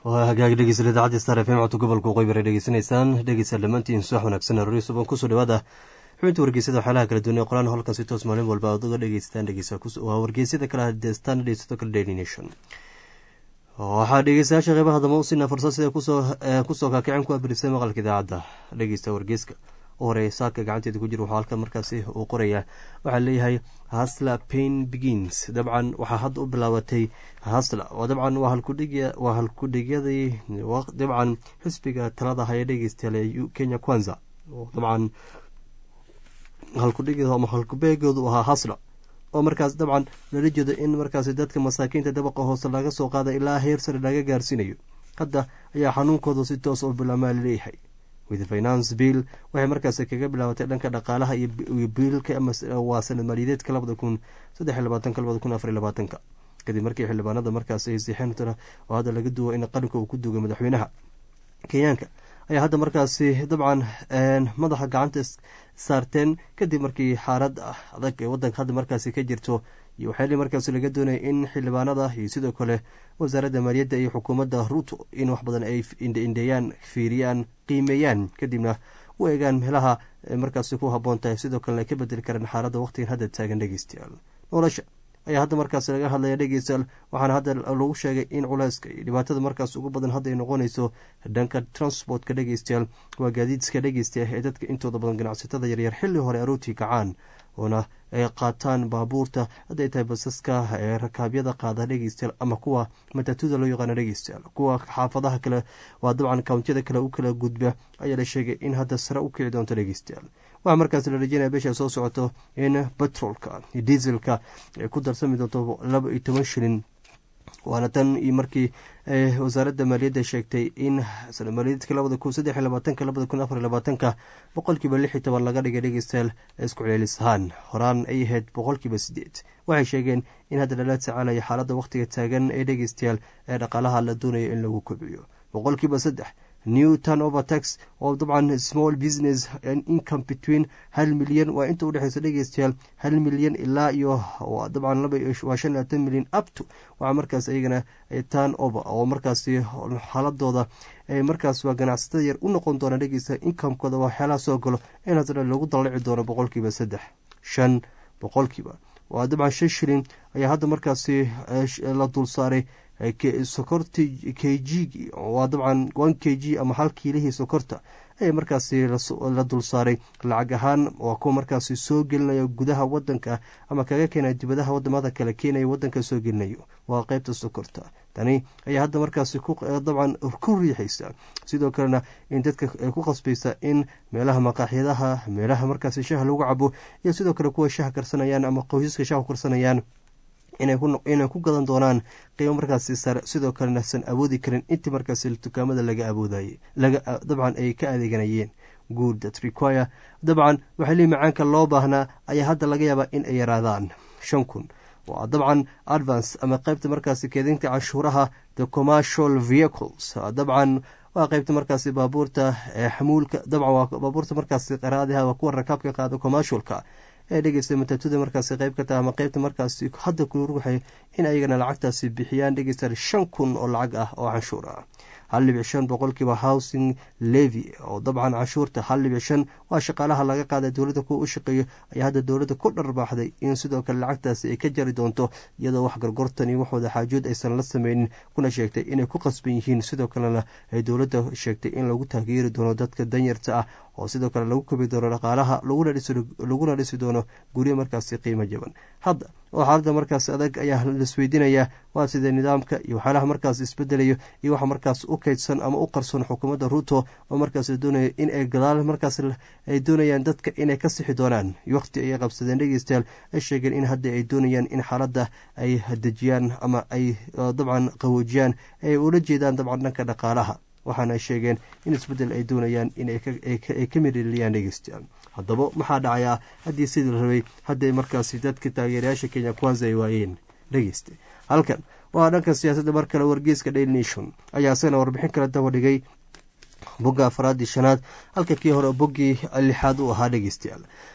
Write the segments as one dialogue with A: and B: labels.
A: waa hagaag dhegeysta idaacadda star f m codka gobolka waqooyi bare dhegeysanaysaan dhegeysta dhammaantiin subax wanaagsan rori suban kusoo dhawaada xubinta wargeysada waxyaalaha kala duwan ee qoraan holkan si toos maalin walba aad uga dhegeystaan dhegeysa waa wargeysyada kale hadeestaan dhegeysato kale daily nation waxaa dhegeystayaasha qeybaha damba usiina fursad sida kusoo kaakicin ku abirisay maqalka idaacadda dhegeysta wargeyska u horeeya saaka gacanteeda ku jira waxaa halkan markaasi uu qorayaa waxaa leeyahay hasla pain begins dabcan waxaa hadda u bilaabatay hasla oo dabcan waa halkudhigyadii dabcan xisbiga talada haya dhegeystayaal ee kenya kwanza oo dabcan halkudhig ama halkubeegoodu ahaa hasla oo markaas dabcan lala jeedo in markaasi dadka masaakiinta dabaqa hoose laga soo qaada ilaa heer sare laga gaarsiinayo hadda ayaa xanuunkooda si toos oo bilaamaa laleeyahay with finance bill waxay markaasi kaga bilaabatay dhanka dhaqaalaha iyo biilka waa sanad maaliyadeedka labada kun saddex labaatanka labada kun afar labaatanka kadib markii xildhibaanada markaasi ay siixeen oo hadda laga duwo in qaranka uu ku duugay madaxweynaha kenyaanka ayaa hadda markaasi dabcan madaxa gacanta saarteen kadib markii xaalad adag ee wadanka hadda markaasi ka jirto iyo waxyaali markaasi laga doonaya in xildhibaanada iyo sidoo kale wasaaradda maaliyadda iyo xukuumadda ruuto in wax badan ay indheindheeyaan fiiriyaan qiimeeyaan kadibna u eegaan meelaha markaasi ku haboon tahay sidoo kalena ay ka bedeli karaan xaaladda waqtigan hadda taagan dhegeystayaal nolosha ayaa hadda markaas laga hadlaya dhegeystayaal waxaana hadda lagu sheegay in culeyska iyo dhibaatada markaas ugu badan hadda ay noqonayso dhanka transportka dhegeystayaal waa gaadiidska dhegeystayaal ee dadka intooda badan ganacsatada yaryar xilli hore arootii kacaan oona ay qaataan baabuurta hadday tahay basaska ee rakaabyada qaada dhegeystayaal ama kuwa matatuda loo yaqaano dhegeystayaal kuwa xaafadaha kale waa dabcan kawntiyada kale u kala gudba ayaa la sheegay in hadda sare u kici doonto dhegeystayaal waxaa markaas la rajeynaya bisha soo socoto in batroolka iyo dieselka ay ku darsami doonto laba iyo toban shilin waana tan iyo markii wasaaradda maaliyadda sheegtay in sana maaliyadeedka labada kun saddex labaatanka labada kun afar labaatanka boqolkiiba lix iyo toban laga dhigay dhegeystayaal isku celcelis ahaan horaan ay ahayd boqolkiiba sideed waxay sheegeen in hadda lala tacaalaya xaaladda wakhtiga taagan ee dhegeystayaal ee dhaqaalaha la doonayo in lagu kobciyo boqolkiiba saddex new turnover tax oo dabcan small business income between hal milyan waa inta udhexeysa dhegeystayaal hal milyan ilaa iyo dabcan waa shan labaatan milyan upto waxaa markaas iyagana turn over oo markaasi xaaladooda markaas waa ganacsatada yar u noqon doona dhegeysta incomekooda waxyaalaha soo galo in hadda lagu dalaci doono boqolkiiba saddex shan boqolkiiba waa dabcan shan shilin ayaa hadda markaasi la dul saaray sokorta k g waa dabcan one k g ama hal kiilihii sokorta ayaa markaasi la dul saaray lacag ahaan waa kuwa markaasi soo gelinaya gudaha wadanka ama kaga keenaya dibadaha wadamada kale keenaya wadanka soo gelinayo waa qeybta sokorta tani ayaa hadda markaasi dabcan ku riixaysa sidoo kalena in dadka ku qasbaysa in meelaha maqaaxyadaha meelaha markaasi shaha lagu cabo iyo sidoo kale kuwa shaha karsanayaan ama qoysaska shaha karsanayaan inay ku gadan doonaan qiimo markaasi sare sidoo kalena san awoodi karin intii markaasi dukaamada laga awoodayay dabcan ay ka adeeganayeen good that require dabcan waxaa lii macaanka loo baahnaa ayaa hadda laga yaabaa in ay yaraadaan shan kun waa dabcan advance ama qeybta markaasi keedinta cashuuraha the commercial vehicles dabcan waa qeybta markaasi baabuurta xamuulka dabcan waa baabuurta markaasi qaraadaha waa kuwa rakaabka qaada commercialka ee dhegeysta matatuda markaasi qeyb ka taha ama qeybta markaasi hadda ku ruuxay in ayagana lacagtaasi bixiyaan dhegeysta shan kun oo lacag ah oo canshuur ah hal dhibic shan boqolkiiba housing levy oo dabcan canshuurta hal dhibic shan waa shaqaalaha laga qaada dowladda kuwa u shaqeeyo ayaa hadda dowladda ku dharbaaxday in sidoo kale lacagtaasi ay ka jari doonto iyadoo wax gorgortan iyo waxooda xaajood aysan la sameynin kuna sheegtay inay ku qasban yihiin sidoo kalena ay dowladda sheegtay in lagu taageeri doono dadka danyarta ah oo sidoo kale lagu kobi doono dhaqaalaha laguna dhisi doono guryo markaasi qiimo jaban hadda oo xaalada markaas adag ayaa laisweydiinayaa waa sidee nidaamka iyo waxyaalaha markaas isbedelayo iyo waxa markaas u kaydsan ama u qarsoon xukuumadda ruuto oo markaas la doonayo in ay gadaal markaas ay doonayaan dadka inay ka sixi doonaan waqti ayay qabsadeen dhegeystayaal ay sheegeen in hadda ay doonayaan in xaaladda ay dejiyaan ama ay dabcan qawoojiyaan ay ula jeedaan dabcan dhanka dhaqaalaha waxaana ay sheegeen in isbeddel ay doonayaan inay ka miriliyaan dhegeystayaal haddaba maxaa dhacayaa haddii sidii la rabay hadday markaasi dadka taageerayaasha kenya kwanza ay waayeen dhegeysta halkan waa dhanka siyaasadda mar kale wargeyska daily nation ayaa isagana warbixin kala daba dhigay bogga afaraadii shanaad halka kii hore boggii lixaad u ahaa dhegeystayaal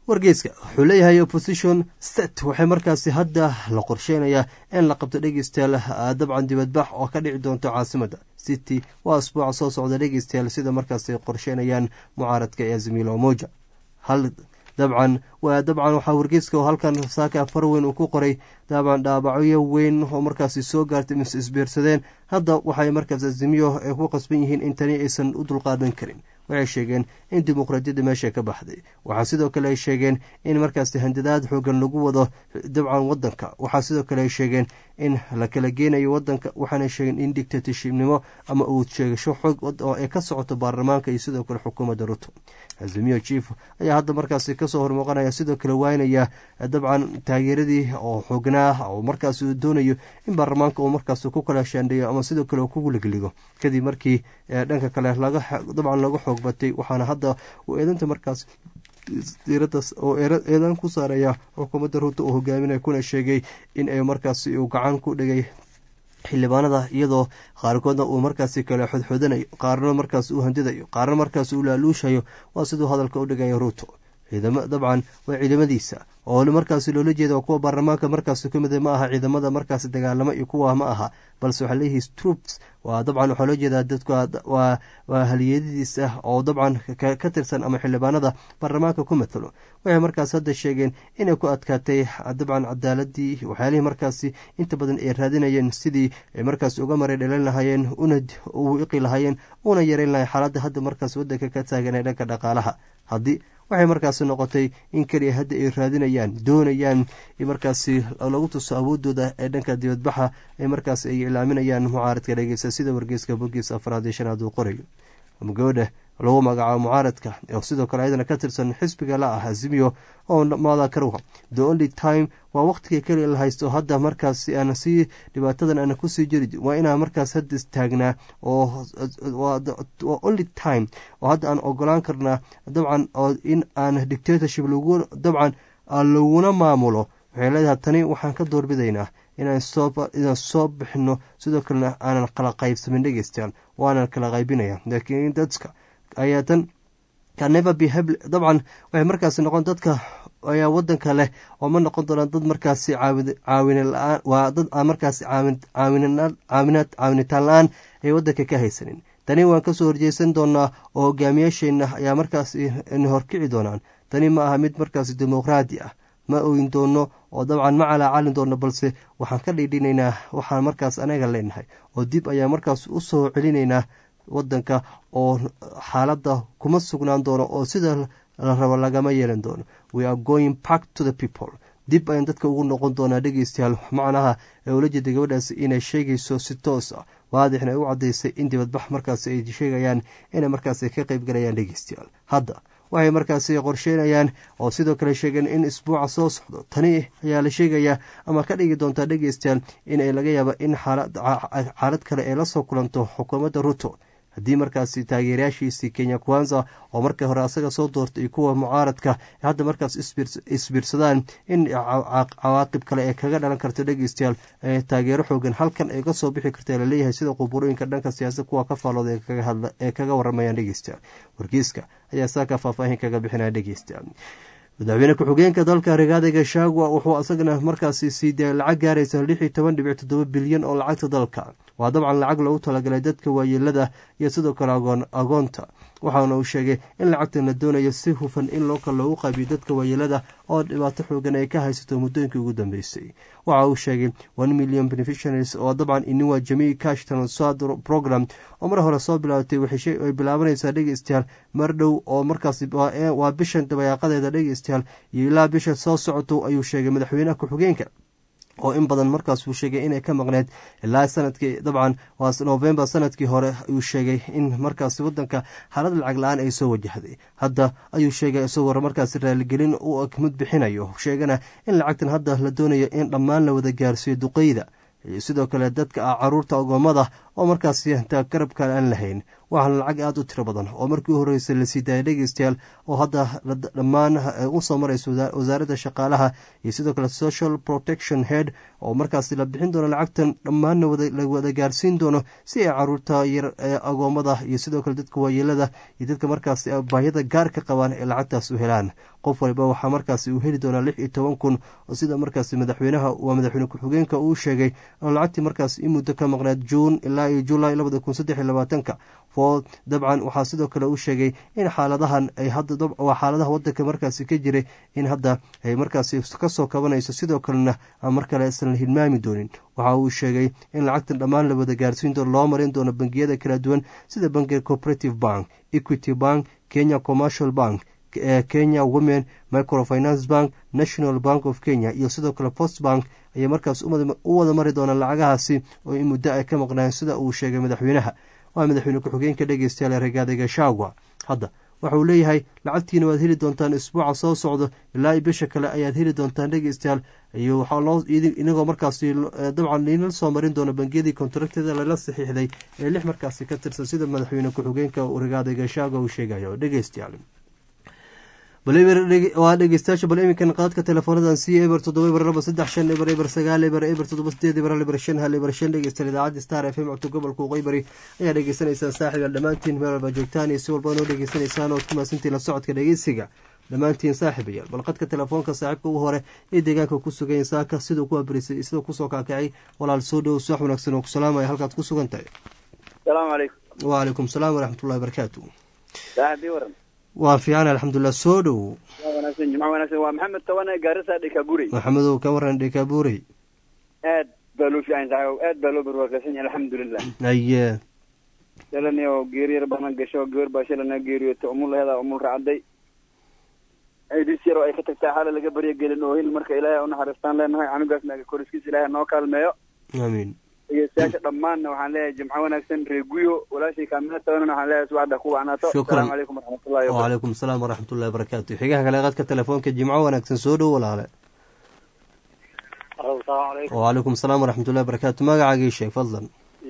A: wargeyska wuxuu leeyahay opposition set waxay markaasi hadda la qorsheynayaa in la qabto dhegeystayaal dabcan dibadbax oo ka dhici doonto caasimada city waa asbuuca soo socda dhegeystayaal sida markaasi qorsheynayaan mucaaradka ee azimilo moja hal dabcan waa dabcan waxaa wargeyska oo halkan saaka far weyn uu ku qoray dabcan dhaabacyo weyn oo markaasi soo gaartay mise isbiirsadeen hadda waxay markaas azimiyo ay ku qasban yihiin in tani aysan u dulqaadan karin waxay sheegeen in dimuqraadiyadda meesha ka baxday waxaa sidoo kale ay sheegeen in markaasi handadaad xoogan lagu wado dabcan wadanka waxaa sidoo kale ay sheegeen in la kala geenayo wadanka waxaana sheegeen in dictatorshipnimo ama uud sheegasho xoog oo ay ka socoto baarlamaanka iyo sidoo kale xukuumadda ruto azimiyo chief ayaa hadda markaasi kasoo hormuuqanaya sidoo kale waynaya dabcan taageeradii oo xoognaa oo markaas uu doonayo in baarlamaanka uu markaas ku kala shaandheeyo ama sidoo kale ku ligligo kadib markii dhanka kale dabcan laga xoog batay waxaana hadda uu eedanta markaas diiradaas oo eedan ku saaraya xukuumadda ruuta uu hogaaminaya kuna sheegay in ay markaasi uu gacan ku dhigay xildhibaanada iyadoo qaarkoodna uu markaasi kale xodxodanayo qaarna markaas uu handidayo qaarna markaas uu laaluushayo waa siduu hadalka u dhigaya ruuto ciidamo dabcan waa ciidamadiisa oo markaasi loola jeeda kuwa baarlamaanka markaasi ka mid ma aha ciidamada markaasi dagaalamo iyo kuwa ma aha balse waxaa leeyihi troops waa dabcan waxaa loo jeedaa dadka waa haliyadiis ah oo dabcan ka tirsan ama xildhibaanada baarlamaanka ku matalo waxay markaas hadda sheegeen inay ku adkaatay dabcan cadaaladii waxyaalihii markaasi inta badan ay raadinayeen sidii ay markaas uga maray dhalin lahaayeen una iqi lahaayeen una yareyn lahayen xaaladda hadda markaas wadanka ka taagan ee dhanka dhaqaalaha haddii waxay markaasi noqotay in keliya hadda ay raadinayaan doonayaan markaasi lagu tuso awoodooda ee dhanka dibadbaxa ee markaas ay ilaaminayaan mucaaradka dhegeysta sida wargeyska bogiis afraad iyo shanaad uu qorayo gabadha lagu magacaabo mucaaradka oo sidoo kale ayadana ka tirsan xisbiga la ah azimiyo oo maada karuha the only time waa waqtiga keliya la haysto hadda markaas aan sii dhibaatadan aana kusii jiri waa inaan markaas hadda istaagnaa oo waa only time oo hadda aan ogolaan karnaa dabcan oo in aan dictatorship lagu dabcan laguna maamulo waxay leedahay tani waxaan ka doorbidaynaa inaan soo bixino sidoo kalena aanan kala qaybsamin dhegeystayaal waanan kala qaybinaya laakiin dadka ayaa tan kaneva behable dabcan waxay markaasi noqon dadka ayaa wadanka leh oo ma noqon doonaan dad markaasi caawin la-aan waa dad aan markaasi caawinaad caawinitaan la-aan ay wadanka ka haysanin tani waan kasoo horjeesan doonaa oo hogaamiyaasheenna ayaa markaas horkici doonaan tani ma aha mid markaasi dimuqraadi ah ma oyin doono oo dabcan ma calaacalin doono balse waxaan ka dhiidhinaynaa waxaan markaas anaga leenahay oo dib ayaa markaas u soo celinaynaa wadanka oo xaaladda kuma sugnaan doono oo sida la rabo lagama yeelan doono we are going back to the people dib ayaan dadka ugu noqon doonaa dhegeystayaal macnaha ee ula jeeda gabadhaas inay sheegayso si toos ah waadixna ay u caddaysay in dibadbax markaas ay sheegayaan inay markaas ka qayb galayaan dhegeystayaal hadda waxay markaasi qorsheynayaan oo sidoo kale sheegeen in isbuuca soo socdo tani ayaa la sheegayaa ama ka dhigi doontaa dhegeystayaal inay laga yaaba in xaalad kale ay la soo kulanto xukuumadda ruto haddii markaasi taageerayaashiisii kenya kwanza oo markii hore asaga soo doortay iyo kuwa mucaaradka hadda markaas isbiirsadaan in cawaaqib kale ee kaga dhalan karta dhegeystayaal taageero xoogan halkan ay kasoo bixi karta laleeyahay sida quburooyinka dhanka siyaasad kuwa ka faalooda ee kaga waramayaan dhegeystayaal wargeyska ayaa saaka faahfaahin kaga bixinaya dhegeystayaal madaxweyne ku-xigeenka dalka rigaada gashagwa wuxuu isagana markaasi siiday lacag gaaraysa lix iyo toban dhibic toddoba bilyan oo lacagta dalka waa dabcan lacag loogu talagalay dadka waayeelada iyo sidoo kale agoonta waxaana uu sheegay in lacagtan la doonayo si hufan in loo kale loogu qaabiyo dadka waayeelada oo dhibaato xoogan ay ka haysato muddooyinkii ugu dambeysay waxa uu sheegay one million beneficiaries oo dabcan iniwa jamii cash transad program oo mar hore soo bilaabatay waxay bilaabanaysaa dhegeystayaal mar dhow oo markaas waa bishan dabayaaqadeeda dhegeystayaal iyo ilaa bisha soo socoto ayuu sheegay madaxweynaha ku-xigeenka oo in badan markaas uu sheegay inay ka maqneyd ilaa sanadkii dabcan waa novembar sanadkii hore ayuu sheegay in markaas wadanka xaalad lacag la-aan ay soo wajahday hadda ayuu sheegay isagoo markaas raaligelin u mid bixinayo sheegana in lacagtan hadda la doonayo in dhammaan la wada gaarsiiyo duqeyda iyo sidoo kale dadka caruurta ogoomada oo markaasi intaa garabkan aan lahayn waxaana lacag aada u tiro badan oo markii u horreysay la sii daayay dhegeystayaal oo hadda dhammaan usoo maraysa wasaaradda shaqaalaha iyo sidoo kale social protection head oo markaasi la bixin doono lacagtan dhammaanna la wada gaarsiin doono si ay caruurta yar agoommada iyo sidoo kale dadka waayeelada iyo dadka markaasi baahiyada gaarka qabaan ee lacagtaas u helaan qof waliba waxaa markaasi uu heli doonaa lix iyo toban kun oo sida markaasi madaxweynaha waa madaxweyne ku-xigeenka uu sheegay oo lacagtii markaas in muddo ka maqnaad juun ilaa iyo julaay labada kun saddex iyo labaatanka food dabcan waxaa sidoo kale uu sheegay in xaaladahan ay hadda waa xaaladaha wadanka markaasi ka jiray in hadda ay markaasi kasoo kabanayso sidoo kalena aan mar kale islan hilmaami doonin waxa uu sheegay in lacagtan dhammaan la wada gaarsiin doono loo marin doono bangiyada kala duwan sida bankiga cooperative bank equity bank kenya commercial bank kenya women microfinance bank national bank of kenya iyo sidoo kale post bank ayay markaas u wada mari doonaan lacagahaasi oo in muddo ay ka maqnaan sida uu sheegay madaxweynaha waa madaxweyne ku-xigeenka dhegeystayaal ee regaada gashagwa hadda waxa uu leeyahay lacagtiina waad heli doontaan isbuuca soo socdo ilaa i bisha kale ayaad heli doontaan dhegeystayaal iyo waxaa loo inagoo markaasi dabcan liinal soo marin doona bangiyadii kontraktada lala saxiixday ee lix markaasi ka tirsan sida madaxweyne ku-xigeenka regaada gashagwa uu sheegayo dhegeystayaal waa dhegeystayaasha bal iminkan qaadka teleefoonadan c eber toddoba eber laba saddex shan eber eber sagaal eber eber toddoba sideed eber hal eber shan hal eber shan dhegeystayaal idaacadda star f m codka gobolka uqeybari ayaa dhegeysanaysaan saaxiiba dhammaantiin meel walba joogtaan iyo si walba noo dhegeysanaysaan ood ku maasantiin la socodka dhegeysiga dhammaantiin saaxiibayaal bal qadka telefoonka saaxiibka ugu hore ee deegaanka ku sugan saaka siduu ku abarisay siduu kusoo kaakacay walaal soo dhow suwax wanaagsan oo ku salaamaya halkaad ku sugan tahay
B: salaamu calaykum
A: wacalaykum salaam waraxmatullahi barakaatu
B: saaxibii waran
A: waa fiican alxamdulilah soo dhow
B: wanaagsan jimco wanaagsan waa maxamed tawane gaarisa dhikaburey
A: maxamedow ka waran dhikaburey
B: aad baa loo fiican saaxiib aad baa loo barwaaqaysan yahay alxamdulilah
A: haye
B: shalani oo geeri yar bana gasho gabar baa shalana geeriyoota umul laheeda umul racday aidis yar oo ay ka tagtaa xaala laga barya gelin oo hil marka ilaahay unaxariistaan leenahay canugaasna koriskiisa ilaahay noo kaalmeeyo
A: amiin
B: dhegeystayaasha dhammaanna waxaan leeyahay jimco wanaagsan reeguyo walaashay kaamina tabanana waxaan leeyahay subaxda ku wacnaato
A: Shukran.
B: asalaamu calaykum waraxmatullahi wabarakatu
A: wacalaykum asalaam waraxmatullahi barakaatu xigaha kale qadka telefoonka jimco wanaagsan soo dhow walaale
C: asalaamu calaykum
A: wacalaykum asalaam waraxmatullahi barakaatu magacaagii sheeg fadlan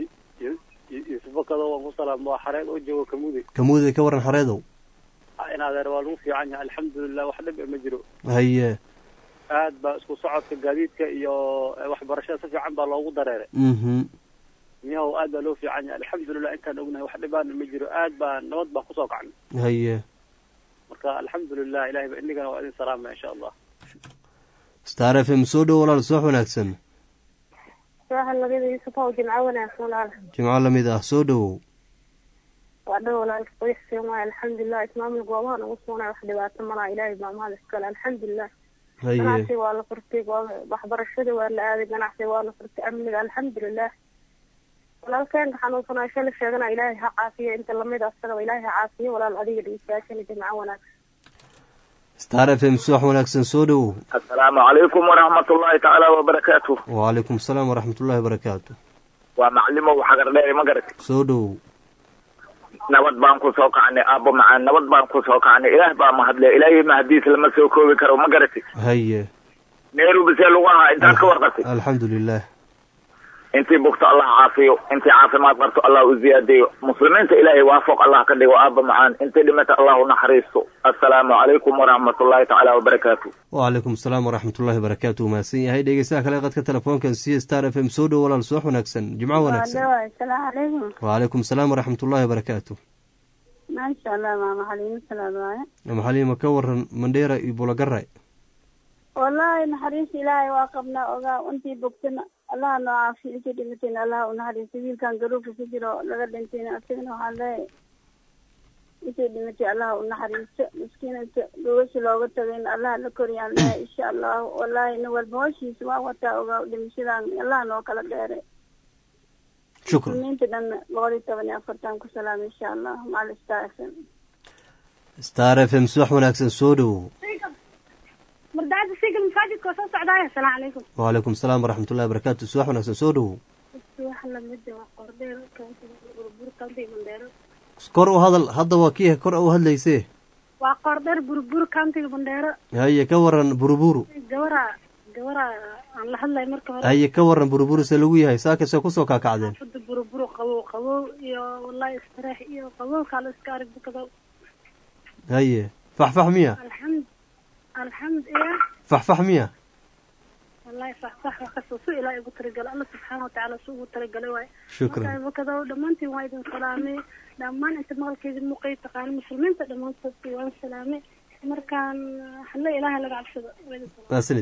C: yuusuf bakado waan ku salaam waa xareed oo joogo kamude
A: kamuuday ka waran xareedow
C: in adeer waa lagu fiican yahay alxamdulilah wax dhib ma jiro
A: haye
C: aad baa isku socodka gaadiidka iyo waxbarashada si fiican baa loogu dareeray
A: mhm
C: miyahow aad baa loo fiican yahay alxamdulilah intaan ognahay wax dhibaana ma jiro aad baa nabad baa kusoo kacnay
A: haye
C: marka alxamdulilah ilahay ba inigana waa idin salaamaya insha allah
A: star f m soo dhow walaal subax wanaagsan
D: subaxa labada yuusuf ow jimco wanaagsan walaal
A: jimco lamid ah soo dhowow
D: waa dhan walaalka qoyskeen waay alxamdulilah ismaamul goobaha nagu sugnay wax dhibaato malaa ilaahay baa mahad iskale alxamdulilah
A: haye
D: ganacsiga waa la furtay waa- waxbarashada waa la aaday ganacsiga waa la furtay amniga alxamdulilah walaalkeenka xanuunsanaa shala sheegana ilaahay ha caafiyo inta lamid a asagaba ilaahay ha caafiyo walaal adiga dhegeystayaashana jimco wanaagsan
A: star f m subax wanaagsan soo dhowow
E: asalaamu calaykum waraxmatullaahi tacaala wabarakaatu
A: wacalaykum asalaam waraxmatullahi barakaatu
E: waa maclimow xagar dheeri ma garat
A: soo dhowow
E: nabad baan ku soo kacnay aabbo macaan nabad baan ku soo kacnay ilaah baa mahadle ilaahay mahadiis lama soo koobi karo ma garati
A: haye
E: nairobi see lagu ahaa intaad ka warqatay
A: alxamdulilah
E: intii bugto allah caafiyo intii caafimaad qabto allah u ziyaadayo muslimiinta ilaahay waafoq allah ka dhigo aabba macaan intii dhimata allah u naxariisto assalaamu calaykum waraxmatullaahi tacaala wabarakaatu
A: wacalaykum asalaam waraxmatullahi barakaatu uu mahadsan yahay dhegeystaha kale qadka telefoonkan c star f m soo dhow walaal subax wanaagsan jimco wanaagsan
D: asalaamu calaykum
A: wacalaykum asalaam waraxmatullahi barakaatu
D: maasha allah maama xaliimo salaad waaye
A: maxaliima ka waran mandheera iyo bulagaray
D: wallaahi naxariis ilaahay waa qabnaa ogaa intii bogtana allaha noo caafiyo intii dhimatayna allaha u naxariiso wiilkan garuufka ku jiro laga dhintayna asagana waxaan leeyahay intii dhimatay allaha u naxariiso miskiinanta gogasha looga tagayna allaha la koriyaan leeyahay insha allahu wallaahi nin walba hoshiisa waan wataa ogaa dhimashadan allaha noo kala dheeray
A: shukran
D: muslimiinta dhanna boqol iyo toban iyo afartan ku salaam insha allah macal istaafan
A: star f m subax wanaagsan soo dhowow
D: mardacada sigal masaajidka oo soo socdaaya asalaamu calaykum
A: wacalaykum asalaam waraxmatullahi barakaatu subax wanaagsan soo dhowow
D: wax lamida waa qordheer burbur county mandheero
A: kor u hadal hadda waa kii kor u hadlaysee
D: waa qordheer burbur countiga mandheero
A: haye ka waran buruburu
D: gabara gabara aan la hadlay marka hore
A: haye ka waran buruburu se lagu yahay saakase kusoo kaakacdeen
D: xaafada buruburu
F: qabow qabow iyo wallahi istirax iyo qabowkaa la iska arag bukado
A: haye faxfax miya
F: alxamd alxamd iyo
A: faxfax miya
F: wallahi faxfax wax kastoo su ilaahay ugu talagalay alla subxaana watacaala su ugu talagalay waaye
A: shukran
F: marka bukado dhammaantiin waa idin salaamay dhammaan inta maqalkeedin muuqay taqaana muslimiinta dhammaantoodkii waan salaamay markaan halle ilaahay laga cabsado waa idin salaamay.
A: maasanid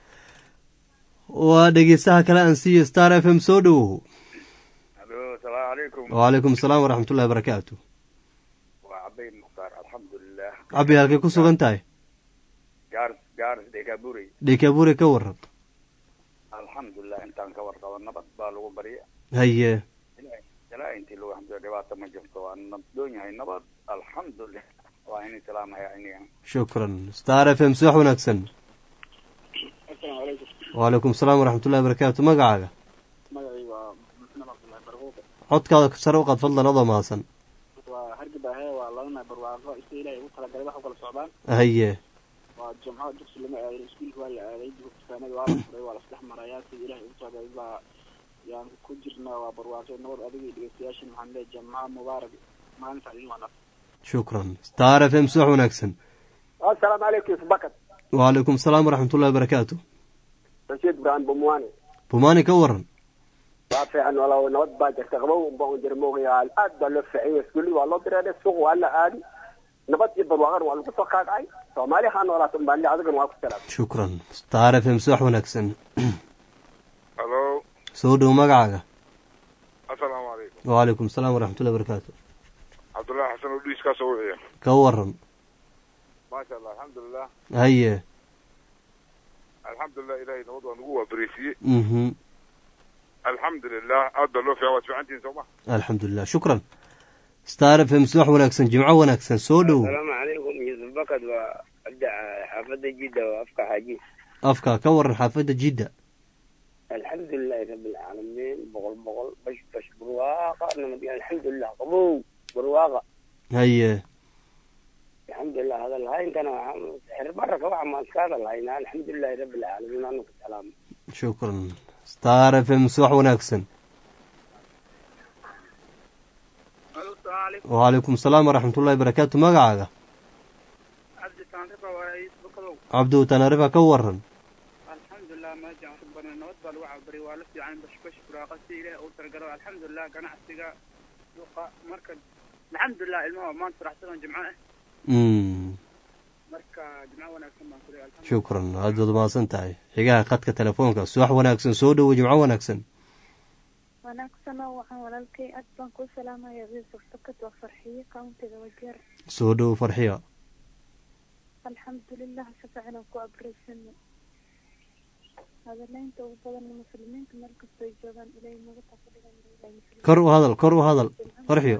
A: waa dhegeystaha kale aan siiyo star f m soo dhowow
G: alo asalaamu calaykum
A: wacalaykum asalaam waraxmatullahi barakaatu
G: waa cabayn mukhtaar alxamdulilah
A: cabi halkay ku sugan tahay
G: gaaris gaaris dhekaaburay
A: dhekabure ka waran
G: alxamdulilah intaan ka warqabo nabad baa lagu barya
A: haye
G: ilaa- ilaa intii lagu xamdiyo dhibaato ma jirto waa nabdoon yahay nabad alxamdulilah waa in islaamaya iniga
A: shukran star f m subax wanaagsan
C: asalaamu calaykum
A: wacalaykum asalaam waraxmatullahi barakaatu magacaaga
C: magacay waa muslim cabdullahi barquuqe
A: codkaada sare u qaad fadlan adoo mahadsan
C: waa hargabaahe waa labana barwaaqo isa ilaahay ugu talagalay wax u kala socdaan
A: haye
C: waa jumco dugsi lama aadin iskuulka waa la aaday dukaanada waa la furay waa la isdhex marayaa sida ilaahay ugu socday baa yaan ku jirnaa waa barwaaqo nabad adiga iyo dhegeystayaashin waxaan leeyahay jamca mubaarak maalinta idin wanaagsan
A: shukran star f m subax wanaagsan
H: asalaamu calaykum subakad
A: wacalaykum asalaam waraxmatullahi barakaatu
H: rashiid ibraahim bumwaane
A: bumaani ka waran
H: waa fiican walaal nabad baa jirta qabow unba un jira moogayaa aad baa loo fiicanya iskuuli waa loo direeday suuq waa la aadi nabad iyo barwaaqan waa lagu soo kaagacay soomaali haa noolaata un baan le adigana waa ku salaam
A: shukran star f m subax wanaagsan
G: halo
A: soo dhow magacaaga
G: asalaamu calaykum
A: wacalaykum asalaam waraxmatullahi barakaatu
G: cabdullahi xasan oo dhiis kaa soo wiciya
A: ka waran
G: maasha allah alxamdulilah
A: haye
G: alxamdulilah ilahay nabad waa nagu waabariisiye
A: mhm
G: alxamdulilah aad baa loo fiican waad fiicantihin soo ma
A: alxamdulilah shukran star f m subax wanaagsan jimco wanaagsan soo dhow
I: asalaamu calaykum yusuf bakad waa abda xaafadda jidda waa afka xaaji
A: afka ka waran xaafadda jidda
I: alxamdulilahi rabi alcaalamiin boqol boqol bash bash barwaaqa nabad alxamdulilah qabow barwaaqa
A: haye
I: alxamdulilah hadal hayntana xer baraka waxa maan iska hadal haynaa alxamdulilahi rabi alcaalamiin anu ka salaama
A: shukran star f m subax wanaagsan wacalaykum asalaam waraxmatullahi barakaatu magacaaga
C: cabdi taanrifa waa isbukadow
A: cabdu tanarifa ka waran
C: alxamdulilah meesha aan ku barnay nabad baa lagu cabari waa la fiican bashbash buraaqa si ilaahay ugu talagalo alxamdulilah ganacsiga suuqa marka alxamdulilah ilmaha maanta faraxsan jimco ah
A: Mm,
C: marka jimco wanaagsan baan kuley alxamdulilah
A: shukran aad baad umahadsan tahay xigaha khadka telefoonka subax wanaagsan soo dhowo jimco wanaagsan
F: wanaagsanoo waxaan walaalkay aad baan kuu salaamaya yusuf bakad waa farxiye kauntiga wajeer
A: soo dhowo farxiya
F: alxamdulilah si fiican aan ku abreysanay hadaleynta ugu badan muslimiinta meel kastoo ay joogaan ilaahay naga taqligan
A: kor u hadal kor u hadal farxiyo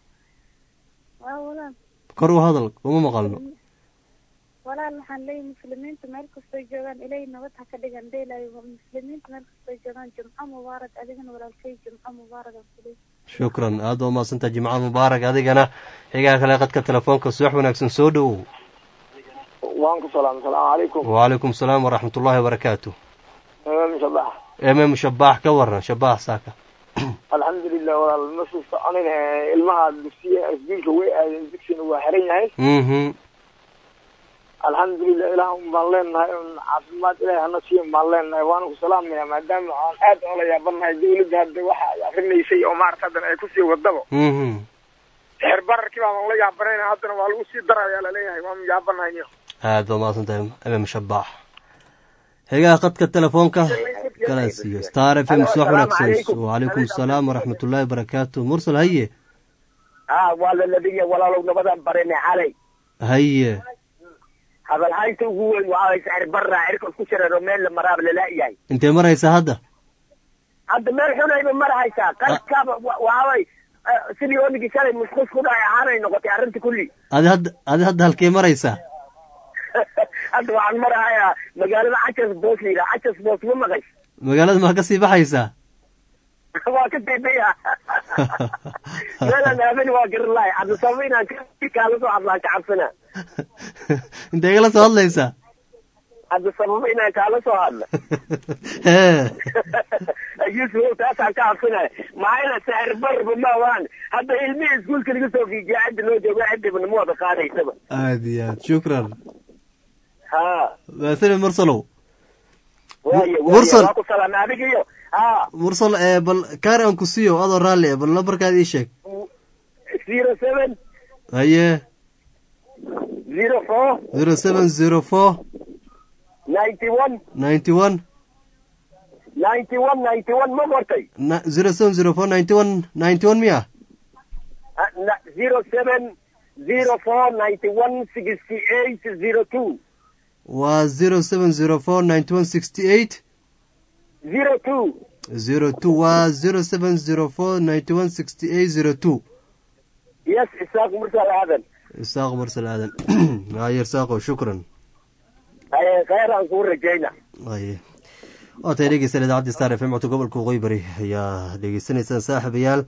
F: waa walaal
A: kor u hadal uma maqalno
F: walaal waxaan leeyahay muslimiinta meel kastoo joogaan ilaahay nabad ha ka dhigan dheelaayo muslimiinta meel kastoo joogaan jumco mubaarak adigana walaalkay jumco mubaarak aan kuley
A: shukran aad baa umahadsantahay jimco mubaarak adigana xigaha kale khadka telefoonka subax wanaagsan soo dhowow
H: waan ku salaam asalaamu calaykum
A: wacalaykum asalaam waraxmatullahi wabarakaatu
H: shabax
A: mm shabaax ka waran shabaax saaka
H: alxamdulilah walaal ma suu soconin ilmaha dugsiya isbiilka way aadeen dugsigana waa xiran yahay
A: mhm
H: alxamdulilah ilaah un baan leenahay un caafimaad ilahay hana siiyan baan leenahay waana ku salaamaya maadaama aan aad oola yaabanahay dawladda hadda waxa ay akrinaysay oo maarata haddana ay kusii wadaba
A: mhm
H: xeer bararkii baan la yaabanayna haddana waa lagu sii darayaa laleeyahay waan yaabanahay niyo
A: aad baa umahadsan tahay mm shabaax xigaha khadka telefoonka kala siiyo star f m subax wanaagsan wacalaykum asalaam waraxmatullahi wabarakaatu mursal haye
H: ah waa la labiya walaalow nabadaan barinay xalay
A: haye
H: hadalhaynta ugu weyn waa sicir barra cirkas ku shareero meel la maraaba lalaayahay
A: intee maraysa hadda
H: hadda meel xunayba marhaysaa qaladkaaba waabay sidii oonigii shalay musqus ku dhacay ahaanay noqotay arrinta kulli
A: adi hadda adi hadda halkee maraysaa
H: hadda waxaan marahayaa magaalada cajas boos la yidhaha cajas boos ma maqays
A: magaalada maa ka sii baxaysaa
H: waa ka daydaya meelaan aamani waa garan lahay hadda sababa inaan kaala soo hadlaa kacabsana
A: intee igala soo hadlaysaa
H: hadda sababa inaan kaala soo hadla
A: hee
I: yuusuf taasaan ka cabsanaya maxaa ila sahir barba ma waan hadda ilmihii iskuulka laga soo fiijiya cidda loo joogo ciddiba nama wada qaadaysaba
A: aad iyo aad shukran
I: ha
A: maasane mursalow
I: waayo waayo
A: Mursal.
I: waa ku salaamay adiga iyo ha
A: mursal ee bal kaar aan ku siiyo adoo raalli eh bal lambarkaad ii sheeg
I: zero seven
A: haye
I: zero four
A: zero seven zero four
I: ninety one
A: ninety one
I: ninety one ninety one ma qortay
A: zero seven zero four ninety one ninety one miya
I: zero seven zero four ninety one sixty eight zero two
A: waa zero seven zero four ninety one sixty eight
I: zero two
A: zero two waa zero seven zero four ninety one sixty eight zero two
I: yes isaaq mursal aadan
A: isaaq mursal aadan haye isaaqo shukran
I: Aye, khayr aan kuu rajayna
A: haye waa tahay dhegeysan idaacadda star f m codka gobolka waqooyi bari ayaa dhegeysanaysaan saaxiibayaal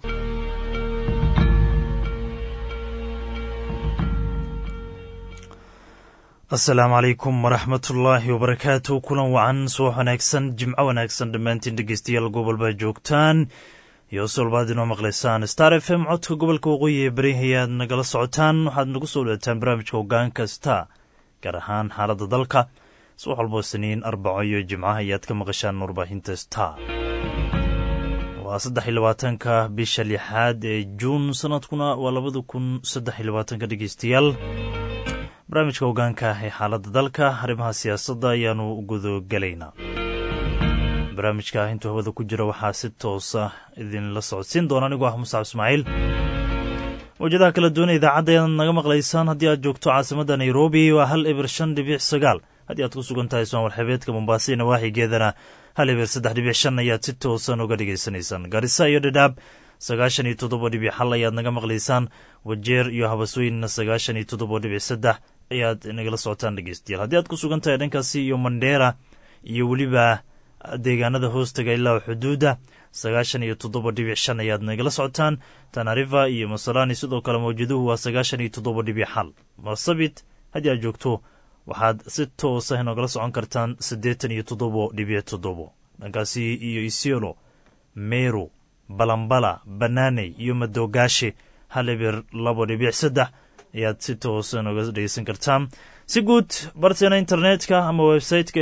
J: asalaamu calaykum waraxmatullaahi wabarakaatu kulan wacan subax wanaagsan jimco wanaagsan dhammaantiin dhegeystayaal gobolbaa joogtaan iyo solbaad inoo maqlaysaan star f m codka gobolka waqooyi ee beri ayaad nagala socotaan waxaad nagu soo dhawaataan barnaamijka hogaanka star gaar ahaan xaaladda dalka subax walboo siniin arbaco iyo jimcaha ayaad ka maqashaan warbaahinta star waa saddex iyo labaatanka bisha lixaad ee juun sanadkuna waa labada kun saddex iyo labaatanka dhegeystayaal barnaamijka hogaanka ee xaaladda dalka arrimaha siyaasadda ayaanu gudogelaynaa barnaamijka intuu hawada ku jira waxaa si toosa idinla socodsiin doona anigoo ah muscab ismaaciil mawjadaha kala duwan idaacadda ayaad naga maqlaysaan haddii aad joogto caasimadda nairobi waa hal eber shan dhibic sagaal haddii aad ku sugan tahay soomar xebeedka mombaaso iyo nawaaxigeedana hal eber saddex dhibic shan ayaad si toosan uga dhigaysanaysaan garisa iyo dhadhaab sagaashan iyo toddoba dhibic xal ayaad naga maqlaysaan wajeer iyo habasweynna sagaashan iyo toddoba dhibic saddex ayaad nagala socotaan dhegeystayaal haddii aad ku sugan tahay dhankaasi iyo mandheera iyo weliba deegaanada hoostaga ilaa xuduudda sagaashan iyo toddoba dhibic shan ayaad nagala socotaan tanariva iyo masalani sidoo kale mawjaduhu waa sagaashan iyo toddoba dhibic xal marsabit haddii aad joogto waxaad si toosa inogala socon kartaan siddeetan iyo toddobo dhibic toddobo dhankaasi iyo isiolo meru balambala banaaney iyo madogaashe hal eber labo dhibic saddex ayaad si toosa noga dhegeysan kartaan si guud barteena internetka ama websiteka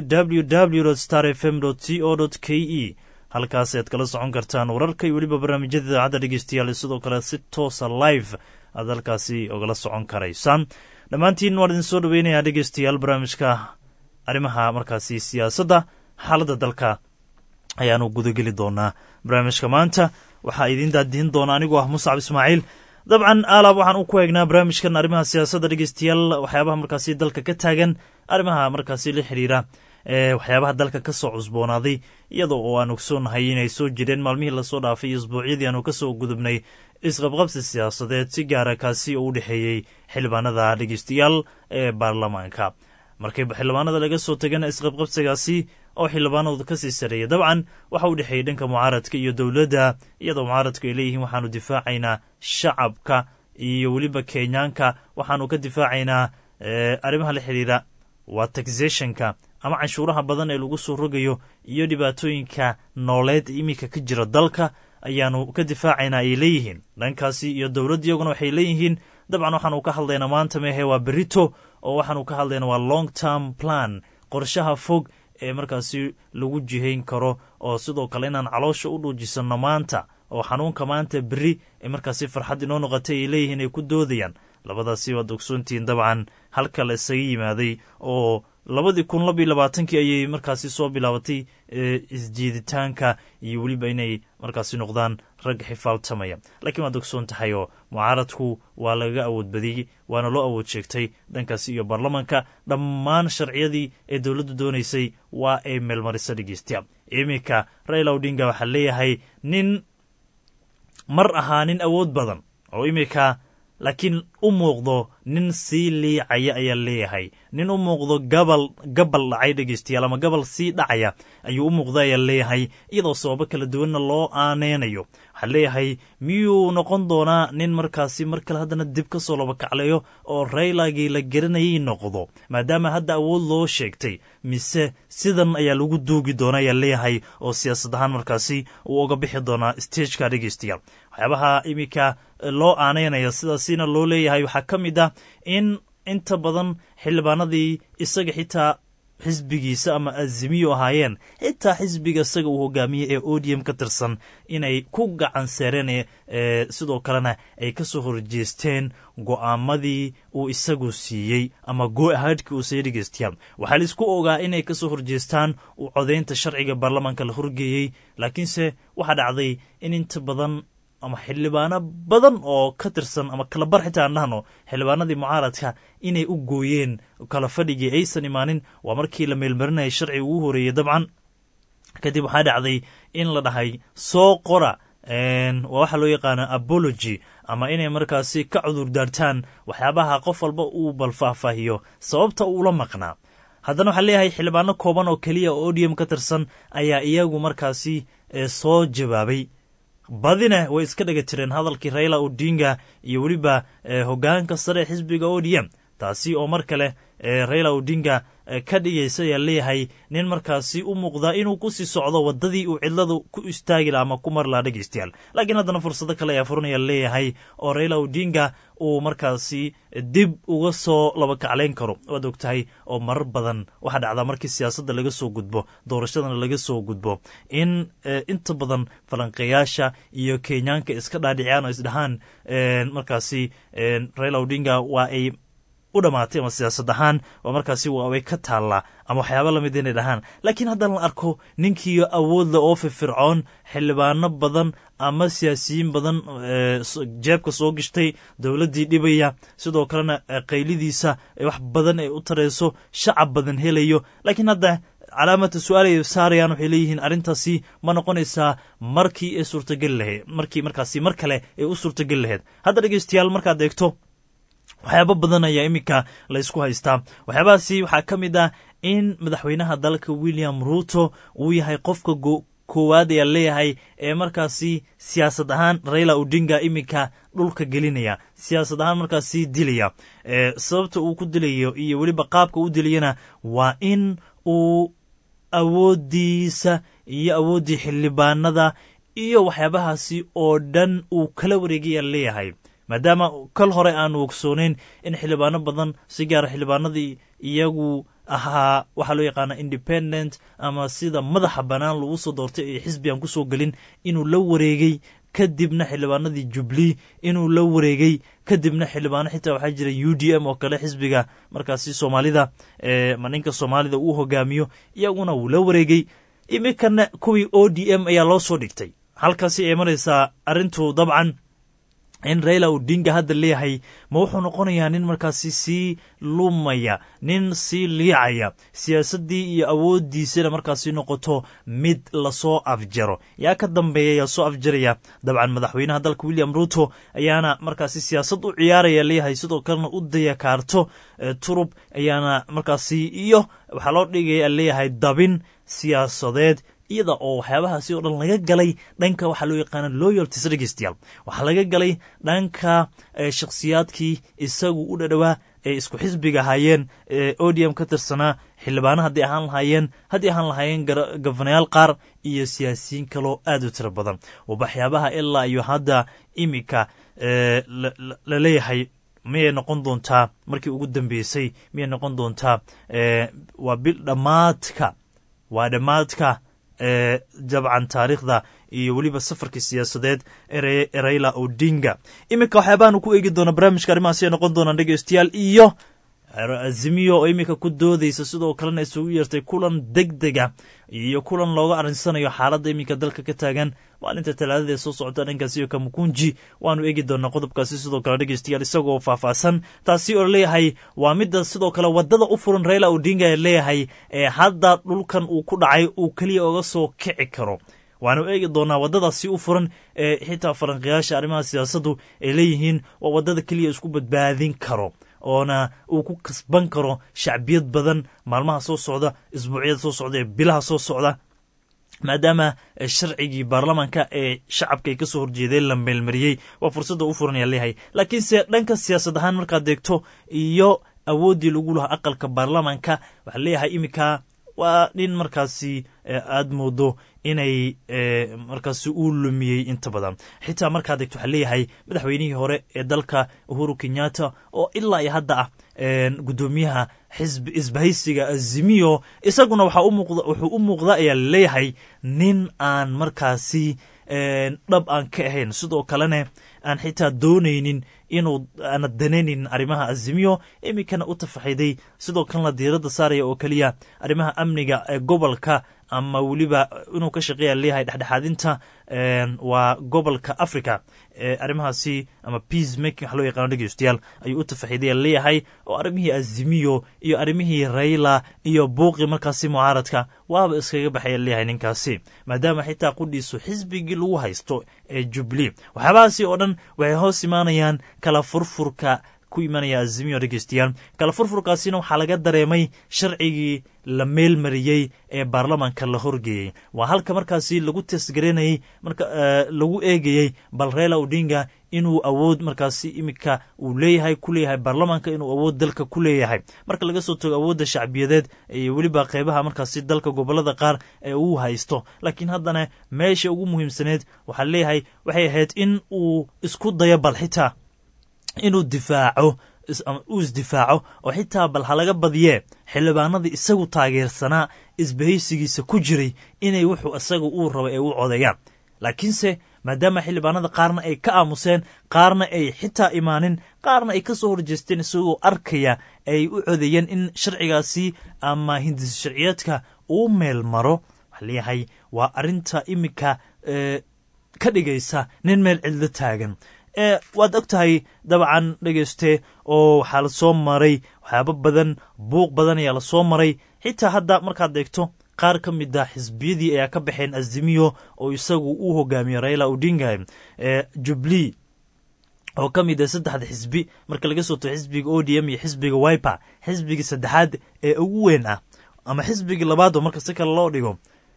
J: www star f m c o k e halkaas ayaad kala socon kartaan wararka iyo weliba barnaamijyada idaacadda dhegeystayaal sidoo kale si toosa live aad halkaasi ogala socon karaysaan dhammaantiin waan idin soo dhaweynayaa dhegeystayaal barnaamijka arrimaha markaasi siyaasadda xaaladda dalka ayaanu gudageli doonaa barnaamijka maanta waxaa idiin daadihin doona anigoo ah muscab ismaaciil dabcan aalaab waxaan u ku eegnaa barnaamijkan arrimaha siyaasadda dhegeystayaal waxyaabaha markaasi dalka ka taagan arrimaha markaasi la xiriira ee waxyaabaha dalka ka soo cusboonaaday iyadoo oo aan ogsoonahay inay soo jireen maalmihii lasoo dhaafay iyo isbuucyadii aanu ka soo gudubnay isqabqabsi siyaasadeed si gaara kaasi oo u dhexeeyey xildhibaanada dhegeystayaal ee baarlamaanka markay xildhibaanada laga soo tagana isqabqabsigaasi oo xildhibaanadu kasii sareeya dabcan waxa u dhexeeyey dhanka mucaaradka iyo dowladda iyadoo mucaaradku ay leeyihiin waxaanu difaacaynaa shacabka iyo weliba kenyaanka waxaanu ka difaacaynaa arrimaha la xiriira waa taxationka ama canshuuraha badan ee lagu soo rogayo iyo dhibaatooyinka nooleed iminka ka jira dalka ayaanu ka difaacaynaa ay leeyihiin dhankaasi iyo dowladda iyaguna waxay leeyihiin dabcan waxaanu ka hadlaynaa maanta mehe waa berito oo waxaanu ka hadlaynaa waa long term plan qorshaha fog ee markaasi lagu jihayn karo oo sidoo kale inaan caloosha u dhuujisanno maanta oo xanuunka maanta beri ee markaasi farxad inoo noqotay ay leeyihiin ay ku doodayaan labadaasi waad ogsoontihiin dabcan halka la isaga yimaaday oo labadii kun labiyo labaatankii ayay markaasi soo bilaabatay isjiiditaanka iyo weliba inay markaasi noqdaan rag xifaaltamaya laakiin waad ogsoon tahay oo mucaaradku waa lagaga awood badiyey waana loo awood sheegtay dhankaasi iyo baarlamanka dhammaan sharciyadii ee dowladdu doonaysay waa ay meelmarisa dhegeystayaal iminka raila odinga waxaa leeyahay nin mar ahaa nin awood badan oo iminka laakiin u muuqdo nin sii liicaya ayaa leeyahay nin u muuqdo gabal gabal dhacay dhegeystayaal ama gabal sii dhacaya ayuu u muuqda ayaa leeyahay iyadoo sababo kala duwanna loo aaneynayo waxaa leeyahay miyuu noqon doonaa nin markaasi mar kale haddana dib ka soo labakacleeyo oo raylagii la garanayay noqdo maadaama hadda awood loo sheegtay mise sidan ayaa lagu duugi doona ayaa leeyahay oo siyaasad ahaan markaasi uu uga bixi doonaa stageka dhegeystayaal waxyaabaha iminka loo aaneynaya sidaasina loo leeyahay waxaa ka mid ah in inta badan xildhibaanadii isaga xitaa xisbigiisa ama azimiyo ahaayeen xitaa xisbiga isaga uu hogaamiyey ee odium ka tirsan inay ku gacan seereen sidoo kalena ay ka soo horjeesteen go'aamadii uu isagu siiyey ama go-ahaadhkii uu siiyey dhegeystayaal waxaa la isku ogaa inay ka soo horjeestaan uu codaynta sharciga baarlamaanka la horgeeyey laakiinse waxaa dhacday in inta badan ama xildhibaano badan oo ka tirsan ama kala bar xitaa aan dhahno xildhibaanadii mucaaradka inay u gooyeen kala fadhigii aysan imaanin waa markii la meelmarinayay sharciga ugu horeeyey dabcan kadib waxaa dhacday in la dhahay soo qora waa waxaa loo yaqaana apology ama inay markaasi ka cudur daartaan waxyaabaha qof walba uu bal faahfaahiyo sababta uula maqnaa haddana waxaa leeyahay xildhibaano kooban oo keliya oo odium ka tirsan ayaa iyagu markaasi soo jawaabay badina way iska dhega tireen hadalkii raila odinga iyo weliba hogaanka sare ee xisbiga odm taasi oo mar kale raila odinga ka dhigaysa ayaa leeyahay nin markaasi u muuqdaa inuu kusii socdo wadadii uu cidladu ku istaagi laha ama ku mari laha dhegeystayaal laakiin haddana fursado kale ayaa furanaya leeyahay oo raila odinga uu markaasi dib uga soo labakaclayn karo waad og tahay oo marar badan waxaa dhacdaa markii siyaasadda laga soo gudbo doorashadana laga soo gudbo in inta badan falanqeeyaasha iyo kenyaanka iska dhaadhiciyaan oo isdhahaan markaasi raila odinga waa ay u dhammaatay ama siyaasad ahaan oo markaasi way ka taallaa ama waxyaaba lamid inay dhahaan laakiin haddana la arko ninkii awoodle oo firfircoon xildhibaano badan ama siyaasiyiin badan jeebka soo gashtay dowladdii dhibaya sidoo kalena qaylidiisa wax badan ay u tarayso shacab badan helayo laakiin hadda calaamata su-aal ay saarayaan waxay leeyihiin arrintaasi ma noqonaysaa markii ay suurtageli lahayd markii markaasi mar kale ay u suurtageli lahayd hadda dhegeystayaal markaad eegto waxyaabo badan ayaa iminka laysku haystaa waxyaabahaasi waxaa ka mid ah in madaxweynaha dalka william ruuto uu yahay qofka koowaad ayaa leeyahay ee markaasi siyaasad ahaan raila odinga iminka dhulka gelinaya siyaasad ahaan markaasi dilaya sababta uu ku dilayo iyo weliba qaabka u dilayana waa in uu awoodiisa iyo awooddii xildhibaanada iyo waxyaabahaasi oo dhan uu kala wareegaya leeyahay maadaama kal hore aanu ogsooneyn in xildhibaano badan si gaara xildhibaanadii iyagu ahaa waxaa loo yaqaana independent ama sida madaxa bannaan lagu soo doortay ee xisbi aan kusoo gelin inuu la wareegay kadibna xildhibaanadii jubli inuu la wareegay kadibna xildhibaano xitaa waxaa jira u d m oo kale xisbiga markaasi soomaalida ma ninka soomaalida uu hogaamiyo iyaguna wuu la wareegay iminkana kuwii o d m ayaa loo soo dhigtay halkaasi ay maraysaa arrintu dabcan in raila odinga hadda leeyahay ma wuxuu noqonayaa nin markaasi sii lumaya nin sii liicaya siyaasaddii iyo awooddiisana markaasi noqoto mid lasoo afjaro yaa ka dambeeya yaa soo afjaraya dabcan madaxweynaha dalka william ruto ayaana markaasi siyaasad u ciyaaraya leeyahay sidoo kalena u dayakaarto turub ayaana markaasi iyo waxaa loo dhigaya leeyahay dabin siyaasadeed iyada oo waxyaabahaasi oo dhan laga galay dhanka waxaa loo yaqaana loyalties dhegeystayaal waxaa laga galay dhanka shakhsiyaadkii isagu u dhadhowaa ee isku xisbiga ahaayeen ee odium ka tirsanaa xildhibaano haddii ahaan lahaayeen haddii ahaan lahaayeen gofanayaal qaar iyo siyaasiyiin kaloo aad u tiro badan waxyaabaha ilaa iyo hadda iminka la leeyahay miyay noqon doontaa markii ugu dambeysay miyay noqon doontaa waa bil dhammaadka waa dhammaadka jabcan taariikhda iyo weliba safarkii siyaasadeed ee raila odinga iminka waxyaabahaanu ku eegi doona barnaamijka arrimahaasi ay noqon doonaan dhegeystayaal iyo azimiyo oo iminka ku doodaysa sidoo kalena isugu yeertay kulan deg dega iyo kulan looga arinsanayo xaaladda iminka dalka ka taagan maalinta talaadada ee soo socota dhankaasi iyo kamukunji waanu eegi doonaa qodobkaasi sidoo kale dhegeystayaal isagoo faahfaahsan taasi oo leeyahay waa midda sidoo kale wadada u furan raila odinga ee leeyahay ee hadda dhulkan uu ku dhacay uu keliya oga soo kici karo waanu eegi doonaa waddadaasi u furan ee xitaa faranqiyaasha arrimaha siyaasaddu ay leeyihiin waa waddada keliya isku badbaadin karo oona uu ku kasban karo shacbiyad badan maalmaha soo socda isbuucyada soo socda ee bilaha soo socda maadaama sharcigii baarlamaanka ee shacabka ay ka soo horjeedeen la meelmariyey waa fursadda u furan ayaa leeyahay laakiinse dhanka siyaasad ahaan markaad deegto iyo awooddii lagu lahaa aqalka baarlamaanka waxaa leeyahay iminka waa nin markaasi aada moodo inay markaasi uu lumiyey inta badan xitaa markaad degto waxaa leeyahay madaxweynihii hore ee dalka uhuru kenyatta oo ilaa iyo hadda ah guddoomiyaha xisbi isbahaysiga azimiyo isaguna waxaa u muuqda wuxuu u muuqda ayaa laleeyahay nin aan markaasi dhab aan ka ahayn sidoo kalena aan xitaa doonaynin inuu aana danaynin arrimaha azimiyo iminkana u tafaxiday sidoo kalena diiradda saaraya oo keliya arrimaha amniga ee gobolka ama weliba inuu ka shaqeeya leeyahay dhexdhexaadinta waa gobolka africa arrimahaasi ama peace making waxa loo yaqano dhegeystayaal ayuu u tafaxiday leeyahay oo arrimihii azimiyo iyo arrimihii raila iyo buuqi markaasi mucaaradka waaba iskaga baxaya leeyahay ninkaasi maadaama xitaa qudhiisu xisbigii lagu haysto ee jubli waxyaabahaasi oo dhan waxay hoos imaanayaan kala furfurka ku imanaya azimiyo dhegeystayaal kala furfurkaasina waxaa laga dareemay sharcigii la meelmariyey ee baarlamaanka la horgeeyey waa halka markaasi lagu tesgaranayey marka lagu eegayey bal reela odinga inuu awood markaasi iminka uu leeyahay ku leeyahay baarlamaanka inuu awood dalka ku leeyahay marka laga soo tago awoodda shacbiyadeed iyo weliba qeybaha markaasi dalka gobolada qaar ee uu haysto laakiin haddana meesha ugu muhiimsaneed waxaa leeyahay waxay ahayd in uu isku dayo bal xitaa inuu difaaco uu isdifaaco oo xitaa bal ha laga badiyee xildhibaanadii isagu taageersanaa isbahaysigiisa ku jiray inay wuxuu isaga uu rabo ay u codeeyaan laakiinse maadaama xildhibaanada qaarna ay ka aamuseen qaarna ay xitaa imaanin qaarna ay ka soo horjeesteen isagoo arkaya ay u codeeyeen in sharcigaasi ama hindis sharciyeedka uu meel maro waxaa leeyahay waa arrinta iminka ka dhigaysa nin meel cidlo taagan waad og tahay dabcan dhegeyste oo waxaa lasoo maray waxyaabo badan buuq badan ayaa lasoo maray xitaa hadda markaad eegto qaar ka mid a xisbiyadii ayaa ka baxeen azimiyo oo isagu uu hogaamiyo raila odinga jubli oo ka mid a saddexda xisbi marka laga soo tago xisbiga o d m iyo xisbiga wiper xisbigii saddexaad ee ugu weyn ah ama xisbigii labaad oo marka si kale loo dhigo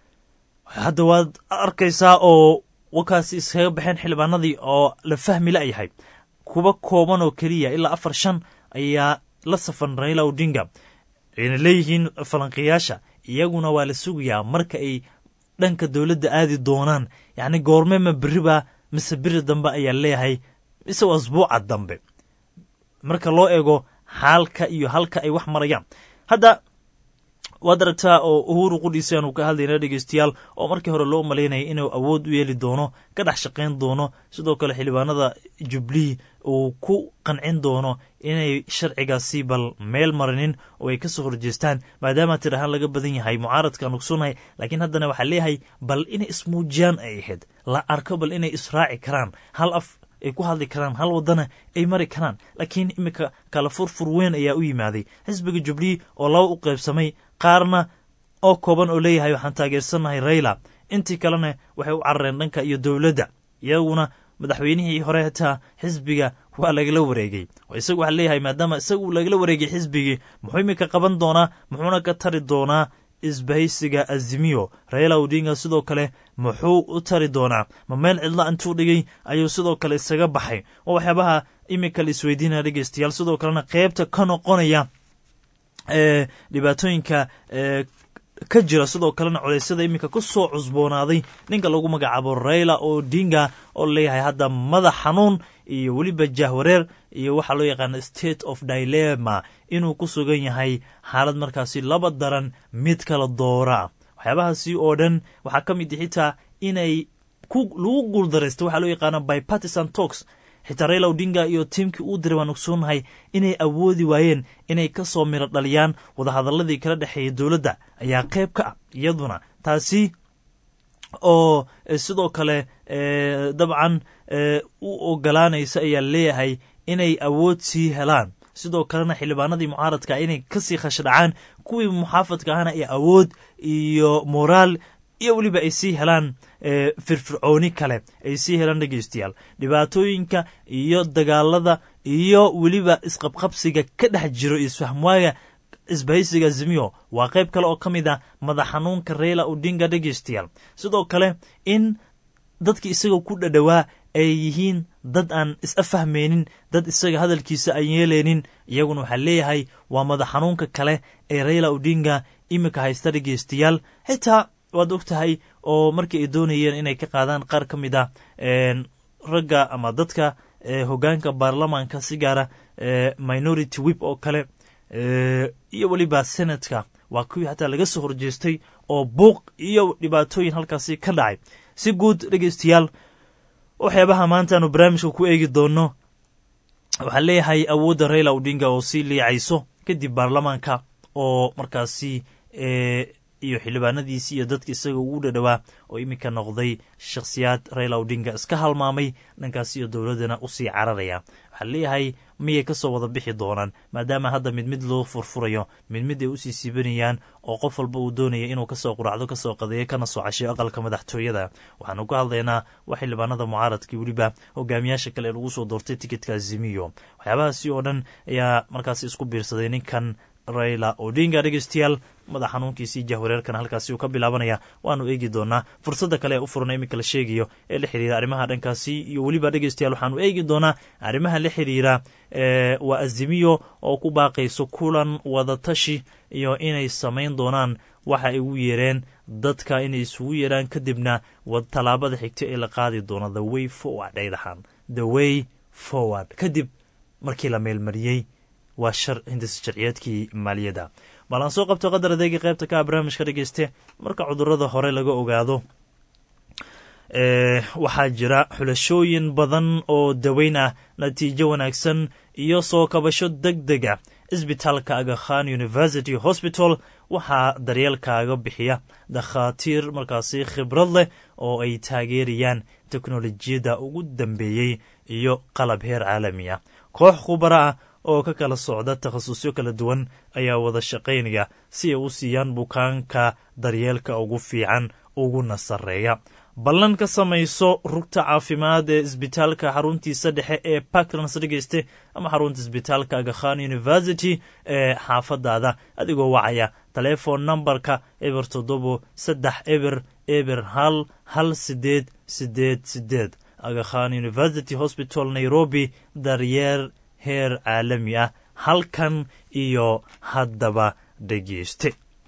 J: hadda waad arkaysaa oo wakaasi iskaga baxeen xildhibaanadii oo la fahmi la-yahay kuwa kooban oo keliya ilaa afar shan ayaa la safan raila odinga ayna leeyihiin falanqiyaasha iyaguna waa la sugayaa marka ay dhanka dowladda aadi doonaan yacni goorme ma beriba mise beri dambe ayaa leeyahay mise waa asbuuca dambe marka loo eego xaalka iyo halka ay wax marayaan hadda waad aragtaa oo uhuru qudhiisi aanu ka hadlayna dhegeystayaal oo markii hore loo malaynaya inuu awood u yeeli doono ka dhex shaqayn doono sidoo kale xildhibaanada jublii uu ku qancin doono inay sharcigaasi bal meel marinin oo ay kasoo horjeestaan maadaama tir ahaan laga badan yahay mucaaradkaan ogsonahay laakiin haddana waxaa leeyahay bal inay ismuujiyaan ay ahayd la arko bal inay israaci karaan hal af ay ku hadli karaan hal wadana ay mari karaan laakiin iminka kala furfur weyn ayaa u yimaaday xisbiga jublii oo laba u qaybsamay qaarna oo kooban oo leeyahay waxaan taageersannahay raila intii kalena waxay u carareen dhanka iyo dowladda iyaguna madaxweynihii hore hataa xisbiga waa lagala wareegay isagu waxaa leeyahay maadaama isagu lagala wareegay xisbigii muxuu iminka qaban doonaa muxuuna ka tari doonaa isbahaysiga azimiyo raila odinga sidoo kale muxuu u tari doonaa ma meel cidla intuu dhigay ayuu sidoo kale isaga baxay oo waxyaabaha iminka la isweydiinaya dhegeystayaal sidoo kalena qeybta ka noqonaya ee dhibaatooyinka ka jira sidoo kalena coleysyada iminka ku soo cusboonaaday ninka lagu magacaabo raila odinga oo leeyahay hadda madax xanuun iyo weliba jahwareer iyo waxaa loo yaqaana state of dilema inuu ku sugan yahay xaalad markaasi laba daran mid kala doora waxyaabahaasi oo dhan waxaa ka mid xitaa inay lagu guuldaraysta waxaa loo yaqaana bipartisan talks xitaa raila odinga iyo tiimkii uu diray waan ogsoonahay inay awoodi waayeen inay ka soo miro dhaliyaan wadahadaladii kala dhexeeyay dowladda ayaa qayb ka ah iyaduna taasi oo sidoo kale dabcan u ogolaanaysa ayaa leeyahay inay awood sii helaan sidoo kalena xildhibaanadii mucaaradka inay kasii khashdhacaan kuwii muxaafadka ahna ee awood iyo moraal iyo weliba ay sii helaan firfircooni kale ay sii helaan dhegeystayaal dhibaatooyinka iyo dagaalada iyo weliba isqabqabsiga ka dhex jiro isfahmwaaga isbahaysiga azimiyo waa qayb kale oo ka mid ah madax xanuunka reyla odinga dhegeystayaal sidoo kale in dadki isaga ku dhadhowaa ay yihiin dad aan is-afahmaynin dad isaga hadalkiisa aan yeelaynin iyaguna waxaa leeyahay waa madax xanuunka kale ee reyla odinga iminka haysta dhegeystayaal xitaa waad og tahay oo markii ay doonayeen inay ka qaadaan qaar ka mid ah ragga ama dadka hogaanka baarlamaanka si gaara minority wip oo kale iyo weliba senatka waa kuwii hataa laga soo horjeestay oo buuq iyo dhibaatooyin halkaasi ka dhacay si guud dhegeystayaal waxyaabaha maanta aanu barnaamijka ku eegi doono waxaa leeyahay awoodda reyla odinga oo sii liicayso kadib baarlamaanka oo markaasi iyo xildhibaanadiisii iyo dadka isaga ugu dhadhowaa oo iminka noqday shakhsiyaad reyla odinga iska halmaamay dhankaas iyo dowladdana usii cararaya waxaa leeyahay miyay kasoo wada bixi doonaan maadaama hadda mid mid loo furfurayo mid mid ay usii siibanayaan oo qof walba uu doonaya inuu kasoo quracdo kasoo qadeeyo kana soo cashiyo aqalka madaxtooyada waxaanu ka hadlaynaa waa xildhibaanada mucaaradkii weliba hogaamiyaasha kale ee lagu soo doortay tikitka azimiyo waxyaabahaasi oo dhan ayaa markaasi isku biirsaday ninkan rayla odinga dhegeystayaal madax xanuunkiisii jahwareerkan halkaasi uu ka bilaabanaya waanu eegi doonaa fursadda kale ee u furan iminka la sheegayo ee la xiriira arrimaha dhankaasi iyo weliba dhegeystayaal waxaanu eegi doonaa arrimaha la xiriira waa azimiyo oo ku baaqayso kulan wadatashi iyo inay samayn doonaan waxa ay ugu yeereen dadka inay isugu yeeraan kadibna tallaabada xigta ee la qaadi doono the way forward ay dhahaan the way forward kadib markii la meelmariyey waa shar hindis sharciyeedkii maaliyadda bal aan soo qabto qadar adeega qaybta ka barnaamijka dhegeyste marka cudurada hore laga ogaado waxaa jira xulashooyin badan oo daweyn ah natiijo wanaagsan iyo soo kabasho deg deg ah isbitaalka agakhan university hospital waxaa daryeelkaaga bixiya dakhaatiir markaasi khibrad leh oo ay taageerayaan teknolojiyadda ugu dambeeyey iyo qalab heer caalami ah koox khubara ah oo ka kala socda takhasusyo kala duwan ayaa wada shaqaynaya si ay u siiyaan bukaanka daryeelka ugu fiican uguna sarreeya ballan ka samayso rugta caafimaad ee isbitaalka xaruntiisa dhexe ee parklands dhegeyste ama xarunta isbitaalka agakhan university ee xaafadaada adigoo wacaya taleefon nambarka eber toddobo saddex eber eber hal hal sideed sideed sideed agakhan university hospital nairobi daryeer heer caalami ah halkan iyo haddaba dhegeyste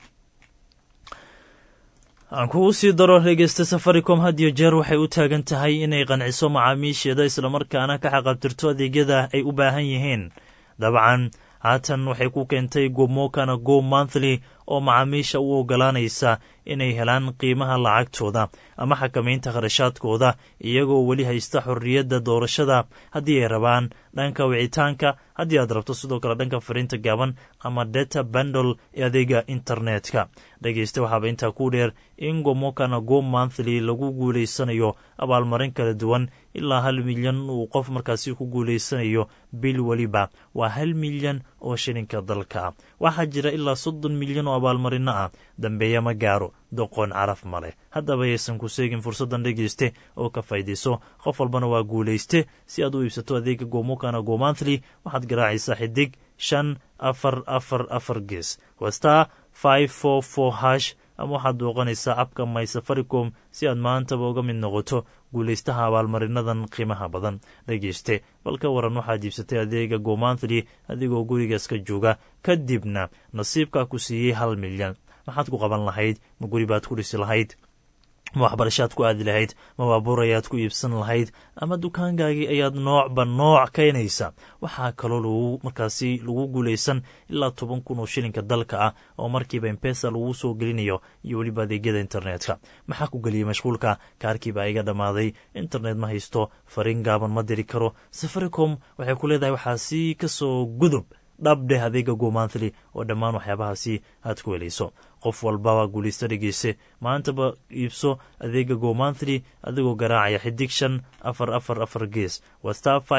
J: aan kugu sii daro dhegeysta safaricom had iyo jeer waxay u taagan tahay inay qanciso macaamiisheeda islamarkaana ka xaqabtirto adeegyada ay u baahan yihiin dabcan haatan waxay ku keentay gomokana go monthly oo macaamiisha u ogolaanaysa inay helaan qiimaha lacagtooda ama xakamaynta kharashaadkooda iyagoo weli haysta xorriyadda doorashada haddii ay rabaan dhanka wicitaanka haddii aad rabto sidoo kale dhanka fariinta gaaban ama data bandle ee adeega internetka dhegeysta waxaaba intaa ku dheer in gomokana go monthly lagu guulaysanayo abaalmarin kala duwan ilaa hal milyan uu qof markaasi ku guulaysanayo bil weliba waa hal milyan oo shilinka dalka waxaa jira ilaa soddon milyan oo abaalmarino ah dambeeya ma gaaro doqon caraf ma leh haddaba yaysan ku seegin fursaddan dhegeyste oo ka faydayso qof walbana waa guulayste si aad u iibsato adeega gomokana go monthly waxaad garaacaysaa xidig shan afar afar afar gees wastar five four four hash ama waxaad booqanaysaa abka my safaricom si aad maantaba uga mid noqoto guulaystaha abaalmarinadan qiimaha badan dhegeyste bal ka waran waxaad iibsatay adeega gomanthly adigoo gurigaas ka jooga kadibna nasiibkaa ku siiyey hal milyan maxaad ku qaban lahayd ma guri baad ku dhisi lahayd ma waxbarashaad ku aadi lahayd ma baabuur ayaad ku iibsan lahayd ama dukaankaagii ayaad noocba nooc keenaysa waxaa kaloo lagu markaasi lagu guulaysan ilaa toban kun oo shilinka dalka ah oo markiiba embesa lagu soo gelinayo iyo weliba adeegyada internetka maxaa ku geliyey mashquulka kaarkiiba iga dhammaaday internet ma haysto fariin gaaban ma diri karo safaricom waxay ku leedahay waxaa si kasoo gudub dhabdheh adeega gomanthly oo dhammaan waxyaabahaasi aad ku helayso qof walbaba guulaysta dhegeyse maantaba iibso adeega gomanthly adigoo garaacaya xidig shan afar afar afar gees waa star five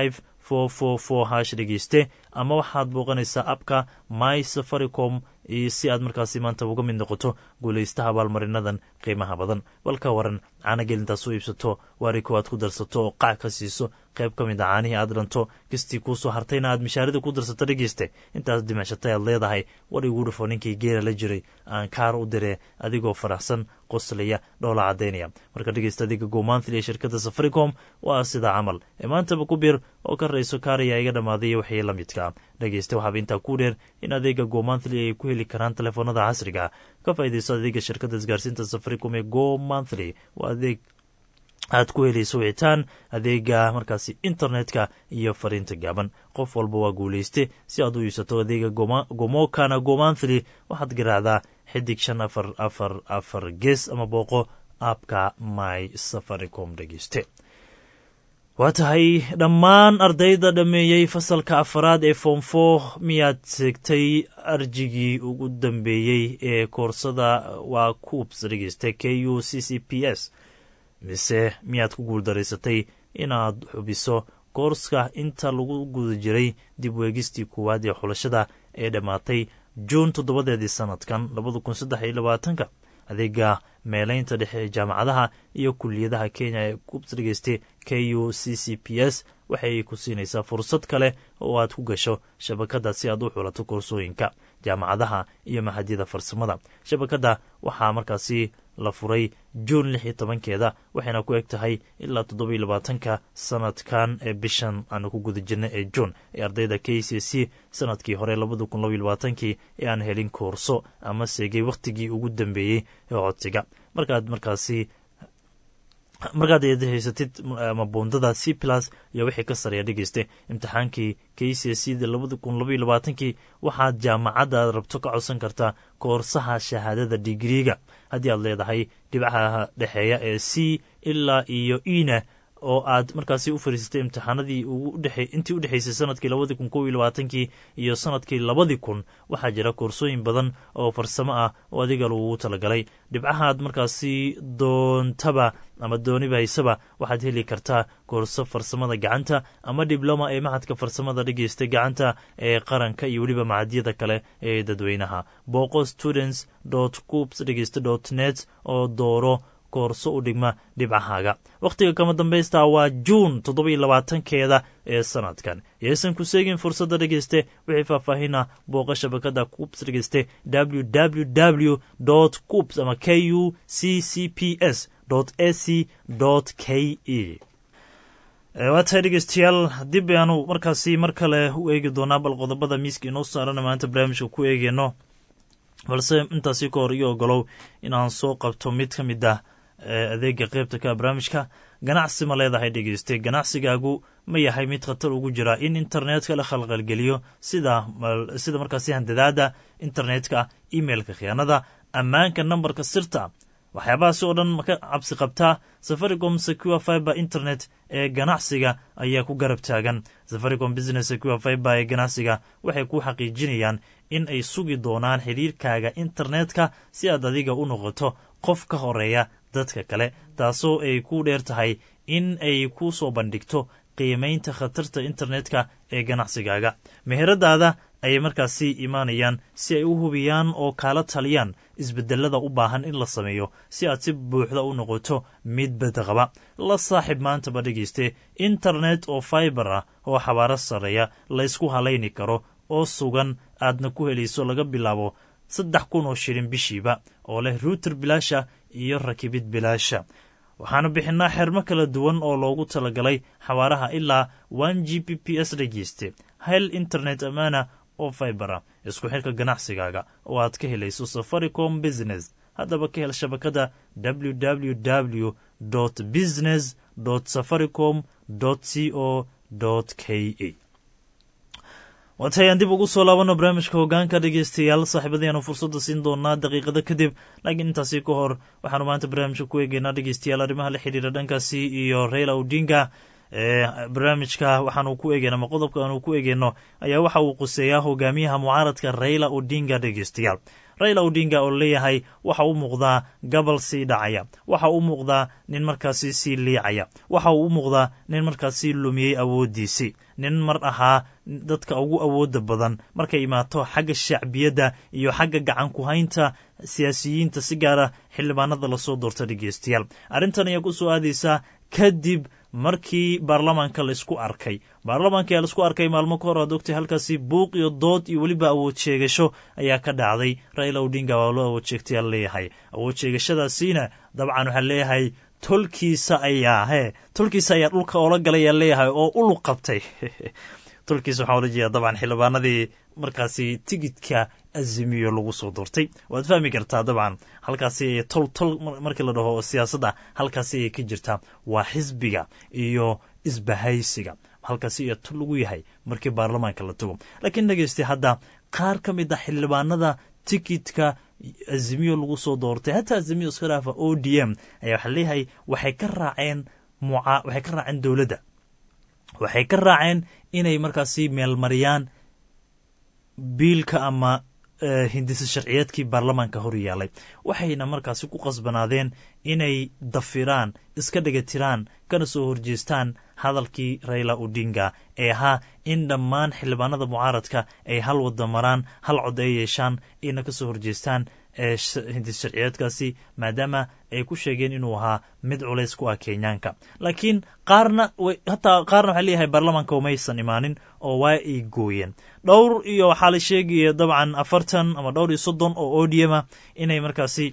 J: four four four hash dhegeyste ama waxaad booqanaysaa abka my safaricom si aad markaasi maanta uga mid noqoto guulaystaha abaalmarinadan qiimaha badan balka waran caanageel intaad u iibsato waariko aad ku darsato oo qac ka siiso qayb ka mid a caanihii aad dhanto kistii kuusoo hartayna aad mishaarida ku darsato dhegeyste intaas dimacshatay aad leedahay war igu dhufo ninkii geela la jiray aan kaar u diree adigoo faraxsan qoslaya dhoola caddaynaya marka dhegeysta adiga gomanthly ee shirkadda safaricom waa sidaa camal ee maantaba ku biir oo ka rayso kaaraya iga dhammaaday waxii la midka dhegeysta waxaaba intaa ku dheer in adeega gomanthly ay ku heli karaan telefoonada casriga ka faa'iidayso adeega shirkadda isgaarsiinta safaricom ee go monthly waa adeeg aad ku helayso wicitaan adeega markaasi internetka iyo fariinta gaaban qof walba waa guulayste si aad u iibsato adeega gomokana gomanthly waxaad garaacdaa xidig shan afar afar afar gees ama booqo aabka my safaricom dhegeyste waa tahay dhammaan ardayda dhammeeyey fasalka afaraad ee foomfo miyaad segtay arjigii ugu dambeeyey ee koorsada waa kuubs dhegeysta k u c c p s mise miyaad ku guuldaraysatay inaad xubiso koorska inta lagu guda jiray dib weegistii koowaad ee xulashada ee dhammaatay juun toddobadeedii sanadkan labada kun saddex iyo labaatanka adeega meelaynta dhexe ee jaamacadaha iyo kuliyadaha kenya ee kubs dhegeysta k u c c p s waxay ku siinaysaa fursad kale oo aad ku gasho shabakadda si aad u xulato koorsooyinka jaamacadaha iyo maxadyada farsamada shabakadda waxaa markaasi la furay juun lix iyo tobankeeda waxayna ku eg tahay ilaa toddobiyo labaatanka sanadkan ee bishan aanu ku guda jirna ee juun ee ardayda k c c sanadkii hore labada kun labaiyo labaatankii ee aan helin koorso ama seegay wakhtigii ugu dambeeyey ee codsiga markaad markaasi markaad haysatid mabuundada c plus iyo wixii ka sareeya dhegeysta imtixaankii k c c da labada kun labaiyo labaatankii waxaad jaamacadda aad rabto ka codsan kartaa koorsaha shahaadada digriiga haddii aad leedahay dhibcaha dhexeeya ee c ilaa iyo ina oo aad markaasi u fariisatay imtixaanadii intii u dhexeysay sanadkii labadii kun kow iyo labaatankii iyo sanadkii labadii kun waxaa jira koorsooyin badan oo farsamo ah oo adiga lagugu talagalay dhibcahaad markaasi doontaba ama dooniba haysaba waxaad heli kartaa koorso farsamada gacanta ama dibloma ee maxadka farsamada dhegeysta gacanta ee qaranka iyo weliba macadyada kale ee dadweynaha booqo students coops dhegeysta net oo dooro koorso u dhigma dhibcahaaga wakhtiga kama dambaysta waa juun toddobiyo labaatankeeda ee sanadkan yaysan ku seegin fursadda dhegeyste wixii faahfaahina booqa shabakada coops dhegeyste www coops ama k u c c p s ac k e waa tahay dhegeystayaal dib ayaanu markaasi mar kale u eegi doonaa bal qodobada miiska inoo saarana maanta barnaamijka ku eegeyno balse intaasi ka hor iyo ogolow inaan soo qabto mid ka mid ah adeega qeybta ka barnaamijka ganacsi ma leedahay dhegeyste ganacsigaagu ma yahay mid khatar ugu jira in internetka la khalqalgeliyo sida sida markaasi handadaada internetka emailka khiyaanada ammaanka nambarka sirta waxyaabahaasi oo dhan maka cabsi qabtaa safaricom secure fiber internet ee ganacsiga ayaa ku garab taagan safaricom business secure fiber ee ganacsiga waxay ku xaqiijinayaan in ay sugi doonaan xidhiirkaaga internetka si aad adiga u noqoto qof ka horeeya dadka kale taasoo ay ku dheer tahay in ay ku soo bandhigto qiimaynta khatarta internetka ee ganacsigaaga meheradaada ayay markaasi imaanayaan si ay u hubiyaan oo kaala taliyaan isbedelada u baahan in la sameeyo si aad si buuxda u noqoto mid badaqaba la saaxiib maantaba dhegeyste internet oo fiber ah oo xabaaro sarreeya laysku halayni karo oo sugan aadna ku helayso laga bilaabo saddex kun oo shilin bishiiba oo leh ruuter bilaasha iyo rakibid bilaasha waxaanu bixinaa xermo kala duwan oo loogu talagalay xawaaraha ilaa one g b p s dhegeyste hel internet ammaana oo fibera isku xirka ganacsigaaga oo aad ka helayso safaricom business haddaba ka hel shabakada www business safaricom c o k a waatayaan dib ugu soo laabano barnaamijka hogaanka dhegeystayaal saaxiibadayaanu fursadda siin doonaa daqiiqada kadib laakiin intaasi ka hor waxaanu maanta barnaamijka ku eegeynaa dhegeystayaal arrimaha la xidhiira dhankaasi iyo raila odinga barnaamijka waxaanu ku eegeyna ama qodobka aanu ku eegeyno ayaa waxa uu quseeyaa hogaamiyaha mucaaradka raila odinga dhegeystayaal raila odinga oo leeyahay waxa u muuqdaa gabal sii dhacaya waxa u muuqdaa nin markaasi sii liicaya waxa uu u muuqdaa nin markaasi lumiyey awooddiisii nin mar ahaa dadka ugu awooda badan markay imaato xagga shacbiyadda iyo xagga gacan ku haynta siyaasiyiinta si gaara xildhibaanada lasoo doorta dhegeystayaal arrintan ayaa ku soo aadaysaa kadib markii baarlamaanka laisku arkay baarlamaanka ayaa laisku arkay maalmo ka hor aad ogtay halkaasi buuq iyo dood iyo weliba awood sheegasho ayaa ka dhacday raila odinga waa loo awood sheegtay aan leeyahay awood sheegashadaasiina dabcan waxaa leeyahay tolkiisa ayaa he tolkiisa ayaa dhulka oola galay ayaa leeyahay oo uluq qabtay tolkiisa waxaa ola jeeda dabcan xildhibaanadii markaasi tigidka azimiyo lagu soo doortay waad fahmi kartaa dabcan halkaasi tol tol markii la dhaho siyaasadda halkaasi ayay ka jirtaa waa xisbiga iyo isbahaysiga halkaasi iyo tol lagu yahay markii baarlamaanka la tago laakiin dhegeystay hadda qaar ka mid a xildhibaanada tikidka azimiyo lagu soo doortay hataa azimiyo iska dhaafa o d m ayaa waxaa leeyahay waxay ka raaceen muca waxay ka raaceen dowladda waxay ka raaceen inay markaasi meelmariyaan biilka ama hindisa sharciyeedkii baarlamaanka hor yaalay waxayna markaasi ku qasbanaadeen inay dafiraan iska dhagatiraan kana soo horjeestaan hadalkii raila odinga ee ahaa in dhammaan xildhibaanada mucaaradka ay hal wada maraan hal cod ay yeeshaan ayna ka soo horjeestaan hindis sharciyeedkaasi maadaama ay ku sheegeen inuu ahaa mid culays ku ah kenyaanka laakiin qaarna hataa qaarna waxaa leeyahay baarlamaanka umaysan imaanin oo waa ay gooyeen dhowr iyo waxaa la sheegaya dabcan afartan ama dhowr iyo soddon oo odiama inay markaasi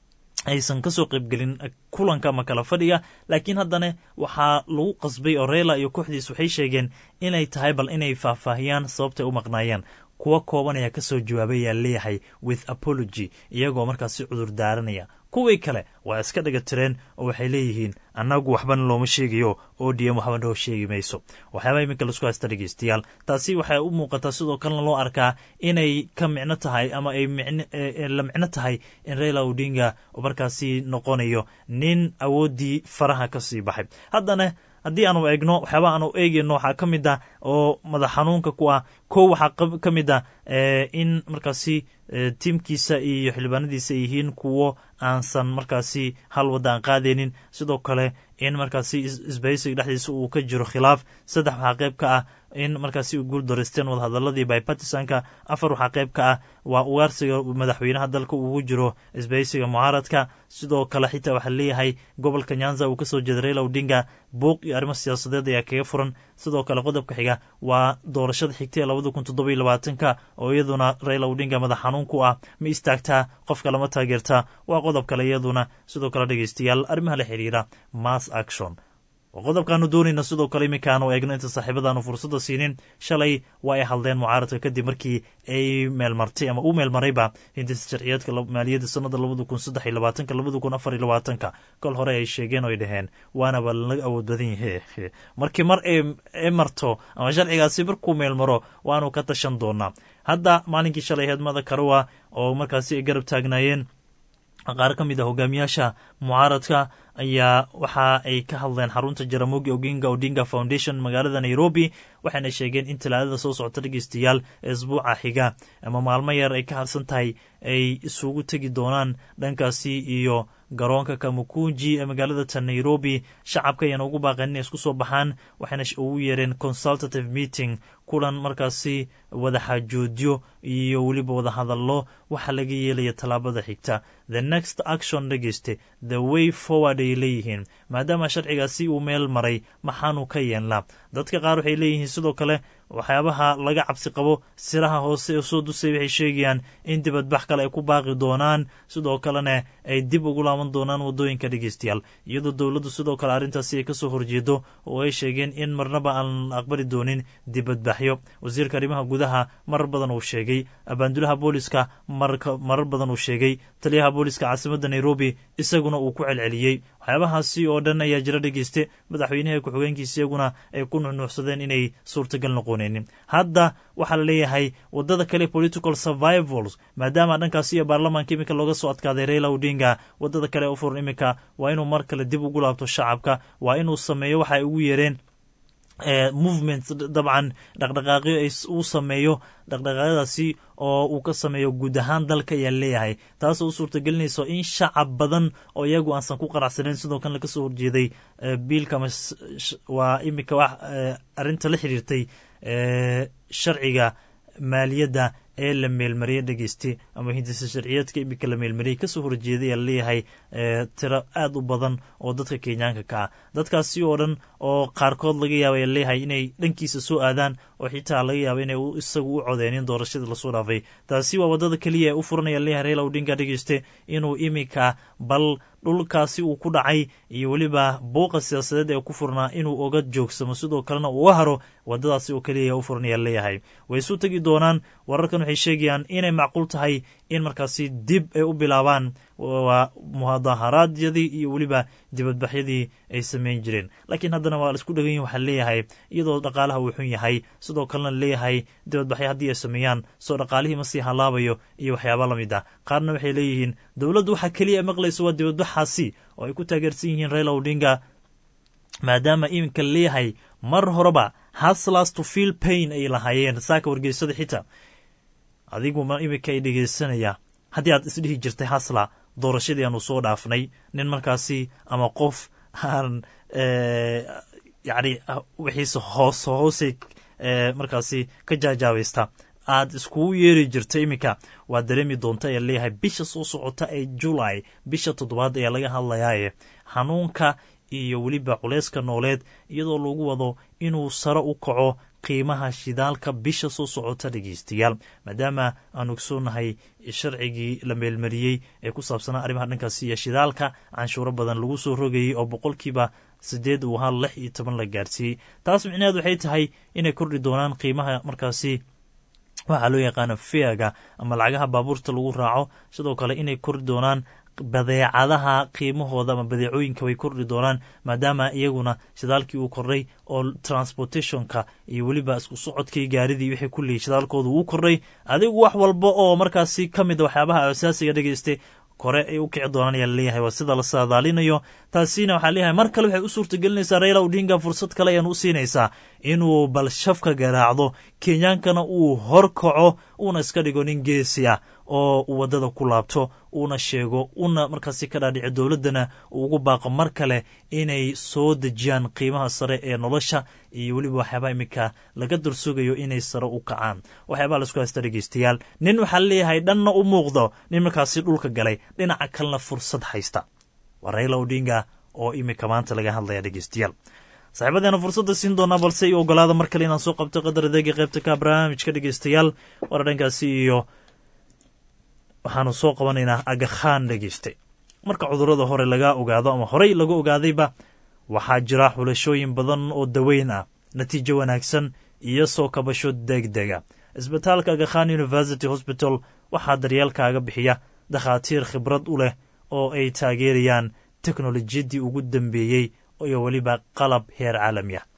J: aysan kasoo qaybgelin kulanka ama kala fadhiga laakiin haddana waxaa lagu qasbay oo reila iyo kooxdiis waxay sheegeen inay tahay bal inay faahfaahiyaan sababtay u maqnaayeen kuwa kooban ayaa ka soo jawaabay ayaa leeyahay with apology iyagoo markaasi cudur daaranaya kuwii kale waa iska dhaga tireen oo waxay leeyihiin annagu waxbana looma sheegayo oo dm waxba noo sheegi mayso waxyaabaa iminka laisku haysta dhegeystayaal taasi waxay u muuqataa sidoo kalena loo arkaa inay ka micno tahay ama ay la micno tahay in raila odinga markaasi noqonayo nin awooddii faraha ka sii baxay haddana haddii aanu eegno waxyaaba aanu eegeyno waxaa ka mid ah oo madax xanuunka ku ah kow waxaa ka mid ah in markaasi tiimkiisa iyo xildhibaanadiisa ay yihiin kuwo aansan markaasi hal wadda aan qaadaynin sidoo kale in markaasi isbahaysiga dhexdiisa uu ka jiro khilaaf saddex waxaa qayb ka ah in markaasi u guul dareysteen wadahadaladii bypartisanka afar waxaa qayb ka ah waa ugaarsiga madaxweynaha dalka ugu jiro isbahaysiga mucaaradka sidoo kale xitaa waxaa leeyahay gobolka nyanza uu kasoo jeeda raila odinga buuq iyo arrimo siyaasadeed ayaa kaga furan sidoo kale qodobka xiga waa doorashada xigta ee labada kun toddoba iyo labaatanka oo iyaduna raila odinga madax xanuun ku ah ma istaagtaa qofka lama taageertaa waa qodob kale iyaduna sidoo kale dhegeystayaal arrimaha la xiriira mass action qodobkaanu doonayna sidoo kale iminkaanu eegno inta saaxiibadaanu fursadda siinin shalay waa ay hadleen mucaaradka kadib markii ay meelmartay ama u meelmarayba hindisa sharciyeedka maaliyadda sanada labada kun saddex iyo labaatanka labada kun afar iyo labaatanka kol hore ay sheegeen oo ay dhaheen waanaba laga awood badan yahe markii mar ay marto ama sharcigaasi markuu meelmaro waanu ka tashan doonaa hadda maalinkii shalay heedmada karowa oo markaasi ay garab taagnaayeen qaar ka mid a hogaamiyaasha mucaaradka ayaa waxa ay ka hadleen xarunta jaramogi oginga odinga foundation magaalada nairobi waxayna sheegeen in talaadada soo socota dhegeystayaal ee isbuuca xiga ama maalmo yar ay ka harsan tahay ay isugu tegi doonaan dhankaasi iyo garoonka kamukunji ee magaalada ta nairobi shacabka ayaan ugu baaqeen inay isku soo baxaan waxayna ugu yeereen consultative meeting kulan markaasi wadaxaajoodyo iyo weliba wadahadallo waxa laga yeelaya tallaabada xigta the next action dhegeyste the way forward ay leeyihiin maadaama sharcigaasi uu meel maray maxaanu ka yeelnaa dadka qaar waxay leeyihiin sidoo kale waxyaabaha laga cabsi qabo siraha hoose ee soo dusay waxay sheegayaan in dibadbax kale ay ku baaqi doonaan sidoo kalena ay dib ugu laaban doonaan waddooyinka dhegeystayaal iyadoo dowladdu sidoo kale arrintaasi ay kasoo horjeedo oo ay sheegeen in marnaba aan aqbali doonin dibadbaxyo wasiirka arrimaha gudaha marar badan uu sheegay abaandulaha booliska marar badan uu sheegay taliyaha booliska caasimadda nairobi isaguna uu ku celceliyey waxyaabahaasi oo dhan ayaa jira dhegeyste madaxweynaha ku-xigeenkiisa iyaguna ay ku nuxnuuxsadeen inay suurtagal noqonaynin hadda waxaa la leeyahay wadada kale political survivals maadaama dhankaasi iyo baarlamaanka iminka looga soo adkaaday raila odinga wadada kale u furan iminka waa inuu mar kale dib ugu laabto shacabka waa inuu sameeyo waxa ay ugu yeereen movement dabcan dhaqdhaqaaqyo uu sameeyo dhaqdhaqaaqyadaasi oo uu ka sameeyo guud ahaan dalka ayaa leeyahay taasoo u suurtagelinayso in shacab badan oo iyagu aansan ku qanacsanayn sidoo kan laga soo horjeeday biilka waa iminka wax arrinta la xiriirtay sharciga maaliyadda ee la meelmariyey dhegeyste ama hindisa sharciyeedka iminka la meelmariyey kasoo horjeeday ayaa leeyahay tiro aad u badan oo dadka kenyaanka ka ah dadkaasi oo dhan oo qaarkood laga yaaba ayaa leeyahay inay dhankiisa soo aadaan oo xitaa laga yaaba inay isagu u codeenin doorashadii lasoo dhaafay taasi waa wadada keliya ee u furanaya leeyahay reela odinga dhegeyste inuu iminka bal dhulkaasi uu ku dhacay iyo weliba buuqa siyaasadeed ee ku furnaa inuu oga joogsamo sidoo kalena uu haro wadadaasi oo keliya u furanaya leeyahay way isu tegi doonaan wararkan waxay sheegayaan inay macquul tahay in markaasi dib ay u bilaabaan mudaharaadyadii iyo weliba dibadbaxyadii ay sameyn jireen laakiin haddana waa laisku dhegan yihin waxaa leeyahay iyadoo dhaqaalaha uu xun yahay sidoo kalena leeyahay dibadbaxyo haddii ay sameeyaan soo dhaqaalihii ma sii halaabayo iyo waxyaaba la mid ah qaarna waxay leeyihiin dowladdu waxaa keliya maqlaysa waa dibadbaxaasi oo ay ku taageersan yihiin raila odinga maadaama iminka leeyahay mar horeba haslas to feel pain ay lahaayeen saaka wargeysada xitaa adigu ma iminka ay dhegeysanaya haddii aad isdhihi jirtay hasla doorashadii aanu soo dhaafnay nin markaasi ama qof aan yacni wixiise hoos hoosay markaasi ka jaajaabaysta aad iskugu yeeri jirta iminka waad dareemi doonta ayaa leeyahay bisha soo socota ee julay bisha toddobaad ayaa laga hadlayaaye xanuunka iyo weliba culeyska nooleed iyadoo lagu wado inuu sare u kaco qiimaha shidaalka bisha soo socota dhegeystayaal maadaama aan ogsoonahay sharcigii la meelmariyey ee ku saabsanaa arrimaha dhankaasi iyo shidaalka canshuuro badan lagu soo rogayey oo boqolkiiba sideed uu ahaa lix iyo toban la gaarsiiyey taas micnaheed waxay tahay inay kordhi doonaan qiimaha markaasi waxaa loo yaqaana feaga ama lacagaha baabuurta lagu raaco sidoo kale inay kordhi doonaan badeecadaha qiimahooda ama badeecooyinka way kordhi doonaan maadaama iyaguna shidaalkii uu kordhay oo transportationka iyo weliba isku socodkii gaaridii wixii kullihi shidaalkooda uu kordhay adigu wax walba oo markaasi ka mid a waxyaabaha asaasiga dhegeyste kore ay u kici doonaan ayaa laleeyahay waa sida la saadaalinayo taasina waxaa leeyahay mar kale waxay u suurtagelinaysaa raila odinga fursad kale ayaan u siinaysaa inuu bal shafka garaacdo kenyaankana uu hor kaco uuna iska dhigo nin geesi ah oo uu waddada ku laabto uuna sheego una markaasi ka dhaadhici dowladdana uu ugu baaqo mar kale inay soo dejiyaan qiimaha sare ee nolosha iyo weliba waxyaabaa iminka laga dursugayo inay sare u kacaan waxyaabaa laisku haysta dhegeystayaal nin waxaa leeyahay dhanna u muuqdo nin markaasi dhulka galay dhinaca kalena fursad haysta waa raila odinga oo iminka maanta laga hadlaya dhegeystayaal saaxiibadeena fursadda siin doonaa balse i ogolaada mar kale inaan soo qabto qadar adeega qaybta ka barnaamijka dhegeystayaal waana dhankaasi iyo waxaanu soo qabanaynaa agakhaan dhegeyste marka cudurrada hore laga ogaado ama horey laga ogaadayba waxaa jira xulashooyin badan oo daweyn ah natiijo wanaagsan iyo soo kabasho degdega isbitaalka agakhan university hosbital waxaa daryeelkaaga bixiya dakhaatiir khibrad u leh oo ay taageerayaan teknolojiyaddii ugu dambeeyey iyo weliba qalab heer caalami ah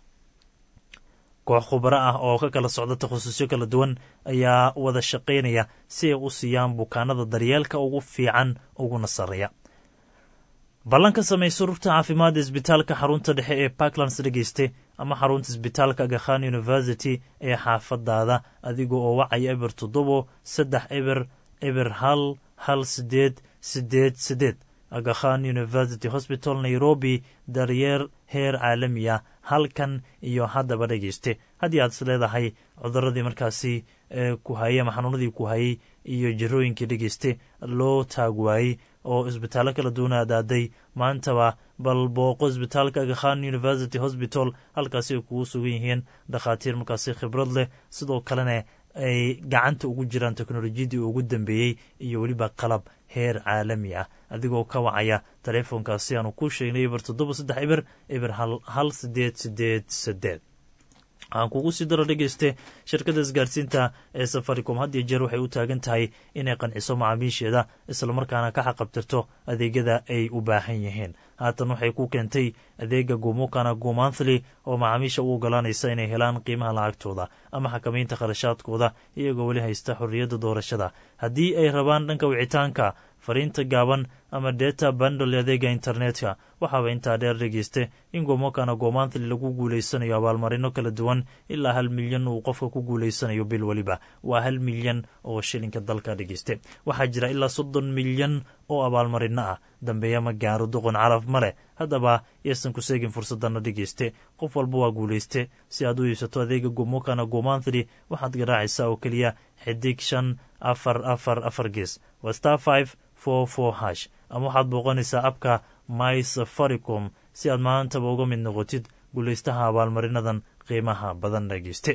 J: koox khubaro ah oo ka kala socda takhasusyo kala duwan ayaa wada shaqaynaya si ay u siiyaan bukaanada daryeelka ugu fiican uguna sarreeya ballan ka samayso rugta caafimaadda isbitaalka xarunta dhexe ee parklands dhegeyste ama xarunta isbitaalka agakhan university ee xaafadaada adiga oo wacaya eber toddobo saddex eber eber hal hal sideed sideed sideed agakhan university hosbital nairobi daryeer heer caalami ah halkan iyo haddaba dhegeyste haddii aad is leedahay cuduradii markaasi ku hayey ama xanuunadii ku hayey iyo jirooyinkii dhegeyste loo taag waayey oo isbitaallo kala duwan aadaaday maantaba bal booqo isbitaalka agakhan university hosbital halkaasi ay kugu sugan yihiin dhakhaatiir markaasi khibrad leh sidoo kalena ay gacanta ugu jiraan teknolojiyadii ugu dambeeyey iyo weliba qalab heer caalami ah adigoo ka wacaya taleefonkaasi aanu ku sheegnay eber toddoba saddex eber eber hal sideed sideed sideed waxaan kugu sii daro dhegeyste shirkadda isgaarsiinta ee safaricom had iyo jeer waxay u taagan tahay inay qanciso macaamiisheeda islamarkaana ka xaqabtirto adeegyada ay u baahan yihiin haatan waxay ku keentay adeega gumukana gumonthly oo macaamiisha u ogolaanaysa inay helaan qiimaha lacagtooda ama xakamaynta kharashaadkooda iyagoo weli haysta xorriyadda doorashada haddii ay rabaan dhanka wicitaanka fariinta gaaban ama deta bandle adeega internetka waxaaba intaa dheer dhegeyste in gomokana gomanthly lagu guuleysanayo abaalmarino kala duwan ilaa hal milyan uu qofka ku guuleysanayo bil weliba waa hal milyan oo shilinka dalka dhegeyste waxaa jira ilaa soddon milyan oo abaalmarino ah dambeeya ma gaaro doqon calaf ma leh haddaba yaysan ku seegin fursadana dhegeyste qof walba waa guuleyste si aad u iibsato adeega gomokana gomanthly waxaad garaacaysaa oo keliya xidig shan afar afar afar gees waa star five four four hash ama waxaad booqanaysaa abka my safaricom si aad maantaba uga mid noqotid guulaystaha abaalmarinadan qiimaha badan dhegeyste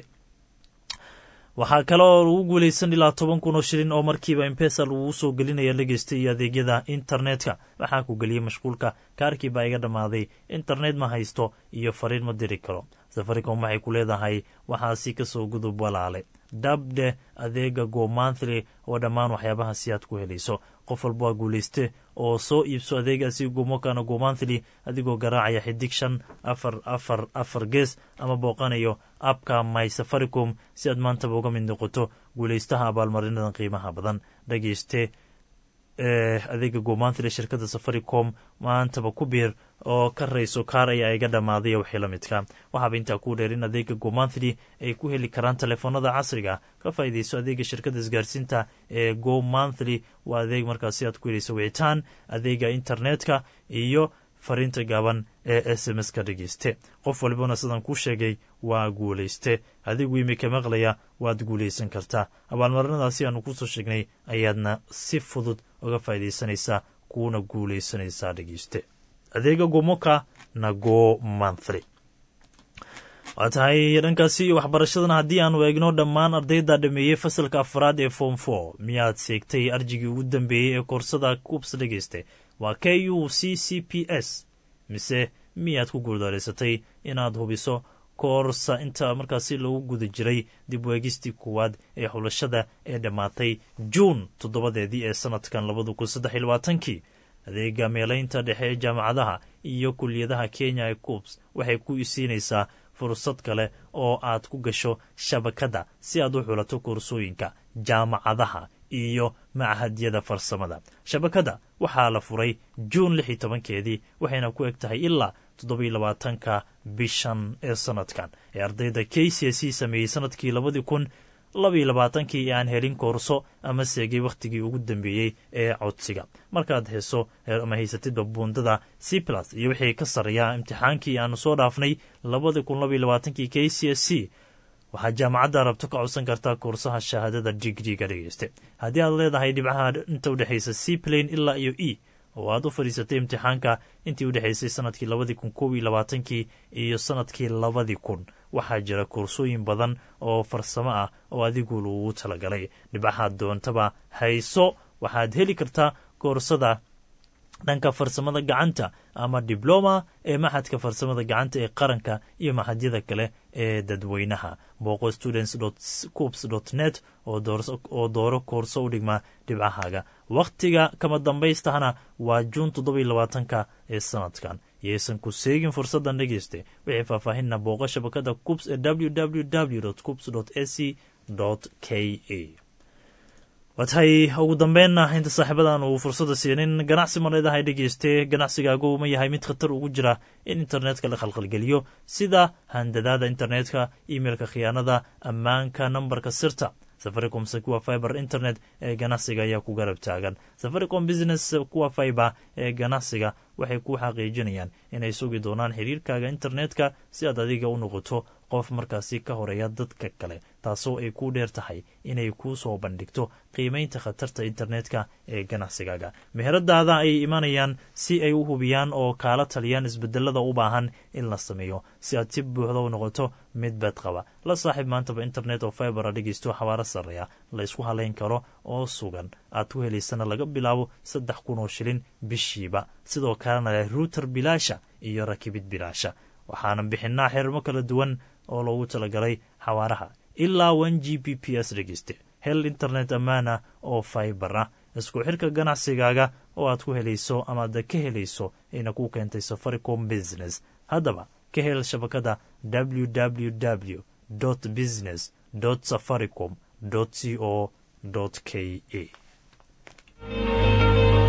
J: waxaa kale oo lagu guulaysan ilaa toban kun oo shilin oo markiiba impesa lagugu soo gelinaya dhegeysta iyo adeegyada internetka waxaa ku geliyey mashquulka kaarkii baa iga dhammaaday internet ma haysto iyo fariin ma diri karo safaricom waxay ku leedahay waxaasi kasoo gudub walaale dabdhe adeega gomanthly oo dhammaan waxyaabahaasi aad ku helayso qof walba waa guulayste oo soo iibso adeegaasi gomokana gomanthly adigoo garaacaya xidig shan afar afar afar gees ama booqanayo abka my safaricom si aad maantaba uga mid noqoto guulaystaha abaalmarinadan qiimaha badan dhegeyste adeega gomanthly shirkadda safaricom maantaba ku biir oo ka rayso kaar ayaa iga dhammaaday wixii la midka waxaaba intaa ku dheer in adeega gomanthly ay ku heli karaan telefoonada casriga ka faa'iidayso adeega shirkadda isgaarsiinta ee go monthly waa adeeg markaasi aad ku helayso wicitaan adeega internetka iyo fariinta gaaban ee s m s ka dhegeyste qof walibana sidaan kuu sheegay waa guulayste adigu imika maqlaya waad guulaysan kartaa abaalmarinadaasi aanu kusoo sheegnay ayaadna si fudud uga faa'iidaysanaysaa kuuna guulaysanaysaa dhegeyste adeega gomoka na go monthly waa tahay dhankaasi iyo waxbarashadana haddii aanu eegno dhammaan ardayda dhameeyey fasalka afraad ee form for miyaad seegtay arjigii ugu dambeeyey ee koorsada kuubs dhegeyste waa k u c c p s mise miyaad ku guuldareysatay inaad hubiso koorsa inta markaasi lagu guda jiray dib weegistii koowaad ee xulashada ee dhammaatay juun toddobadeedii ee sanadkan labada kun saddex iyo labaatankii adeega meelaynta dhexe ee jaamacadaha iyo kuliyadaha kenya ee kuubs waxay ku isiinaysaa fursad kale oo aad ku gasho shabakadda si aad u xulato koorsooyinka jaamacadaha iyo machadyada farsamada shabakadda waxaa la furay juun lix iyo tobankeedii waxayna ku eg tahay ilaa toddobiyo labaatanka bishan ee sanadkan ee ardayda k c s sameeyey sanadkii labadii kun labaiyo labaatankii ee aan helin koorso ama seegay wakhtigii ugu dambeeyey ee codsiga markaad heeso ama haysatidba buundada c plus iyo wixii ka sarreeya imtixaankii aanu soo dhaafnay labadii kun labaiyo labaatankii k c s c waxaad jaamacadda rabto ka codsan kartaa koorsaha shahaadada digriga dhegeyste haddii aad leedahay dhibcaha inta udhexaysa c plain ilaa iyo e oo aad u fadhiisatay imtixaanka intii udhexaysay sanadkii labadii kun kob iyo labaatankii iyo sanadkii labadii kun waxaa jira koorsooyin badan oo farsamo ah oo adigu lagugu talagalay dhibcahaad doontaba hayso waxaad heli kartaa koorsada dhanka farsamada gacanta ama dibloma ee maxadka farsamada gacanta ee qaranka iyo maxadyada kale ee dadweynaha booqo students coops net oo dooro koorso u dhigma dhibcahaaga wakhtiga kama dambaystahana waa juun toddobiyo labaatanka ee sanadkan yaysan ku seegin fursaddan dhegeyste wixii faahfaahinna booqo shabakada coops ee www coops ac k a waa tahay ugu dambeynna inta saaxiibadan uu fursadda siinin ganacsi ma leedahay dhegeyste ganacsigaagu ma yahay mid khatar ugu jira in internetka la khalkhalgeliyo sida handadaada internetka imeilka khiyaanada ammaanka nambarka sirta safaricom kuwa fiber internet ee ganacsiga ayaa ku garab taagan safaricom business kuwa fiber ee ganacsiga waxay ku xaqiijinayaan inay sugi doonaan xiriirkaaga internetka si aad adiga u noqoto qof markaasi ka horeeya dadka kale taasoo ay ku dheer tahay inay kuu soo bandhigto qiimaynta khatarta internetka ee ganacsigaaga meheradaada ayay imanayaan si ay u hubiyaan oo kaala taliyaan isbedelada u baahan in la sameeyo si aad si buuxda u noqoto mid bad qaba la saaxiib maantaba internet oo fibera dhegeysto xabaaro sarreeya la ysku halayn karo oo sugan aad ku helaysana laga bilaabo saddex kun oo shilin bishiiba sidoo kalena leh ruuter bilaasha iyo rakibid bilaasha waxaana bixinaa xirmo kala duwan oo loogu talagalay xawaaraha ilaa one g b p s dhegeyste hel internet ammaana oo fiber ah isku xirka ganacsigaaga oo aad ku helayso amaad ka helayso ayna ku keentay safaricom business haddaba ka hel shabakada www business safaricom co k a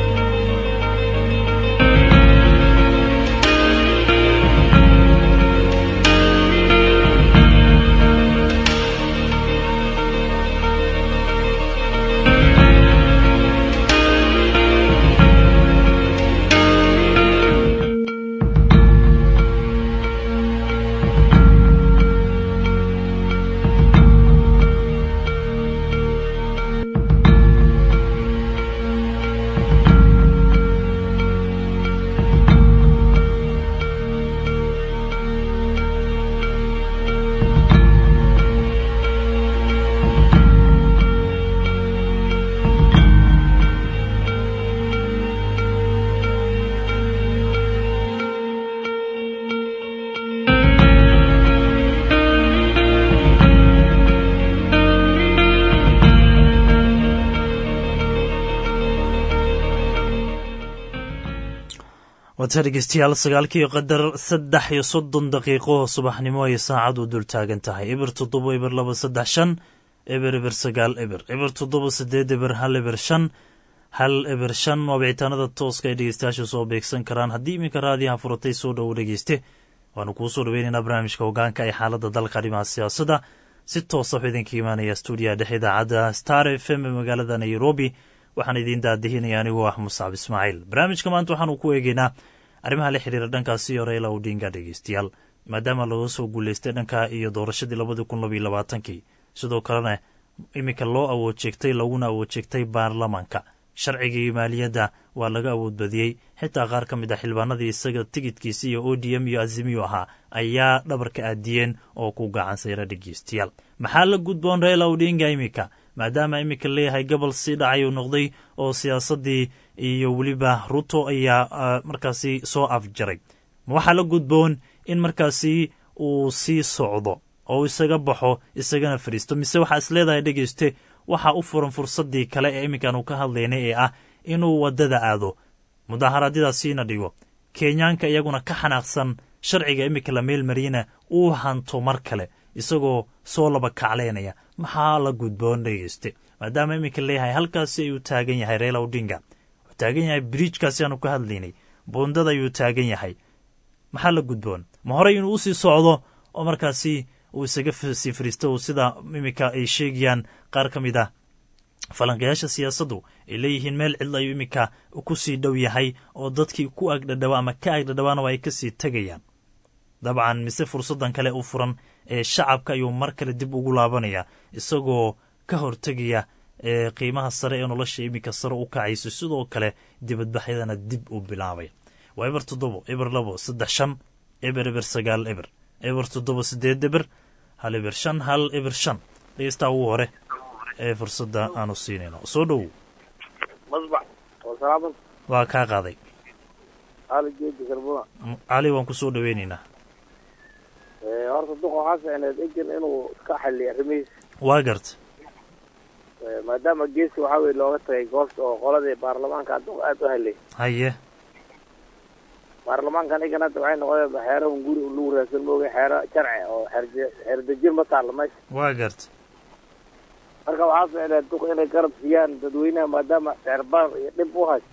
J: waata dhegeystayaal sagaalkii qadar saddex iyo soddon daqiiqo subaxnimo ay saacadu dul taagan tahay eber toddoba eber laba saddex shan eber eber sagaal eber eber toddoba sideed eber hal eber shan hal eber shan waa bicitaanada tooska ay dhegeystayaasha soo beegsan karaan haddii iminka raadiyaha furatay soo dhowo dhegeyste waanu kuu soo dhaweynaynaa barnaamijka hogaanka ee xaaladda dalka dhimaha siyaasadda si toosa wuxuu idinka imaanaya stuudiyaha dhexe idaacadda star f m ee magaalada nairobi waxaan idiin daadihinaya anigoo ah muscab ismaaciil barnaamijka maanta waxaanu ku eegeynaa arrimaha la xiriira dhankaasi hore ilaa udhiinga dhegeystayaal maadaama laga soo guuleystay dhanka iyo doorashadii labadii kun labaiyo labaatankii sidoo kalena iminka loo awood jeegtay laguna awood jeegtay baarlamaanka sharcigii maaliyadda waa laga awood badiyey xitaa qaar ka mid ah xildhibaanadii isaga tigidkiisi iyo o d m iyo azimiyo ahaa ayaa dhabarka aadiyeen oo ku gacan sayra dhegeystayaal maxaa la gudboon reela udhinga iminka maadaama iminka leeyahay gobol sii dhacay uu noqday oo siyaasaddii iyo weliba ruto ayaa markaasi soo afjaray ma waxaa la gudboon in markaasi uu sii socdo oo isaga baxo isagana fadhiisto mise waxaa is leedahay dhegeyste waxaa u furan fursaddii kale ee iminkaanu ka hadlaynay ee ah inuu waddada aado mudaharaadyadaasiina dhigo kenyaanka iyaguna ka xanaaqsan sharciga iminka la meel mariyana uu hanto mar kale isagoo soo laba kacleynaya maxaa la gudboon dhegeyste maadaama iminka leeyahay halkaasi ayuu taagan yahay reela udinga wuxuu taagan yahay bridjkaasi aanu ka hadlaynay buundada ayuu taagan yahay maxaa la gudboon ma horey inuu usii socdo oo markaasi uu isaga sii fariisto uu sida iminka ay sheegayaan qaar ka mid ah falanqayaasha siyaasaddu ay leeyihiin meel cidla ayuu iminka ku sii dhow yahay oo dadkii ku agdhadhawa ama ka agdhadhawaana waa ay kasii tegayaan dabcan mise fursaddan kale u furan ee shacabka ayuu mar kale dib ugu laabanaya isagoo ka hortegaya ee qiimaha sare ee nolosha iminka sare u kacayso sidoo kale dibadbaxyadana dib u bilaabay waa eber toddobo eber labo saddex shan eber eber sagaal eber eber toddoba sideed eber hal eber shan hal eber shan dhegeystaa ugu hore ee fursadda aanu siinayno soo dhowow waa kaa qaaday cali waan kusoo dhaweynaynaa
K: horta duqa waxaa ficneed egan inuu iska xaliyo arrimihiisa
J: waa garta
K: maadaama geesi waxaa weye looga tagay goobta oo qoladii baarlamaanka duqa aada u halay
J: haye
K: baarlamaankan egan hadda waxay noqdeen xeero un guri lagu raadsan mooga xeero sharci oo xeerdejin ma taalla meesha
J: waa garta
K: marka waxaa ficneed duqa inay garab siiyaan dadweynaha maadaama seerbaar iyo dhib u hayso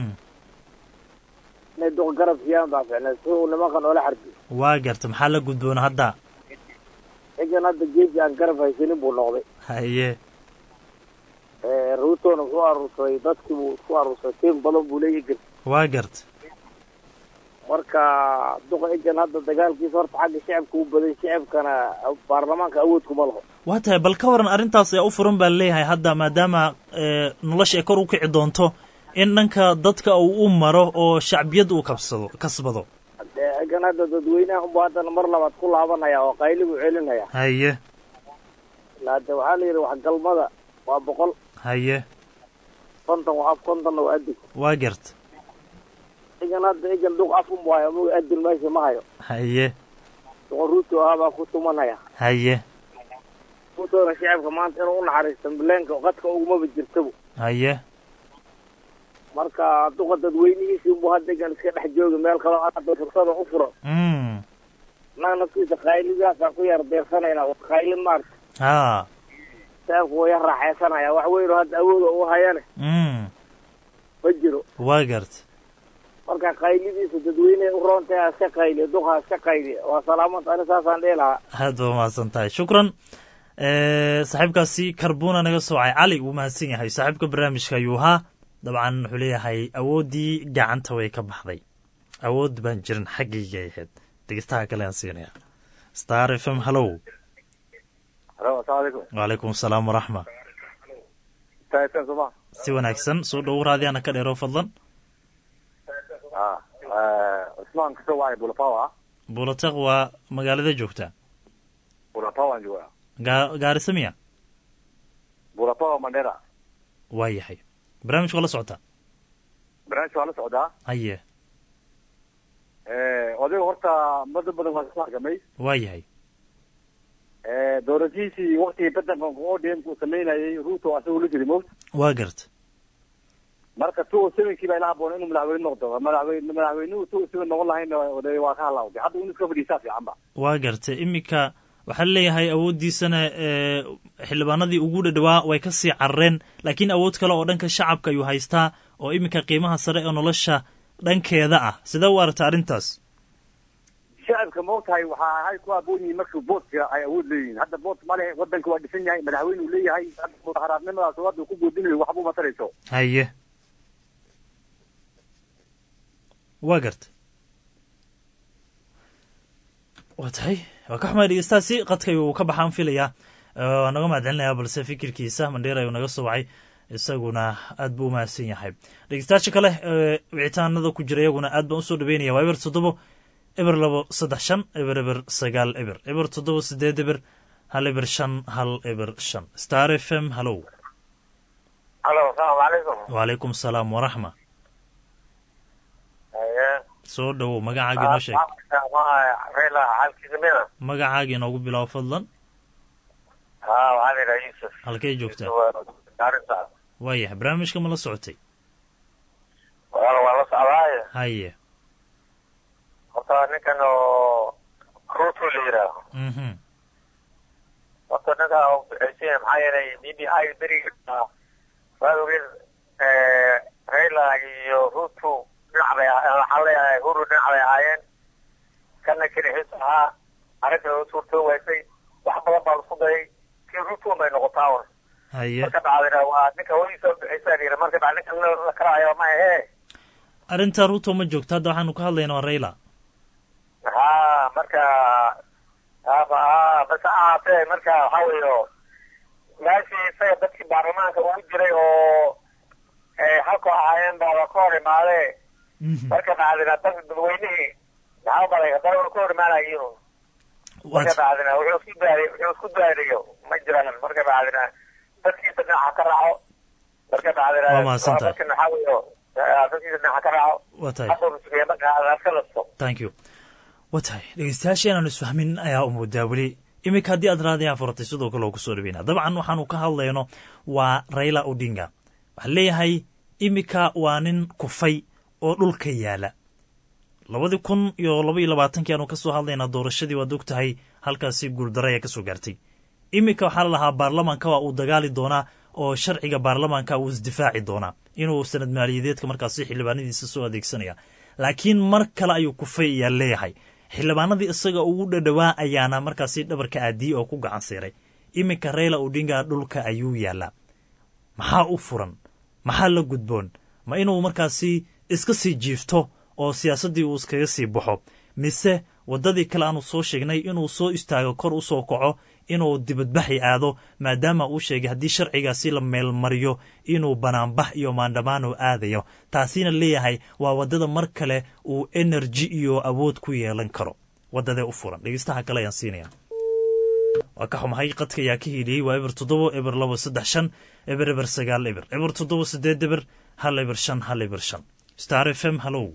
K: inay duqa garab siiyaan baa ficneed si uu nimankan oola xarbiyo
J: waa garta maxaa la gudboona hadda
K: egan hadda geesi aan garab haysanin buu noqday
J: haye
K: ruutona wuxuu aruursaday dadkii buu isku aruursaday tiim badan buu leeya egan
J: waa garta
K: marka duqa egan hadda dagaalkiisa horta xagga shicibka u badan shicibkana baarlamaanka awoodkuma laho
J: waa tahay bal ka waran arrintaas ayaa u furan baa leeyahay hadda maadaama nolosha ay kor u kici doonto in dhanka dadka uu u maro oo shacbiyad uu kabsado kasbado
K: egan hadda dadweynaha unba haddana mar labaad ku laabanaya oo qayli buu celinaya
J: haye
K: ilaa hadda waxaa la yidhi waxgalmada waa boqol
J: haye
K: konton waa af kontonna waa adig
J: waa garta
K: egan hadda egan duq af unbu hayo moga adil meesha ma hayo
J: haye
K: duqa ruuto ahabaa ku tumanaya
J: haye
K: ruutona shicibka maanta inuu unaxariisto mileenka qadka ugumaba jirtabo
J: haye
K: marka duqa dadweynihiisi unbu hadda egan iska dhex jooga meel kaloo hadda fursada u furan naga naftiisa qaylidaasaan ku yar deersanayna qayli maarta
J: ha
K: shicibku waa yar raaxaysanaya wax weyn oo hadda awooda u hayane ma jiro
J: waa garta
K: marka qaylidiisa dadweyneha u roontaha iska qayliya duqa iska qayliya waa salaamanta ani saasaan dhihi lahaa
J: aad ba mahadsan tahay shukran saaxiibkaasi karbuna naga soocay cali wuu mahadsan yahay saaxiibka barnaamijka ayuu ahaa dabcan wuxuu leeyahay awooddii gacanta way ka baxday awood baan jirin xaggayga ahayd dhegeystaha kale aan siinaya star f m hallow
L: halo asalaamu calaykum
J: wacalaykum asalaam waraxma
L: star f m sooma
J: si wanaagsan soo dhowo raadiyaana ka dheero fadlan
L: cusmaan kasoo wacay bulapawa
J: bulataq waa magaalada joogtaa
L: bulapawan joogaa
J: gaa gaarisa miya
L: bulapawa mandera
J: waa yahay barnaamijka waa la socotaa
L: barnaamijka waa la socdaa
J: haye
L: odayga horta muddo badan waa soo hargamay
J: waa yahay
L: doorashihiisii waktigii badanka odm uu samaynayay ruuto asagoo la jiray mowt
J: waa garta
L: marka two sevenkii baa ila haboon inuu madaxweyne noqdo madaxweyne madaxweynuhu two seven noqon lahayn de waa ka halawday hadda inu iska fadhiisaa fiican ba
J: waa gartay iminka waxaa leeyahay awooddiisana ee xildhibaanadii ugu dhadhawaa way ka sii carareen laakiin awood kale oo dhanka shacabka ayuu haystaa oo iminka qiimaha sare ee nolosha dhankeeda ah sidee u aragta arrintaas
L: shacabka maogtahay waxaa ahay ku aboon yihiin marka boodka ay awood leeyihiin hadda bood male wadanka waa dhisan yahay madaxweyne uu leeyahay mudaharaadnimadaas hadda ku boodinayo waxba uma tarayso
J: haye waa garta waa tahay waa ka xumay dhegeystaasi qadka ayuu ka baxaan filayaa waa naga mahadcelinayaa balse fikirkiisa mandheer ayuu naga soo wacay isaguna aad buu umahadsan yahay dhegeystayaasha kale ee wicitaanada ku jira iyaguna aad baan usoo dhaweynaya waa eber toddobo eber labo saddex shan eber eber sagaal eber eber toddobo sideed eber hal eber shan hal eber shan star f m hallow
M: halo asalaamu calaykum
J: wacalaykum salaam waraxma
M: haye
J: soo dhowow magacaaga inoo sheeg
M: reela xaalkiisa mida
J: magacaaga inoogu bilow fadlan
M: ha waxaa la yidhaha yuusuf
J: halkay joogtaa
M: gaarisa
J: waayahay barnaamijka ma la socotay
M: walaal waa la socdaaye
J: haye
M: horta ninkan oo ruto la yidhaaho
J: mhm
M: horta ninka oo bixisay maxaa yeelay b b i beriga waad ogeed reila iyo ruto dhinac bay waxaa leeyahay huru dhinac bay ahaayeen kana kelixiis ahaa arrinta oo suurtoo waysay wax badan baa laisku dayay kii ruto bay noqotaa un
J: haye
M: marka dhacdina waa ninka hooyadiisa bixisa la yidhi marka dhac ninkan la karaayo ma ahe
J: arrinta ruto ma joogto hadda waxaanu ka hadlaynaa waa rayla
M: ha marka haba ha base ahaatee marka waxaa weeyo meeshii isaga dadkii baarlamaanka ugu jiray oo halkoo ahaayeen baa waa ka hor imaadee marka dhacdina dad dadweynihii maxaa balay haddana waa ka hor imaanayiin marka dhacdina wuxuu isku daariy wuxuu isku daariyo ma jiraan marka dhacdina dadkiisa dhinaca ka raaco marka dhacdina
J: Waa mahadsantahay.
M: marka waxaa weeyo dadkiisa dhinaca ka raaco
J: waa tahay
M: hadda rusugiya marka aska lasto
J: thank you waa tahay dhegeystayaasha inaanu isfahmin ayaa u moodaa weli iminka haddii aad raadiyaan furatay sidoo kale oo kusoo dhaweynaa dabcan waxaanu ka hadlayno waa rayla odinga waxaa leeyahay iminka waa nin kufay oo dhulka yaala labadii kun iyo laba iyo labaatankii aanu kasoo hadlaynaa doorashadii waad og tahay halkaasi guuldaro ayaa kasoo gaartay iminka waxaa la lahaa baarlamaanka waa uu dagaali doonaa oo sharciga baarlamaanka uu isdifaaci doonaa inuu sanad maaliyadeedka markaasi xildhibaanadiisa soo adeegsanaya laakiin mar kale ayuu kufay ayaa leeyahay xildhibaanadii isaga ugu dhadhowaa ayaana markaasi dhabarka aadiyey oo ku gacan siiray iminka rayla odinga dhulka ayuu yaalaa maxaa u furan maxaa la gudboon ma inuu markaasi iska sii jiifto oo siyaasaddii uu iskaga sii baxo mise waddadii kale aanu soo sheegnay inuu soo istaago kor u soo kaco inuu dibadbaxi aado maadaama uu sheegay haddii sharcigaasi la meelmariyo inuu banaanbax iyo maandhamaano aadayo taasina leeyahay waa waddada mar kale uu energy iyo awood ku yeelan karo waddadee u furan dhegeystaha kale ayaan siinaya waa ka xumahay qadka ayaa ka hiiliyey waa eber toddobo eber labo saddex shan eber eber sagaal eber eber toddobo sideed eber hal eber shan hal eber shan star f m hallow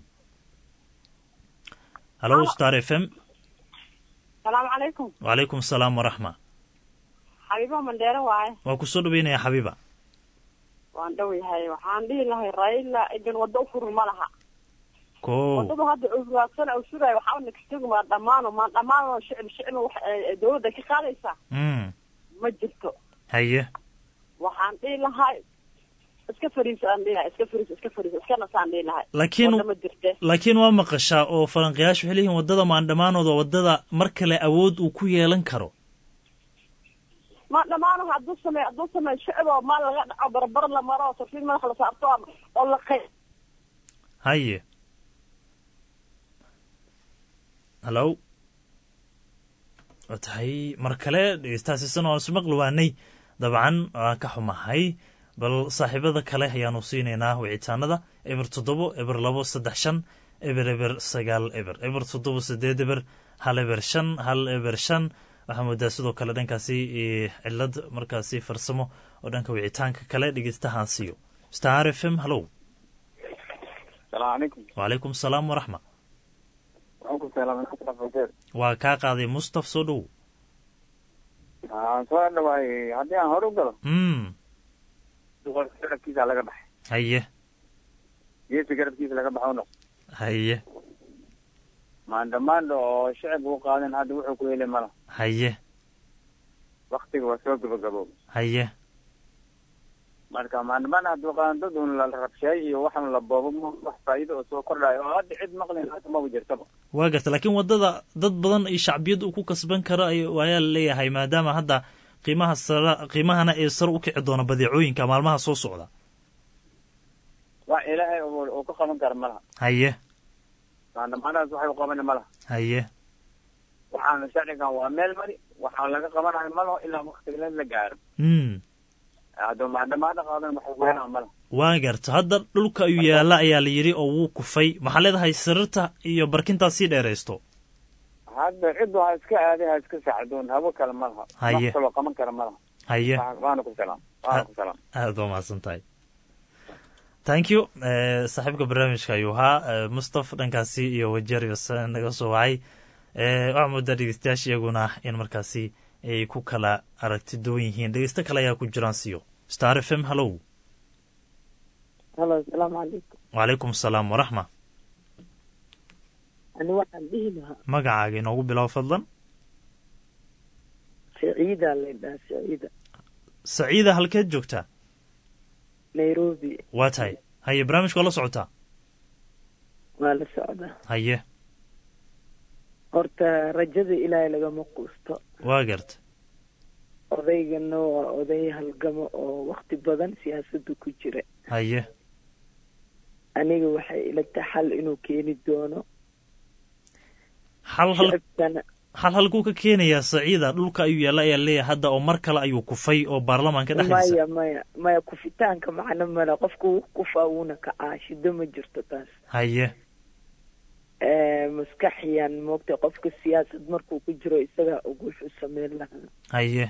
J: hallow star f m
N: salaamu calaykum
J: wacalaykum asalaam waraxma
N: xabiibo mandheere waaye
J: waa ku soo dhaweynaya xabiiba
N: waan dhow yahay waxaan dhihi lahay raila idin waddo u furin ma laha
J: ko
N: waddadu hadda uraadsan u sugaayo waxaa nagstog maa dhammaano maa dhammaano shicib shicib wax ee dawladda ka qaadaysa
J: mm
N: ma jirto
J: haye
N: waxaan dhihi lahay iska fariiso aan dhihi lahay iska fariiso iska fariiso iska nasaan dhihi lahay
J: laakiin
N: wadda ma jirte
J: laakiin waa maqashaa oo falanqayaashu waxay leeyihiin waddada maandhamaanooda waddada mar kale awood uu ku yeelan karo
N: ma dhammaano hadduu sameey hadduu sameey shicib oo maal laga dhaco barbar la maro oo sarfiin madax la saarto oo- oo la qey
J: haye hallow waa tahay mar kale dhegeystahaasiisana waan isu maqli waanay dabcan waan ka xumahay bal saaxiibada kale ayaanu siinaynaa wicitaanada eber toddobo eber labo saddex shan eber eber sagaal eber eber toddobo sideed eber hal eber shan hal eber shan waxaa moodaa sidoo kale dhankaasi eh, cilad markaasi farsamo oo dhanka wicitaanka kale dhegeystahaan siiyo star f m hallow
O: salaamu calaykum
J: wacalaykum salaam waraxma
O: waxaan ku salaamay mustafa fajeer
J: waa kaa qaaday mustaf soo dhow
O: aan soo dhawaayey haddii aan hore u galo
J: mm
O: duqorkiisa laga baxay
J: haye
O: geesi garabkiisa laga baxo noq
J: haye
O: maandhamaandha oo shicib u qaadan hadda wuxuu ku heli mala
J: haye
O: waktiga waa soo gabagabo
J: haye
O: marka maandhamaan hadduu qaadan dad un la rabsheey iyo waxan la boobo ma- wax faa'iido oo soo kordhayo oo hadda cid maqlin hadda maba jirtaba
J: waa garta laakiin waddada dad badan iyo shacbiyad uu ku kasban karo ay- ayaa la leeyahay maadaama hadda qiimaha sara qiimahana ee sare u kici doona badeecooyinka maalmaha soo socda
O: wax ilaahay uu uu ka qaban kara malaha
J: haye
O: maandhamaanadaas waxay u qaban malaha
J: haye
O: waxaana sharcigan waa meel mari waxaa laga qabanayo malaho ilaa waktiga la gaaro
J: mm
O: hadduu maandhamaandha qaadan wax ugu helaa malaha
J: waa garta hadda dhulka ayuu yaalla ayaa la yidhi oo wuu kufay maxaa leedahay sariirta iyo barkintaas sii dheeraysto
O: hadda ciddu ha iska aaday ha iska saacidoon habo kale malaha
J: Haye.
O: wax kaloo qaban kara malaha
J: haye
O: Wa- waana ku salaam waana ku salaam
J: aad waa mahadsan tahay thank you eh, saaxiibka barnaamijka ayuu ahaa eh, mustaf dhankaasi iyo wajerius naga soo wacay eh, waxaa moodaa dhegeystayaasha iyaguna in markaasi ay ku kala aragti duwan yihiin dhegeysto kale ayaa ku jiraan siyo star f m hallow
P: halo asalaamu calaykum
J: wacalaykum asalaam waraxma
P: ani waxaan dhihi lahaa
J: magacaaga inoogu bilow fadlan
P: saciida laydhaha saciida
J: saciida halkeed joogtaa
P: nairobi
J: waa tahay haye barnaamijka waa la socotaa
P: waa la socdaa
J: haye
P: horta rajada ilaahay lagama quusto
J: waa garta
P: odaygana waa oday halgamo oo wakti badan siyaasadda ku jira
J: haye
P: aniga waxay ila tahay xal inuu keeni doono
J: hal hal
P: shacabkana
J: hal halkuu ka keenayaa saciida dhulka ayuu yaalla ayaa leeyahay hadda oo mar kale ayuu kufay oo baarlamaanka dhexdiisa
P: maya maya maya kufitaanka macno male qofka wuu kufaa wuuna kacaa shido ma jirto taas
J: haye
P: Eh, maskaxiyan moogtay qofka siyaasad markuu ku jiro isagaa og wuxuu sameyn lahaa
J: haye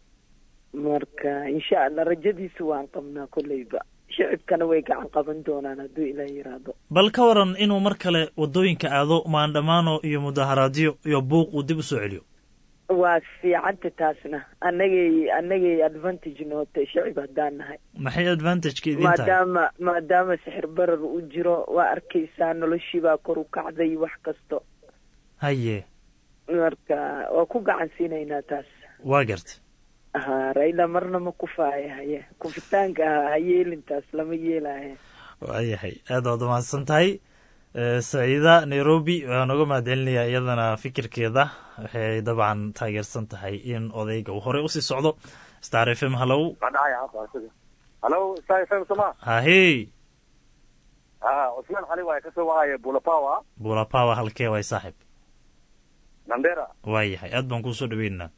P: marka insha allah rajadiisa waan qabnaa kolleyba shicibkana way gacan qaban doonaan hadduu ilaah yiraahdo
J: bal ka waran inuu mar kale waddooyinka aado maandhamaano iyo mudaharaadyo iyo buuq uu dib u soo celiyo
P: waa fiicanta taasna annagay annagay advantage nootay shicib haddaan nahay
J: maxay advantageka idin tahay
P: maadaama maadaama sixir barar uu jiro waa arkaysaa noloshiibaa kor u kacday wax kasto
J: haye
P: marka waa ku gacan siinaynaa taas
J: waa garta
P: ha raila marna ma kufaaya haye kufitaanka ha ha yeelintaas lama yeelaaye
J: waayahay aad waad umahadsan tahay Eh, saciida nairobi waan uga mahadcelinayaa iyadana fikirkeeda waxay dabcan taageersan tahay in odayga uu horey usii socdo star f m hallow
L: halo star f m soma
J: hahey
L: ha cusmaan xali waaye kasoo wacaya bulapawa
J: bulapawa halkee waay saaxib
L: nandera
J: waayahay aad baan kuusoo dhaweynaynaa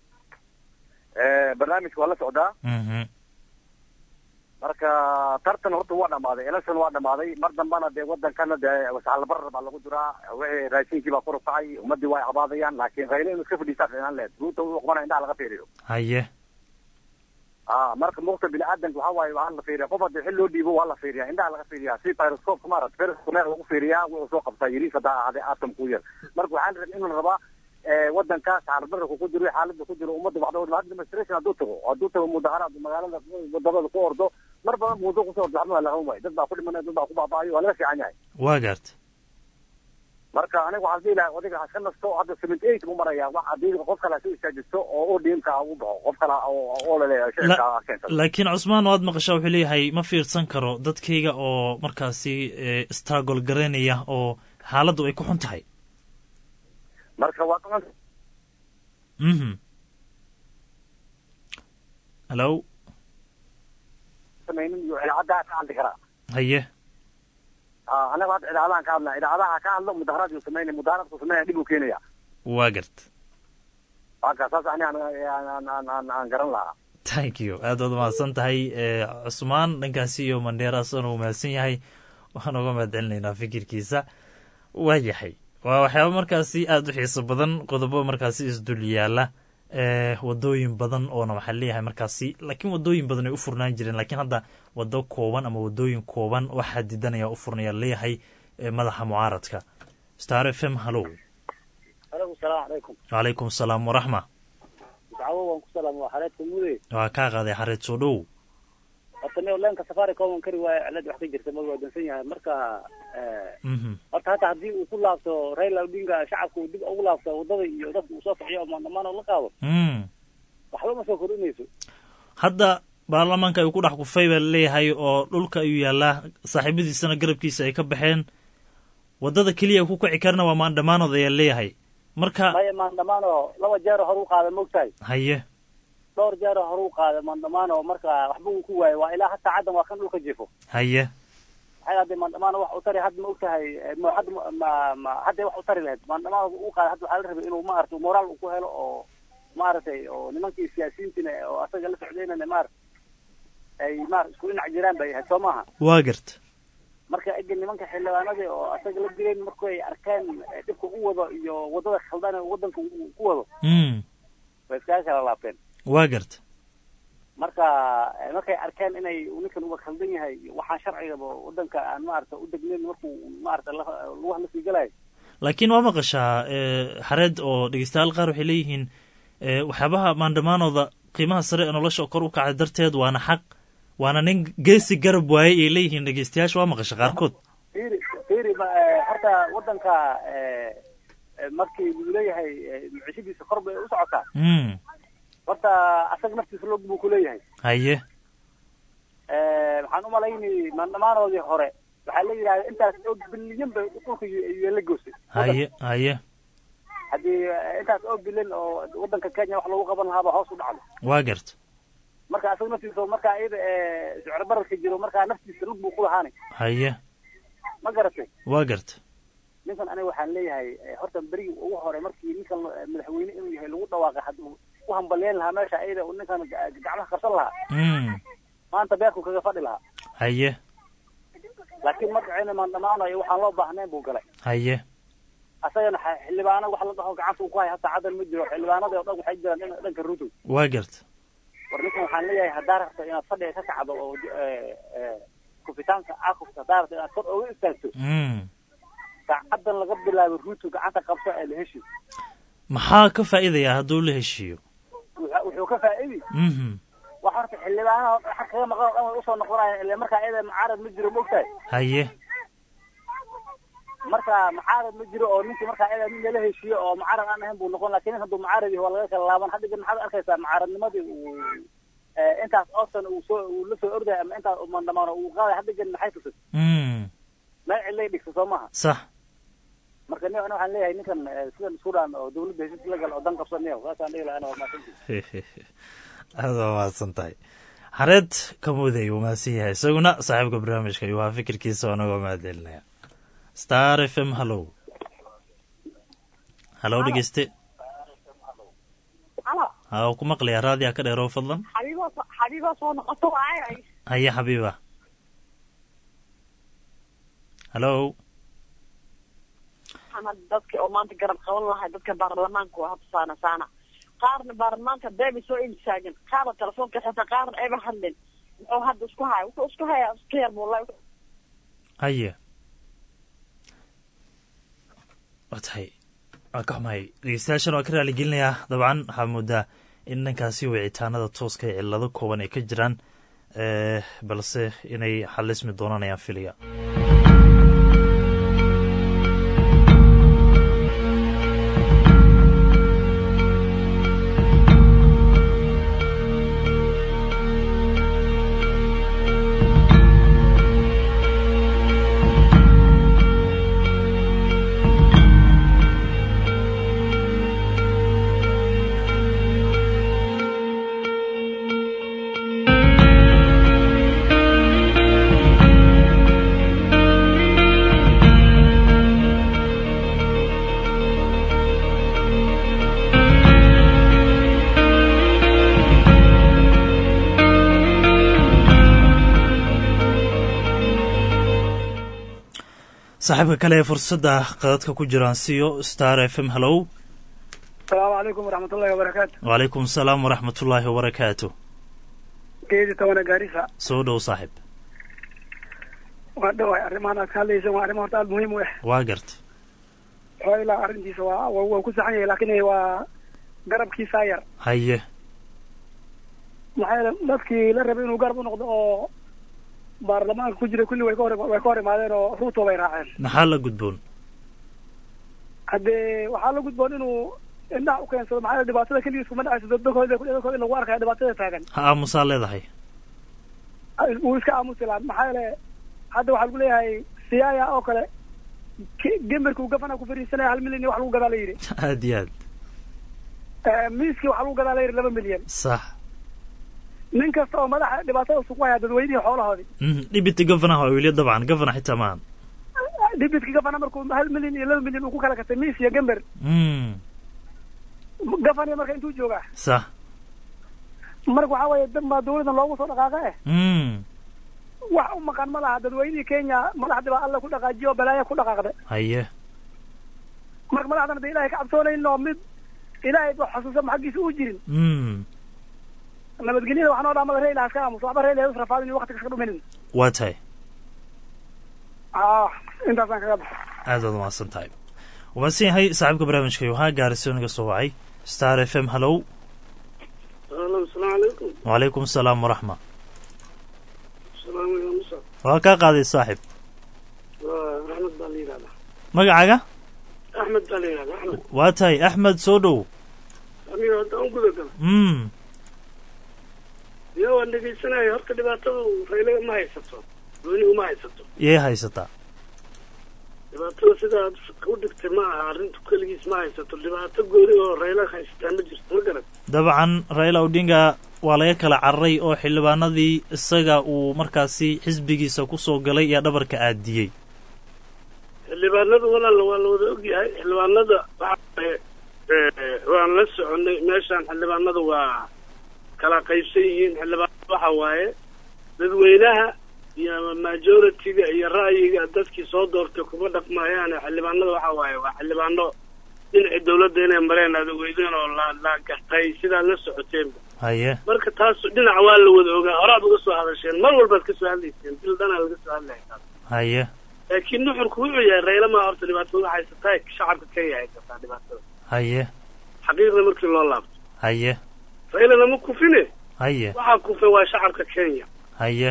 L: barnaamijka waa la socdaa
J: mhm
L: marka tartan horta waa dhamaaday election waa dhamaaday mar dambana dee wadankana dee wasaalbarar baa lagu jiraa wixii raashinkii baa kor u kacay ummadii waa cabaadayaan laakiin rayle inuu iska fadhiistaa fiicnaan lehed ruuta uu qabana indhaha laga fiiriyo
J: haye
L: a marka muqta biniaadanka waxaa waaye waa la fiiriya qof hadii xil loo dhiibo waa la fiiriyaa indhaha laga fiiriyaa si pyroscope maarad periscope meel lagu fiiriyaa wuxuu soo qabtaa yariis hadaa ahaaday atom ku yar marka waxaa la rabaa in la rabaa wadankaas xaaladbararka ku jiro xaalada ku jiro ummadda waxda demonstration hadduu tago hadduu tago mudaharaad magaalada wadamada ku ordo mar badan muudo kusoo ordo waxba waa la qaban waayo dad baa ku dhimanaya dad baa ku baaba'ayo waa laga fiican yahay
J: waa garta
L: marka aniga waxaan dhihi lahaa odayga haska nasto hadda seventy eight buu marayaa wax haddii qof kale hasu istaajisto oo odmka u baxo qof kale oo oo laleeyahay shicibka ha keensado
J: laakiin cusmaan waad maqashaa wuxuu leeyahay ma fiirsan karo dadkayga oo markaasi struggle garaynaya oo xaaladdu ay ku xun tahay
L: marka waa qaban
J: mhm hallo
L: samaynin iyo idaacadaha ka hadli karaa
J: haye
L: a anaga hadda idaacadahan ka hadlaa idaacadaha ka hadlo mudaharaad yuu sameynaya mudaharaadku sameynaya dhib uu keenaya
J: waa garta
L: marka saas ani aan aan aan aan garan lahaa
J: thank you aad waad umahadsan tahay cusmaan dhankaasi iyo mandheera asana uu mahadsan yahay waxaan uga mahad celinaynaa fikirkiisa waa yahay waa waxyaaba markaasi aada u xiiso badan qodobo markaasi isdul yaala wadooyin badan oona waxaa leeyahay markaasi laakiin wadooyin badan ay u furnaan jireen laakiin hadda wado kooban ama wadooyin kooban waxaa didanaya u furnaya leeyahay madaxa mucaaradka star f m hallow
K: alo salaamu calaykum
J: wacalaykum asalaam waraxma
K: dacwo waan ku salaam waa xareedka mude
J: waa kaa qaaday xareed soo dhow
K: horta
Q: samey leenka safaricom kari waayo cilad wax ka jirta ma waa dansan yahay marka horta hata haddii uu ku laabto raila odinga shacabka uu dib ugu laabto wadada iyo dadka uu soo ficiyo oo maandamano la qaado waxba ma soo kordhinayso
J: hadda baarlamaanka ayuu ku dhex kufay baa laleeyahay oo dhulka ayuu yaalaa saaxiibadiisana garabkiisa ay ka baxeen wadada keliya ku kici karna waa maandhamaanood ayaa leeyahay marka
Q: maya maandamaano laba jeero hore u qaada mogtahay
J: haye
Q: dhowr jeero hore u qaada maandamaano marka waxba uu ku waayo waa ilaa hataa caddan waa kan dhulka jifo
J: haye
Q: maxay hadda maandamaano wax u tari hadda ma ogtahay ma hadda ma ma hadda wax u tari lahayd maandamaano u qaada hadda waxaa la rabay inuu maaragtay moraal uu ku helo oo maaragtay oo nimankii siyaasiyiintina oo asaga la socdaynana maarata ay maarata isku dhinac jiraan bay ahayd soo maaha
J: waa garta
Q: marka ega nimanka xildhibaanadii oo asaga la dileen marku ay arkeen dhibka u wado iyo wadada khaldan ee wadanka uu ku wado way iskaga kala laabteen
J: waa garta
Q: marka markay arkeen inay ninkan uba khaldan yahay waxaan sharcigaba wadanka aan maarata u degnayn markuu maarata lugaha lasii galayo
J: laakiin waa maqashaa xareed oo dhegeystayaal qaar waxay leeyihiin waxyaabaha maandhamaanooda qiimaha sare ee nolosha kor u kacday darteed waana xaq waana nin geesi garab waaye ay leeyihiin dhegeystayaasha waa maqasha qaarkood
Q: firi firi horta wadanka markii uu leeyahay micishadiisa kor bay u socotaa horta asaga naftiisa log buu kuleeyahay
J: haye
Q: waxaan umalaynay maandhamaanoodii hore waxaa la yidhahda intaas oo bilyan bay dhulka la goosay
J: haye haye
Q: haddii intaas oo bilyan oo wadanka kenya wax lagu qaban lahaaba hoos u dhacdo
J: waa garta
Q: marka asaga naftiisa markaa iyada sicro bararka jiro markaa naftiisa lug buu kulahaanay
J: haye
Q: ma garatay
J: waa garta
Q: ninkan aniga waxaan leeyahay horta berigii ugu hore markii ninkan madaxweyne inuu yahay lagu dhawaaqay hadduu ku hambalyeyn lahaa meesha iyada uu ninkan gacmaha qabsan lahaa maanta beerku kaga fadhi lahaa
J: haye
Q: laakiin magacayna maandhamaanayo waxaan loo baahnayn buu galay
J: haye
Q: asagana xildhibaano wax la dhaho gacanta uu ku hay hataa caddan ma jiro xildhibaanadii o dhan waxay jiraan dhanka ruto
J: waa garta
Q: war ninkan waxaan leeyahay haddaa rabto inaad fadhiga ka kacdo oo kufitaanka akufka haddaa rabto inaad kor oga istaagto saacadan laga bilaabo ruto gacanta qabso ee la heshi
J: maxaa ka faa'iidaya hadduu la heshiiyo
Q: wuxuu ka faa'idi wax horta xildhibaanaha waxa kaga maqan oo dhan way usoo noqonayaan ila markaa iyada mucaarad ma jiro maogtahay
J: haye
Q: marka mucaarad ma jiro oo ninkii markaa iyada nin lala heshiiyo oo mucaarad aan ahayn buu noqon lakin nin hadduu mucaarad yahay waa laga kala laaban hadda maxaad arkaysaa mucaaradnimadii uu intaas oosan uu soo uu la soo orday ama intaas mandhamaano uu qaaday hadda gen maxay tusay meel cidlay dhigta soo maha
J: sax
Q: marka nin waxaan leeyahay ninkan sidan isku dhaan oo dawladda heshiis la gal oo dan qabsanayo saasaan dhihi lahaa waa mahadsantii
J: aada waa mahadsan tahay xareed kamuday uu mahadsan yahay isaguna saaxiibka barnaamijka ayuu ahaa fikirkiisa anagoo mahadcelinaya star f m hallow hallow dhegeyste ha ku maqlaya raadiya ka dheeroo fadlan
N: xabiibaa soo noqoto waay
J: haye xabiiba hallow
N: dadka oo maanta garab qaban lahay dadka baarlamaanka waa habta saana saana qaarna baarlamaanka beebay soo imtaagan qaarna telefoonka xitaa qaarna ayba hadlin muxuu hadda isku haya wuxuu isku hayaa iska yar buula
J: haye waa tahay waa ka xumahay dhegeystayaashan waa ka raaligelinayaa dabcan waxaa moodaa in dhankaasi wicitaanada tooska ee cillado kooban ay ka jiraan balse inay xalismi doonaan ayaan filaya saaxiibka kale ee fursadda qadadka ku jiraan siyo star f m hallow
R: asalaamu calaykum waraxmatullahi wabarakaatu
J: wacalaykum asalaam waraxmatullaahi wabarakaatu
R: geedi tobanna gaarisa
J: soo dhow saaxiib
R: waa dhawahay arrimahan aad ka hadlaysa waa arrimo horta aada muhiim u ah
J: waa garta
R: oo ilaa arrintiisa waa waa ku saxan yahay laakiin waa garabkiisaa yar
J: haye
R: maxaa yeele dadkii la rabay inuu garab u noqdo oo baarlamaanka ku jira kulli way ka hor way ka hor imaadeen oo ruuto bay raaceen
J: maxaa la gudboon
R: haddee waxaa la gudboon inuu indhaha u keensado maxaa yeele dhibaatada keligiis kuma dhacayso dadkooda dadkooda in lagu arkaya dhibaatada taagan
J: ha aamusaa leedahay
R: wuu iska aamusi lahaa maxaa yeele hadda waxaa lagu leeyahay siyaaya oo kale ki- gemerka uu gafana ku fariisanaya hal milyan iyo wax lagu gadaa la yidhi
J: aad iyo aad
R: Eh, miiskii waxaa lagu gadaa la yidhi laba milyan
J: sax
R: nin kasta oo madaxa dhibaatada sugu haya dadweynihii xoolahoodii
J: Mhm, dhibita gofanaha waa weliya dabcan gofana xitaa maahan
R: dhibitkii gafana markuu hal milyan iyo laba milyan uu ku kala gatay miis iyo gember
J: Mm,
R: gafaniya marka intuu joogaa
J: sax
R: marka waxaa weeye dad baa dawladan loogu soo dhaqaaqa eh
J: Mm,
R: wax u maqan ma laha dadweynihii kenya madaxdii baa alla ku dhaqaajiyo oo balaaya ku dhaqaaqda
J: haye
R: marka madaxdan hadda ilaahay ka cabsoonayn oo mid ilaahay ba xusuusan xaggiisa u jirin
J: Mm,
R: nabadgelyada waxaa noo dhaamada reyla iska aamuso waxba reyla is rafaadin iyo waqtiga iska dhuminin
J: waa tahay
R: ah intaasaan kaga baxa
J: aad baad umahadsan tahay wamaadsan yahay saaxiibka barnaamijka waxaa gaarayso naga soo wacay star f m hallow
S: alo asalaamu calaykum
J: wacalaykum asalaam waraxma
S: salaam ya musa
J: waa kaa qaaday saaxib
S: waa raxmed baa la yidhahdaa
J: magacaaga
S: axmed baa la yidhahdaa axmed
J: waa tahay axmed soo dhow
S: aniga haddaan u guda galo
J: mm
S: iyo waan dhegaysanaya horta dhibaatadu raylaga ma haysato doonigu ma haysato
J: yay haysataa
S: dhibaatada sidaad u dhigtay ma aha arrintu keligiis ma haysato dhibaato gooni oo rayla haysataa ma jirto ma garan
J: dabcan raila odinga waa laga kala cararay oo xildhibaanadii isaga uu markaasi xisbigiisa ku soo galay iyo dhabarka aadiyey
S: xildhibaanadu walaala waa la wada ogyahay xildhibaanada waxa waaye eh, waan la soconay meeshaan xildhibaanada waa kala qaybsan yihiin xildhibaanada waxa waaye dadweynaha iyo majority-ga iyo ra'yiga dadkii soo doortay kuma dhaqmayaane xildhibaanada waxa waaye waa xildhibaano dhinacii dawladda inay mareen aad ogeydeen oo la la gartay sidaad la socoteenba
J: haye
S: marka taas dhinac waa la wada ogaa horaad uga soo hadasheen mar walbaad ka soo hadlayseen bil dhanaa laga soo hadlaya taas
J: haye
S: laakiin nuxurku wuxuu yahay rayla maa horta dhibaatada haysataa shacabka kenya haysataa dhibaatada
J: haye
S: xaqiiqda markii loo laabto
J: haye
S: raylana ma kufine
J: haye
S: waxaa kufay waa shacabka kenya
J: haye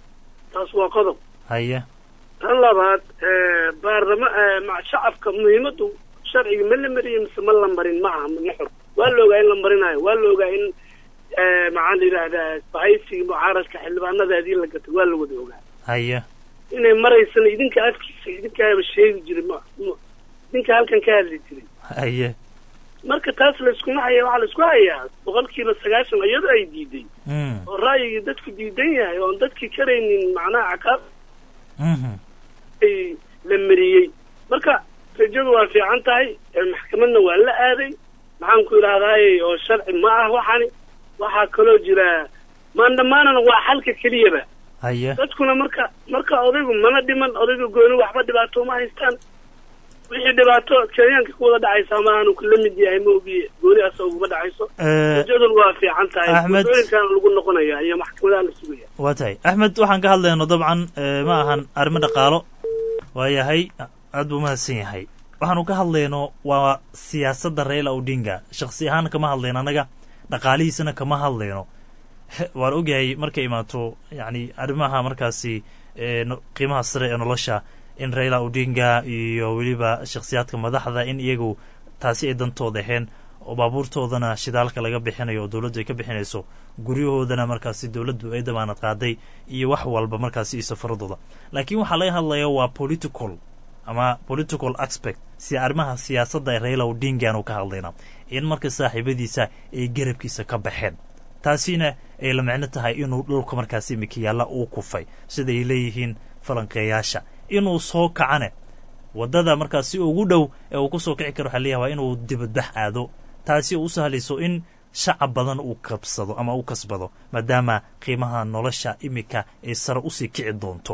S: taas waa qodob
J: haye
S: tan labaad baarlama ma- shacabka muhiimadu sharciga ma la mariyey mise ma la marin ma aha nuxur waa la ogaa in la marinayo waa la ogaa in maxaa la yidhaahdaa bahaysiga mucaaradka xildhibaanadaadii la gatay waa la wada ogaa
J: haye
S: inay maraysana idinka afkiisa idinkaaba sheegi jiray ma ma- idinka halkan ka hadli jiray
J: haye
S: marka taas la iskuma haya waxaa la isku hayaa boqolkiiba sagaashan iyadoo ay diiday
J: Mm,
S: oo ra'yigii dadku diidan yahay oon dadkii karaynin macnaha caqaab
J: mhm.
S: ay la mariyey marka rajadu waa fiican tahay ee maxkamadna waa la aaday maxaan ku idhahdaaye oo sharci ma ah waxani waxaa kaloo jira maandhamaanana waa xalka keliyaba
J: haye
S: dadkuna marka marka odaygu mana dhiman odayga gooni waxba dhibaato ma haystaan wixii dhibaato kenyaanka ku wada dhacaysaa ma aanu la mid yahay ma ogiye gooni asa uguma dhacayso
J: Eh,
S: rajaduna waa fiican tahay
J: Axmed-
S: waddooyinkaana lagu noqonaya iyo maxkamadaha la sugaya
J: waa tahay axmed waxaan ka hadlayno dabcan eh, ma ahan arrimo dhaqaalo waa yahay aad buu mahadsan yahay waxaanu ka hadlayno waa siyaasadda raila odinga shakhsi ahaan kama hadlayno annaga dhaqaalihiisana kama hadlayno He- waan ogyahay markay imaato yacni arrimaha markaasi eh, no- qiimaha sare ee nolosha in raila odinga iyo weliba shakhsiyaadka madaxda in iyagu taasi ay dantooda ahayn oo baabuurtoodana shidaalka laga bixinayo oo dowladdu ay ka bixinayso guryahoodana markaasi dowladdu ay damaanad qaaday iyo wax walba markaasi iyo safaradooda laakiin waxaa laga hadlaya waa political ama political aspect si arrimaha siyaasadda ee raila odinga aanu ka hadlayna in marka saaxiibadiisa ay garabkiisa ka baxeen taasina ay la micno tahay inuu dhulka markaasi mikiyaalla uu kufay sida ay leeyihiin falanqeeyaasha inuu soo kacane waddada markaasi ugu dhow ee uu ku soo kici karo waxaa leeyahay waa inuu dibadbax aado taasi oo u sahlayso in shacab badan uu kabsado ama u kasbado maadaama qiimaha nolosha imika ay sare usii kici doonto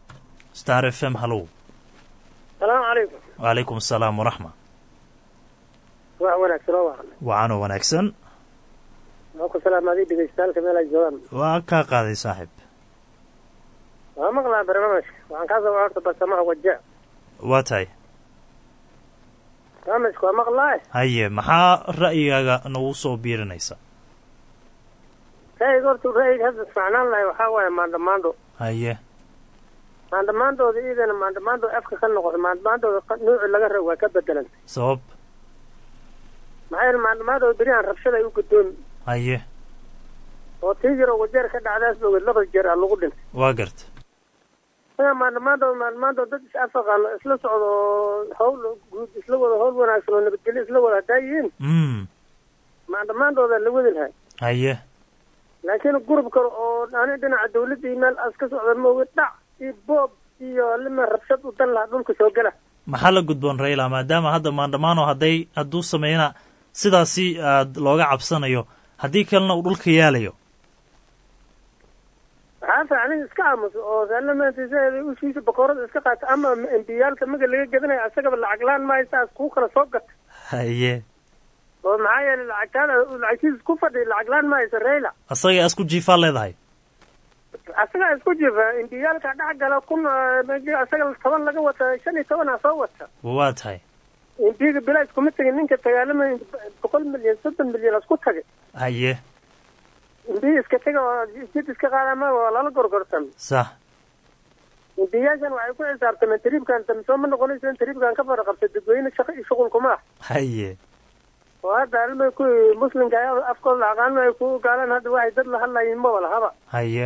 J: star f m hallow
T: salaamu calaykum
J: wacalaykum asalaam waraxma
T: wax wanaagsan oo waqan
J: wacanoo wanaagsan
T: waa ku salaamaaday dhegeystaalka meel ay joogaan
J: waa kaa qaaday saaxiib
T: waa maqlaa barnaamijka waxaan kaa soo horta barsamaha waja
J: waa tahay
T: barnaamijka waa maqlaa
J: haye maxaa ra'yigaaga nagu soo biirinaysa
T: ra'yiga horta ra'yiga hadda ismacnaan lahay waxaa waaye maandho maandho
J: haye
T: maandhamaantooda iidana maandhamaantooda afka ka noqoto maandhamaantooda nuuci laga rabo waa ka bedelan
J: sabab
T: maxaa yeele maandhamaantooda berihan rabshada ay u gudoomi
J: haye
T: oo tii jiro wajeer ka dhacdaas bogeed laba jeer a lagu dhintay
J: waa garta
T: aya maandhamaantooda maandhamaantooda dad is afaqaano isla socdo oo hawl guud isla wada hawl wanaagsan oo nabadgelyo isla wada hadaa yihiin
J: mm
T: maandhamaantooda la wadi lahay
J: haye
T: laakiin gurub kale oo ani dhinaca dawladda iyo meel as ka socda mooga dhac iyo boob iyo lima rabshad u dan lahaa dhulka soo gala
J: maxaa la gudboon raila maadaama hadda maandhamaano hadday hadduu sameeyana sidaasi aad looga cabsanayo haddii kalena uu dhulka yaalayo
T: waxaa fiican iska aamuso oo saalamantiisa ushiisa bakoorada iska qaata ama embiyaalka maga laga gadanayo asagaba lacag laan maayo saas kuu kala soo gata
J: haye
T: oo maxaa yeelay lacagtaada lacagtiisa ku fadhiya lacag laan mahaysa rayla
J: asaga isku jiifaa leedahay
T: asagaa isku jifa embiyaalka dhex gala kun asaga toban laga wata shan iyo toban a soo wata
J: waa tahay
T: embiga bilaa iskuma tegin ninka dagaalama boqol milyan soddon milyan isku tagay
J: haye
T: embiga iska tega oo jid iska qaadama waa lala gorgortan
J: sax
T: embiyaashan waxay ku xisaabtameen tariibkan damsoo ma noqonayso in tariibkan ka fara qabta dadweyne shaqo iyo shuqulkuma ah
J: haye
T: oo hadda alma ku muslimka ayaa afkooda aqaan ay ku gaalaan hadda waxay dad la hadlayiin maba lahaba
J: haye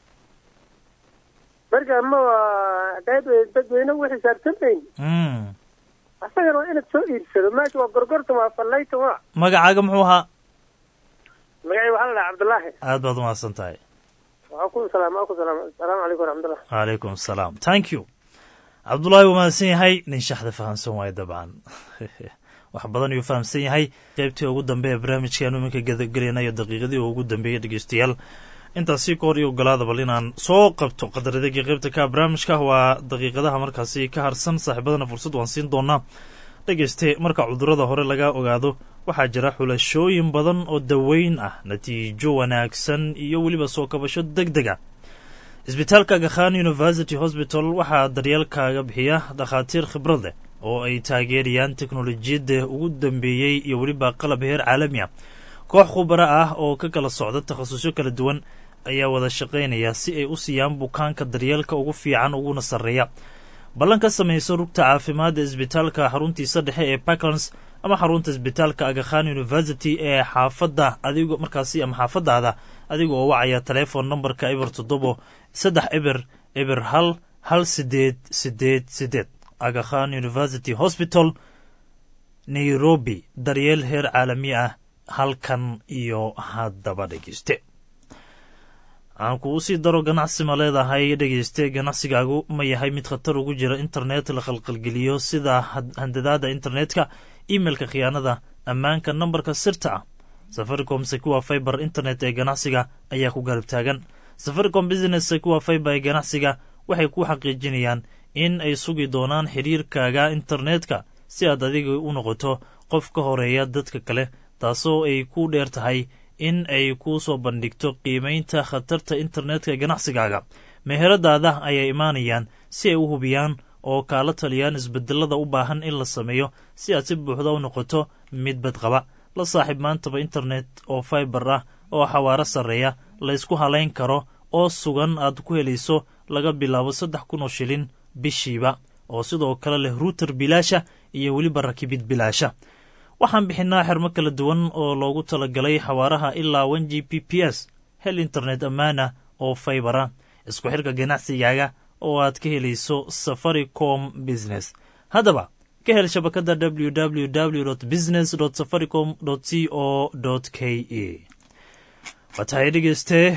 T: marka ma qayb dadweyne u xisaabtamayn
J: mm
T: asagana waa inaad soo iibsado meesha waa gorgortan waa fallaytan waa
J: magacaaga muxuu ahaa
T: magacii waxaa la dhaha cabdullaahi
J: aad baad umahadsan tahay
T: waxaa ku salaam waa ku salaam asalaamu calaykum waraxmatullah
J: calaykum asalaam thank you cabdullaahi wuu mahadsan yahay nin shaxda fahamsan waayo dabcan wax badan ayuu fahamsan yahay qaybtii ugu dambe ee barnaamijkaanu iminka gadagelaynayo daqiiqadii ugu dambeeyey dhegeystayaal intaasi ka hor iyo ogolaada bal inaan soo qabto qadaradegii qaybta ka barnaamijka waa daqiiqadaha markaasi ka harsan saaxiibadana fursad waan siin doonaa dhegeyste marka cudurada hore laga ogaado waxaa jira xulashooyin badan oo daweyn ah natiijo wanaagsan iyo weliba soo kabasho deg deg a isbitaalka gakhan university hosbital waxaa daryeelkaaga bixiya dhakhaatiir khibrad leh oo ay taageerayaan teknolojiyadda ugu dambeeyey iyo weliba qalab heer caalami ah koox khubaro ah oo ka kala socda takhasusyo kala duwan ayaa wada shaqaynaya si ay u siiyaan bukaanka daryeelka ugu fiican uguna sarreeya ballan ka samayso rugta caafimaadda isbitaalka xaruntiisa dhexe ee parklands ama xarunta isbitaalka agakhan university ee xaafadda adigo markaasi ama xaafadaada adiga oo wacaya teleefon nambarka eber toddobo saddex eber eber hal hal sideed sideed sideed agakhan university hospital nairobi daryeel heer caalami ah halkan iyo haddaba dhegeyste aan kuu sii daro ganacsi ma leedahay dhegeyste ganacsigaagu ma yahay mid khatar ugu jira internet la khalqalgeliyo sida handadaada internetka imailka khiyaanada ammaanka nambarka sirta ah safaricom secuwa fiber internet ee ganacsiga ayaa ku garab taagan safaricom business secuwa fiber ee ganacsiga waxay ku xaqiijinayaan in ay sugi doonaan xiriirkaaga internetka si aad adiga u noqoto qof ka horeeya dadka kale taasoo ay ku dheer tahay in ay kuu soo bandhigto qiimaynta khatarta internetka ee ganacsigaaga meheradaada ayay imaanayaan si ay u hubiyaan oo kaala taliyaan isbedelada u baahan in la sameeyo si aad si buuxda u noqoto mid badqaba la saaxiib maantaba internet oo fiber ah oo xawaaro sarreeya la ysku halayn karo oo sugan aad ku helayso laga bilaabo saddex kun oo shilin bishiiba oo sidoo kale leh ruuter bilaasha iyo weliba rakibid bilaasha waxaan bixinaa xermo kala duwan oo loogu talagalay xawaaraha ilaa one g p p s hel internet ammaana oo faybara isku xirka ganacsigaaga oo aad ka helayso safaricom business haddaba ka hel shabakadda www business safaricom c o k e waa tahay dhegeystee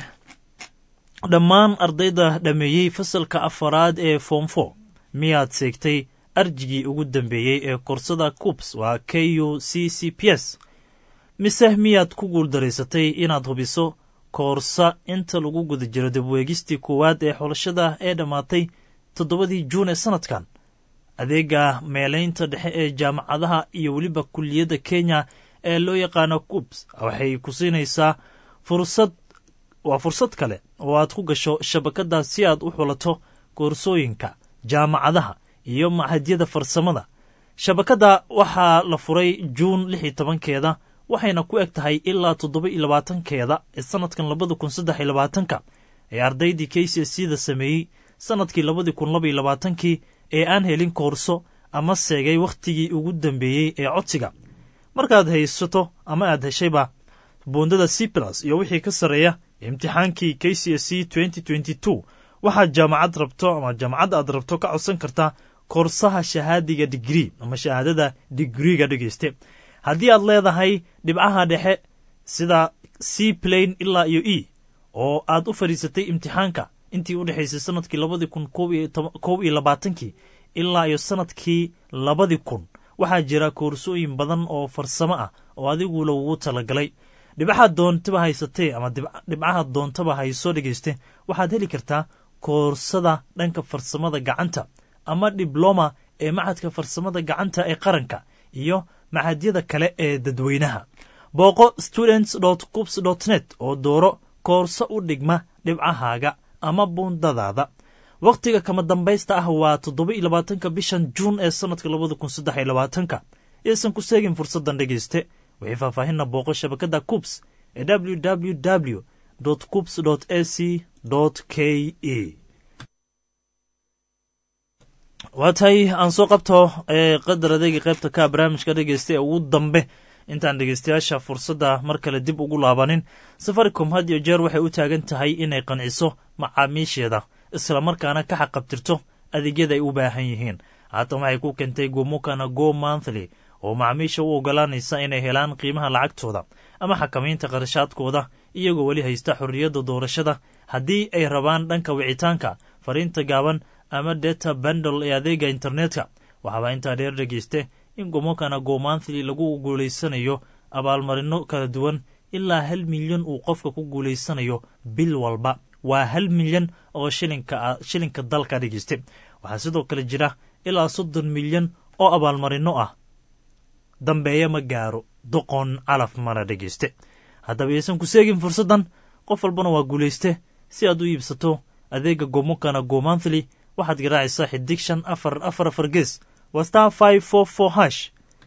J: dhammaan ardayda dhammeeyey fasalka afaraad ee foomfo miyaad seegtay arjigii ugu dambeeyey ee koorsada cubs waa k u c c p s mise miyaad ku guuldaraysatay inaad hubiso koorsa inta lagu guda jiro dabweegistii koowaad ee xulashada ee dhammaatay toddobadii juun ee sannadkan adeega meelaynta dhexe ee jaamacadaha iyo weliba kulliyadda kenya ee loo yaqaano cubs waxay ku siinaysaa fursad waa fursad kale oo aad ku gasho shabakadda si aad u xulato koorsooyinka jaamacadaha iyo machadyada farsamada shabakadda waxaa la furay juun lix iyo tobankeeda waxayna ku eg tahay ilaa toddoba iyo labaatankeeda ee sannadkan labada kun saddex iyo labaatanka ee ardaydii k c s da sameeyey sannadkii labadii kun laba iyo labaatankii ee aan helin koorso ama seegay wakhtigii ugu dambeeyey ee codsiga markaad haysato ama aad heshayba buundada c plus iyo wixii ka sarreeya imtixaankii k c s c waxaad jaamacad rabto ama jaamacad aad rabto ka codsan kartaa koorsaha shahaadiga digrii ama shahaadada digriiga dhegeyste haddii aad leedahay dhibcaha dhexe sida c plain ilaa iyo e oo aad u fadhiisatay imtixaanka intii u dhexaysay sanadkii labadii kun kow iyo labaatankii ilaa iyo sanadkii labadii kun waxaa jira koorsooyin badan oo farsamo ah oo adigu lagugu talagalay dhibcaha doontaba haysatee ama dhibcaha doontaba hayso dhegeyste waxaad heli kartaa koorsada dhanka farsamada gacanta ama dibloma ee macadka farsamada gacanta ee qaranka iyo macadyada kale ee dadweynaha booqo students cubs net oo dooro koorso u dhigma dhibcahaaga ama buundadaada wakhtiga kama dambaysta ah waa toddoba iyo labaatanka bishan juun ee sannadka labada kun saddex iyo labaatanka yaysan ku seegin fursaddan dhegayste wixii faahfaahinna booqo shabakadda cubs ee www cubs ac k e waa tahay aan soo qabto qadar adeega qaybta ka barnaamijka dhegeysta ee ugu dambe intaan dhegeystayaasha fursadda mar kale dib ugu laabanin safaricom had iyo jeer waxay u taagan tahay inay qanciso macaamiisheeda islamarkaana ka xaqabtirto adeegyada ay u baahan yihiin haatan waxay ku keentay gomukana go monthly oo macaamiisha u ogolaanaysa inay helaan qiimaha lacagtooda ama xakamaynta qarashaadkooda iyagoo weli haysta xorriyadda doorashada haddii ay rabaan dhanka wicitaanka fariinta gaaban ama deta bandle ee adeega internetka waxaaba intaa dheer dhegeyste in gomokana go monthly lagu guulaysanayo abaalmarino kala duwan ilaa hal milyan uu qofka ku guulaysanayo bil walba waa hal milyan oo shilinka dalka dhegeyste waxaa sidoo kale jira ilaa soddon milyan oo abaalmarino ah dambeeya ma gaaro doqon calaf mana dhegeyste haddaba yaysan ku seegin fursaddan qof walbana waa guulayste si aad u iibsato adeega gomokana go monthly waxaad garaacaysaa xidig shan afar afar afar gees waa star five four four hash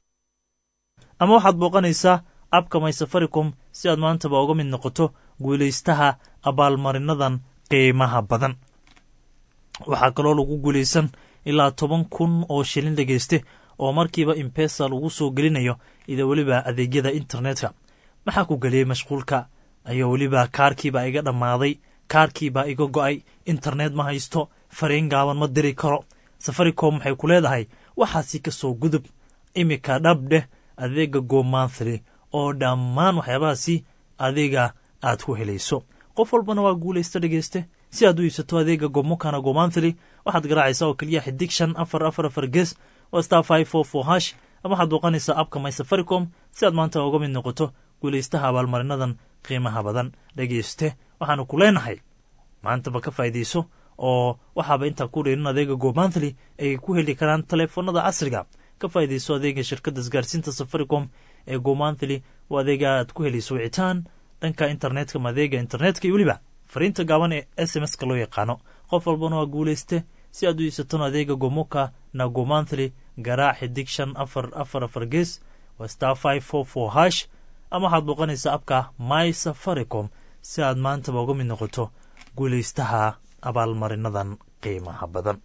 J: ama waxaad booqanaysaa abka my safaricom si aad maantaba uga mid noqoto guulaystaha abaalmarinadan qiimaha badan waxaa kaloo lagu guulaysan ilaa toban kun oo shilin dhegeyste oo markiiba imbesa lagu soo gelinayo ida weliba adeegyada internetka maxaa ku geliyey mashquulka ayaa weliba kaarkiibaa iga dhammaaday kaarkiibaa iga go'ay internet ma haysto fariin gaaban ma diri karo safaricom waxay ku leedahay waxaasi ka soo gudub iminka dhabdheh adeega go monthly oo dhammaan waxyaabahaasi adiga aad ku helayso qof walbana waa guulaysta dhegeyste si aad u iibsato adeega gomokana go monthly waxaad garaacaysaa oo keliya xidig shan afar afar afar gees waa star five four four hash ama waxaad booqanaysaa abka my safaricom si aad maanta uga mid noqoto guulaystaha abaalmarinadan qiimaha badan dhegeyste waxaanu ku leenahay maantaba ka faa'iidayso oo waxaaba intaa ku dheerin adeega go monthly ay ku heli karaan taleefanada casriga ka faa'iidayso adeega shirkadda isgaarsiinta safaricom ee go monthly waa adeega aad ku helayso wicitaan dhanka internetka ma adeega internetka iyo weliba fariinta gaaban ee s m s-ka loo yaqaano qof walbana waa guulayste si aad u iibsatona adeega gomoka na go monthly garaac xidig shan afar afar afar gees waa star five four four hash ama waxaad booqanaysaa abka my safaricom si aad maantaba uga mid noqoto guulaystaha abaalmarinadan qiimaha badan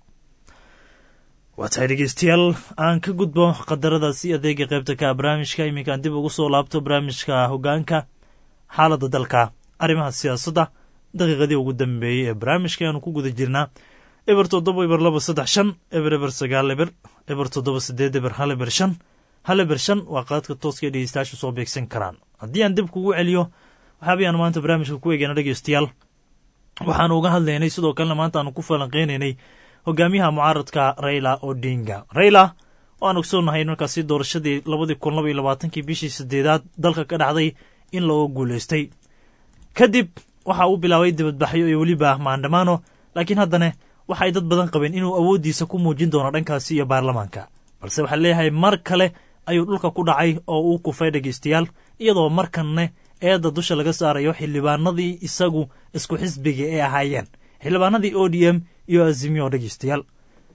J: waa tahay dhegeystayaal aan ka gudbo qadaradaasi adeega qaybta ka barnaamijka iminkaan dib ugu soo laabto barnaamijka hogaanka xaaladda dalka arrimaha siyaasadda daqiiqadii ugu dambeeyey ee barnaamijka aanu ku guda jirnaa eber toddoba eber laba saddex shan eber eber sagaal eber eber toddoba sideed eber hal eber shan hal eber shan waa qaadka tooska ee dhegeystayaashu soo beegsan karaan haddii aan dib kugu celiyo waxaabayaan maanta barnaamijka ku eegana dhegeystayaal waxaanu uga hadlaynay sidoo kalena maanta aanu ku falanqeynaynay hogaamiyaha mucaaradka raila odinga raila waan ogsoonahay markaasi doorashadii labadii kun laba iyo labaatankii bishii sideedaad dalka ka dhacday in looga guulaystay kadib waxa uu bilaabay dibadbaxyo iyo weliba maandhamaano laakiin haddana waxay dad badan qabeen inuu awooddiisa ku muujin doono dhankaasi iyo baarlamaanka balse waxaa leeyahay mar kale ayuu dhulka ku dhacay oo uu kufay dhegeystayaal iyadoo markanne eedda dusha laga saarayo xildhibaanadii isagu isku xisbiga ee ahaayeen xildhibaanadii o d m iyo azimio dhegeystayaal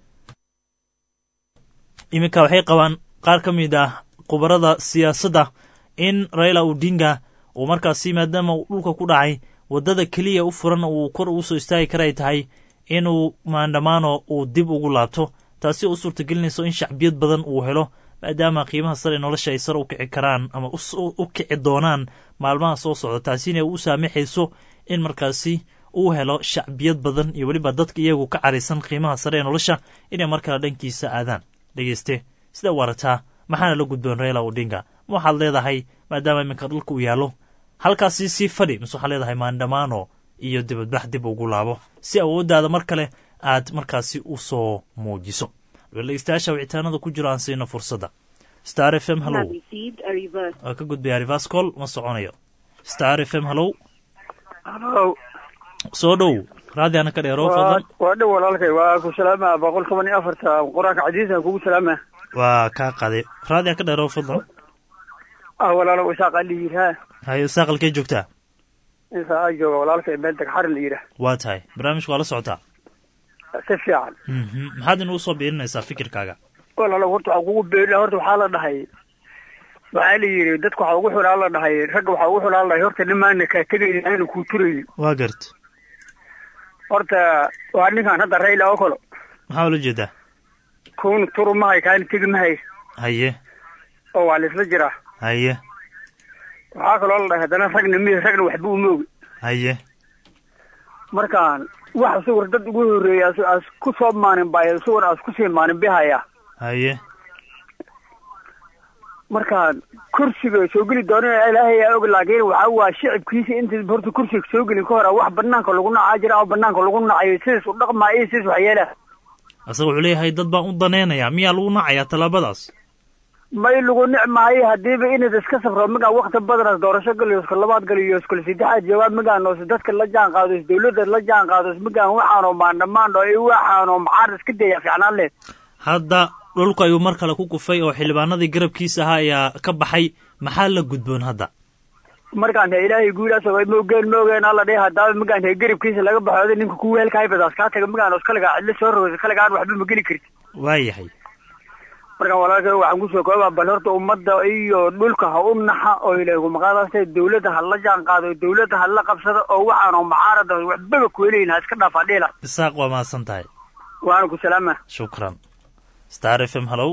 J: iminka waxay qabaan qaar ka mid ah khubarada siyaasadda in raila odinga uu markaasi maadaama uu dhulka ku dhacay waddada keliya u furan uu kor ugu soo istaagi kara ay tahay inuu maandhamaano uu dib ugu laabto taasi oo u suurtagelinayso in shacbiyad badan uu helo maadaama qiimaha sare ee nolosha ay sare u kici karaan ama u kici doonaan maalmaha soo socda taasina u saamaxayso in markaasi uu helo shacbiyad badan iyo weliba dadka iyagu ka caraysan qiimaha sare ee nolosha inay mar kale dhankiisa aadaan dhegeyste sida u arataa maxaana la gudboon reela odinga ma waxaad leedahay maadaama iminka dhulka uu yaallo halkaasi sii fadhi mise waxaad leedahay maandhamaano iyo dibadbax dib ugu laabo si awooddaada mar kale aad markaasi u soo muujiso dhegeystayaasha wicitaanada ku jiro aan siino fursadda star f m hallow waa ka gudbaya rivas call ma soconayo star f m hallow soo dhow raadiana ka dheero fadlan
U: waa dhow walaalkay waa ku salaama boqol toban iyo afarta qur-aanka cadiisa kugu salaama
J: waa kaa qaday raadian ka dheero fadlan
U: ah walaalo isaaq ali yidhaa
J: hayo isaaqalkee joogtaa
U: isaa a jooga walaalkay meel degxarin la yidhaah
J: waa tahay barnaamijka waa la socotaa
U: si fiican
J: maxaad inuu soo biirinaysaa fikirkaaga
U: walaalo horta waxaa kugu beerila horta waxaa la dhahay waxaa la yidhi dadka waxaa ugu xulaa la dhahay ragga waxaa ugu xulaa la dhahay horta nimaana kaa tegaynin aanu kuu turaynin
J: waa gart
U: horta waa ninkan hadda rayla oo kalo
J: maxaa ula jeedaa
U: kuuna turu mahay kaana tegi mahay
J: haye
U: oo waa laisla jiraa
J: haye
U: waxaa kaloo la dhahay haddana ragna mi ragna waxba uma ogi
J: haye
U: markaan wax sawir dad ugu horreeya as ku soo maanin baya sawir as kusii maanin bihaya
J: haye
U: markaan kursiga soo geli doonana ilaahay aa og laakiin waxa waa shicibkiisa inta horta kursiga soo gelin ka hore wax banaanka lagu nacaa jira oo banaanka lagu nacayo sidaas u dhaqmaa iyo sidaas waxyeelaa
J: asaga wuxuu leeyahay dad baan u danaynayaa miyaa lagu nacayaa tallaabadaas
U: may lagu nicmaayo hadiiba inaad iska safro magaa wakti badanaas doorasho galiyo iska labaad galiyo iskula saddexaad jawaab magaanoos dadka la jaan qaados dawladda la jaan qaados magaan waxaanoo maandhamaandho iyo waxaanoo maxaar iska daya fiicnaan leh
J: hadda dhulku ayuu mar kale ku kufay oo xildhibaanadii garabkiisa ahaa ayaa ka baxay maxaa la gudboon hadda
U: markaan he ilaahay guulaas moogeen moogeen alla dheh hadaaba magaan he garabkiisa laga baxooda ninka kuwa helkahaybadaas kaa taga magaanos kaligaa cidlo soo rogaysa kaligaan waxba ma geli karti
J: waayahay
U: markaan walaalkay waxaan kusoo koobaa bal horta ummadda iyo dhulka ha u naxa oo ilaahu maqaadaasta dawladda ha la jaan qaado dawladda ha la qabsado oo waxaanoo mucaarada waxbaba kuweleyn ha iska dhaafaa dhiila
J: isaaq waa mahadsan tahay
U: waana ku salaama
J: shukran star f m hallow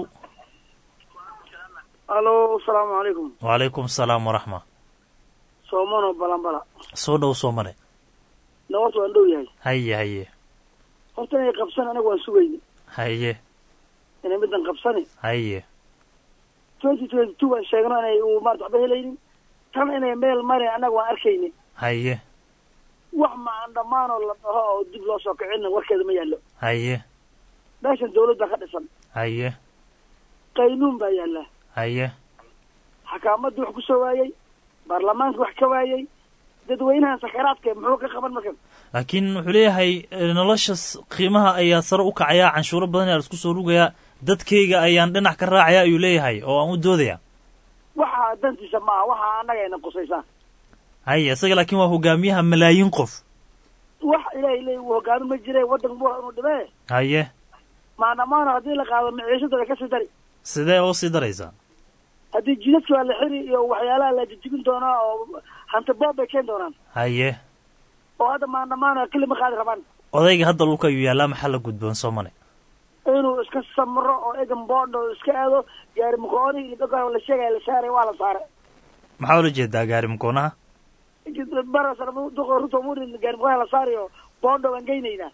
V: hallo asalaamu calaykum
J: wacalaykum asalaam waraxma
V: soomano balanbala
J: soo dhow soo mare
V: nawarta waan dhow yahay
J: haye haye
V: horta inay qabsan anaga waan sugayni
J: haye
V: inay middan qabsani
J: haye
V: twenty twenty two waan sheegno inay uu maarata waxba helaynin tan inay meel marin annaga waan arkayni
J: haye
V: wax macaan dhammaanoo la dhaho oo dib loo soo kicina warkeeda ma yaallo
J: haye
V: meeshan dawlad baa ka dhisan
J: haye
V: qaynuun baa yaallaa
J: haye
V: xakaamadii wax ku soo waayey baarlamaanka wax ka waayey dadweynahan sakaraadka muxuu ka qaban markan
J: laakiin wuxuu leeyahay nolosha qiimaha ayaa sare u kacayaa canshuuro badan ayaa laisku soo rugayaa dadkayga ayaan dhinac ka raacaya ayuu leeyahay oo aan u doodaya
V: waxa dantiisa maaha waxa annaga ayna qusaysaa
J: haye isaga laakiin waa hogaamiyaha malaayiin qof
V: wax ilaahay leey uu hogaamin ma jire waddan buu inuu dhimee
J: haye
V: maandhamaano haddii la qaado maciishada way kasii dari
J: sidee oo sii daraysaa
V: haddii jidadka waa la xiri iyo waxyaalaha la jijibin doonaa oo hanti boob bay keeni doonaan
J: haye
V: oo hadda maandhamaano keli ma qaadi rabaan
J: odayga hadda dhulka ayuu yaallaa maxaa la gudboon soo mane
V: inuu iska samro oo egan boondho iska aado gaari mukooni iyo la sheegaya la saaray waa la saaray
J: maxaa ula jeedaa gaari mukoonaha
V: barasduqo ruto murin gaari mukooni la saarayo boondho waan geynaynaa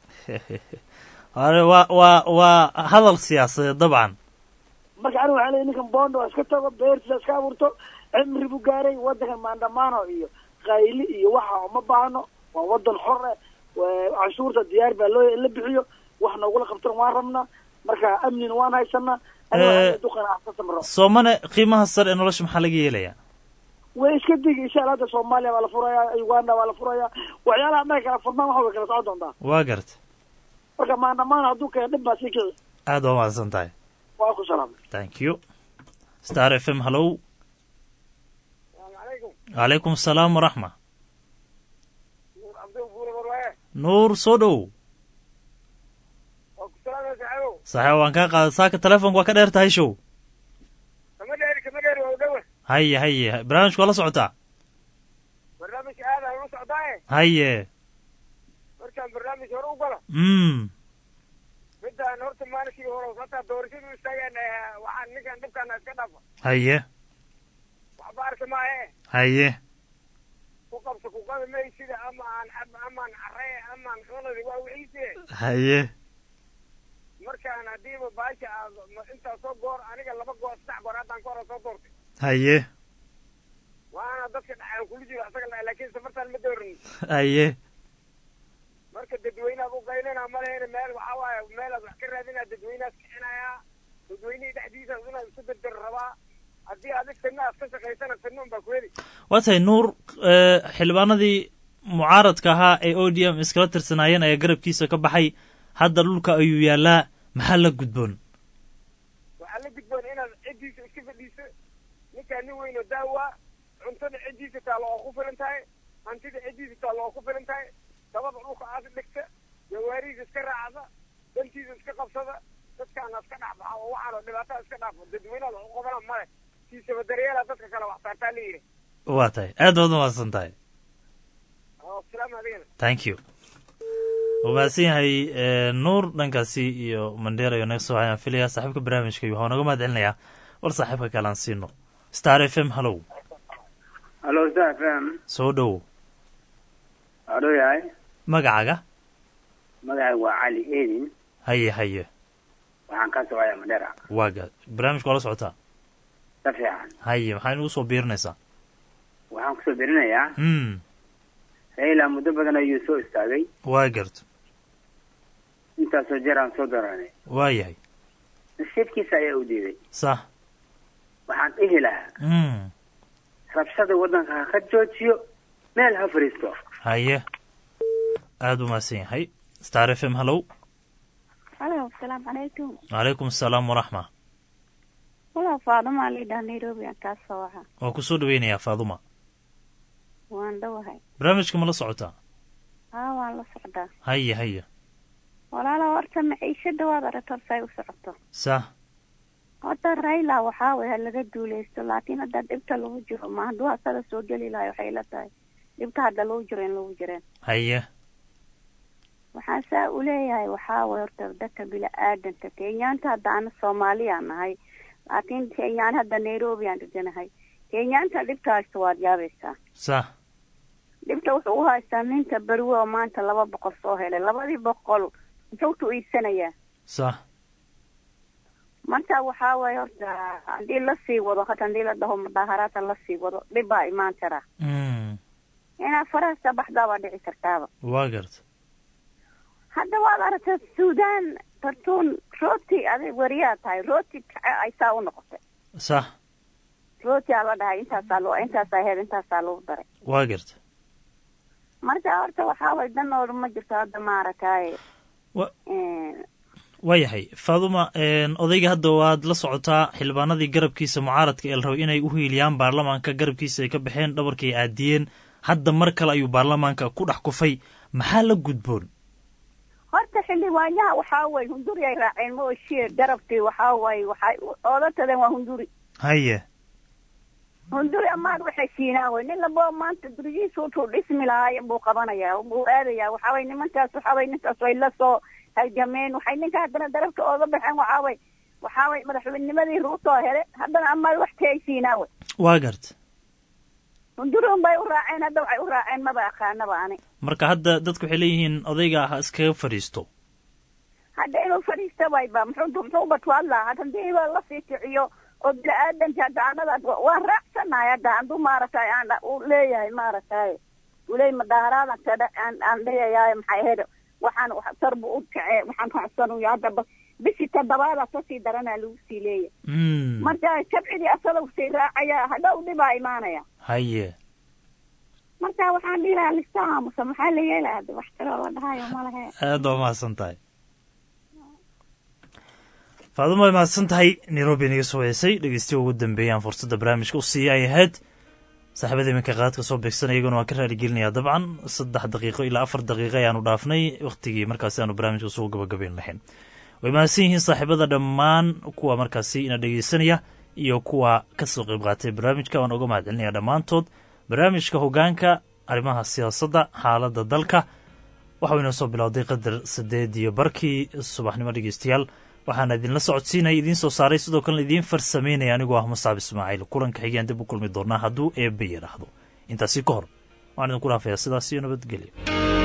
J: waa waa waa hadal siyaasadeed dabcan
V: marka aniga waxaa leeyahy ninkan bondo waa iska tago beertiisa iska abuurto cimri buu gaaray waddankan maandhamaano iyo qayli iyo waxa uma baahno waa waddan xore canshuurta diyaar baa loo la bixiyo wax noogula qabtan waan rabnaa marka amnina waan haysanaa duqan ka samro
J: soomane qiimaha sare ee nolosha maxaa laga yeelayaa
V: way iska digi insha alla hadda soomaaliya waa la furayaa uganda waa la furayaa waxyaalaha annaga kala furnaan waxa way kala socon doontaa
J: waa garta
V: marka maandhamaano hadduu keeno dhib baa sii kici
J: aad waa mahadsan tahay
V: waa ku salaamay
J: thank you star f m hallow calaykum asalaam waraxma nuur soo dhow saxiib waan kaa qaada saaka telefonka waa ka dheer tahay show
M: kama dheeri kama dheeri waa udhowe
J: haye haye barnaamijka waa la socotaa
M: barnaamijka aada ula socdaaye
J: haye
M: markaan barnaamij
B: barnaamij hore u gala
J: mm
B: midaan horta maalinkii hore hataa doorashadu istaageen eh, waxaan ninkan dhibkaana iska dhafa
J: haye
B: waxba arki maaye
J: haye
B: ku qabso ku qabi maysida ama aan cab amaan caree amaan cunadi waa wixiise
J: haye
B: markaan haddiiba baasha aad ma- intaa soo goor aniga laba goor saddex goor haddaan ka hore soo doortay
J: haye
B: waana dadka dhacaan kula jiro asaga la- laakiin safartaan ma doorin
J: haye
B: marka dadweynaad u qaylina ma lehena meel waxaa waaye meelaad wax ka raadinaa dadweynaad kicinayaa dadweynihii dhexdiisa inaad isku dardar rabaa haddii adig fidna aad ka shaqaysana fidna unbaa ku heli
J: waa tahay nuur eh, xildhibaanadii mucaaradka ahaa ee o d m iskala tirsanaayeen ayaa garabkiisa ka baxay hadda dhulka ayuu yaalaa maxaa la gudboon
B: waxaa la gudboon inaad ciddiisa iska fadhiiso ninkaa nin weyn oo daawa cuntada ciddiisa taalo oo ku filan tahay hantida ciddiisa taalo oo ku filan tahay dabada dhulka aad dhigta jawaarihiisa iska raacda dantiisa iska qabsada dadkaana iska dhexbaxa oo waxaanoo dhibaatada iska dhaafo dadweynaha wax u qabana male kiisaba daryeela dadka kale wax saartaa la yidhi
J: waa tahay aad baad umahadsan tahay
B: oo salaam adigana
J: thank you wuu mahadsan yahay eh, nuur dhankaasi iyo mandheera iyo naga soo waxayaan filaya saaxiibka barnaamijka iyo waxaa naga mahad celinayaa war saaxiibka kale aan siino star f m hallow
I: halo star fm
J: soo dhowow
I: adoo yahay
J: magacaaga
I: magacaygu waa cali edin
J: haye haye
I: waxaan ka socoyaa madhera
J: waa ga barnaamijka waa la socotaa
I: ka fiican
J: haye maxaa inugu soo biirinaysaa
I: waxaan kusoo berinayaa
J: mm
I: raila muddo badan ayuu soo istaagay
J: waa garto
I: intaasoo jeer aan soo daranay
J: waa yahay
I: nasiibkiisa ayaa u diiday
J: sax
I: waxaan dhihi lahaa
J: mm
I: rabshada waddanka ha ka joojiyo meel ha fariisto
J: haye aad u mahadsan yahay star f m hallow
F: halo asalaamu calaykum
J: calaykum asalaam waraxma
F: walaa faaduma lidhaa nairobi aan kaa soo waxa
J: waa ku soo dhaweynayaa faaduma
F: waan dhowahay
J: barnaamijka ma la socotaa
F: haa waan la socdaa
J: haye haye
F: walaala horta maciishada waad aragta horta ay u socoto
J: sax
F: horta raila waxaa waya laga duuleysto laakiin hadda dhibta lagu jiro ma hadduu asaga soo geli lahay waxay la tahay dhibta hadda lagu jiro in lagu jireen
J: haye
F: waxaan saa u leeyahay waxaa way horta dadka bila-aadanka kenyaanta hadda ana soomaaliyaan nahay laakiin kenyaan hadda nairobi aan deganahay kenyaanta dhibta haysta waad yaabaysaa
J: sax
F: dhibta wuxuu u haystaa ninka berwe oo maanta laba boqol soo helay labadii boqol muxuu tu iibsanayaa
J: sax
F: marka waxaa waye horta haddii lasii wado hata haddii la dhaho mudaaharaadka lasii wado dhib baa imaan karaa
J: mm
F: inaad farahasta baxdaa baa dhici kartaaba
J: waa garta
F: hadda waad aragtaa suudaan tartuun rooti adig wariyaa tahay rooti kace ay saa u noqotay
J: sax
F: rooti aa la dhahay intaasaa loo intaasaa heer intaasaa lagu daray
J: waa garta
F: marka horta waxaa waye dan oo dhan ma jirto hadda maaragtaaye
J: Wa- waa yahay faaduma odayga hadda waad la socotaa xildhibaanadii garabkiisa mucaaradka ee la rabay inay u hiiliyaan baarlamaanka garabkiisa ay ka baxeen dhabarkay aadiyeen hadda mar kale ayuu baarlamaanka ku dhex kufay maxaa la gudboon
F: horta xildhibaanyaha waxaa waye hunduri ay raaceen ma oshie garabkii waxaa waye waxay oodataden waa hunduri
J: haye
F: hunduri amaad waxay siinaan wey nin labo maanta gurigiisa utuu dhismi lahaay buu qabanayaa buu aadayaa waxaa waye nimankaas waxaa waye ninkaas way la soo halgameen waxay ninka haddana darabka ooga baxeen waxaa waye waxaa waye madaxweynimadii ruutoo hele haddana amaad wax ka ay siinaan wey
J: waa garta
F: hunduri unbay u raaceen hadda waxay u raaceen maba aqaanaba ani
J: marka hadda dadku waxay leeyihiin odayga ha iskaga fadhiisto
F: hadda inuu fadhiista wayba muxuu muxuu batwaad lahaa hadda hadii ba la sii kiciyo oo bini-aadanka hadda anada waan raacsanahay hadda hadduu maaragtay aan u leeyahay maaragtay uley madaaharaada kada aan aan leeyahay maxay ahayd waxaan tar bu u kacee waxaan raacsanuya hadda ba bishii toddobaada kasii daranaa lagu sii leeyahay marka shabcidii asaga sii raacaya hadhow dhibaa imaanaya
J: haye
F: marka waxaan dhihi lahaa lista aamusa maxaa la yeelaya hadda wax kaloo la dhahayo malahe
J: aad baa mahadsan tahay faaduma way mahadsan tahay nairobi inaga soo heysay dhegeystiya ugu dambeeyaan fursadda barnaamijka u siiya ay ahayd saaxiibada iminka qaadka soo beegsanaya iyaguna waan ka raaligelinayaa dabcan saddex daqiiqo ilaa afar daqiiqo ayaanu dhaafnay wakhtigii markaasi aanu barnaamijka soo gabagabayn lahayn way mahadsan yihiin saaxiibada dhammaan kuwa markaasi ina dhegeysanaya iyo kuwa ka soo qayb qaatay barnaamijka waan uga mahad celinaya dhammaantood barnaamijka hogaanka arrimaha siyaasadda xaaladda dalka waxau inoo soo bilowday qadar saddeed iyo barkii subaxnimo dhegeystayaal waxaana idinla socodsiinaya idiin soo saaray sidoo kalena idiin farsameynaya anigoo ah musaab ismaaciil kulanka xigeen dib u kulmi doonaa hadduu eebbe yidhaahdo intaasi ka hor waxaan idinku dhaafayaa sidaas iyo nabadgelyo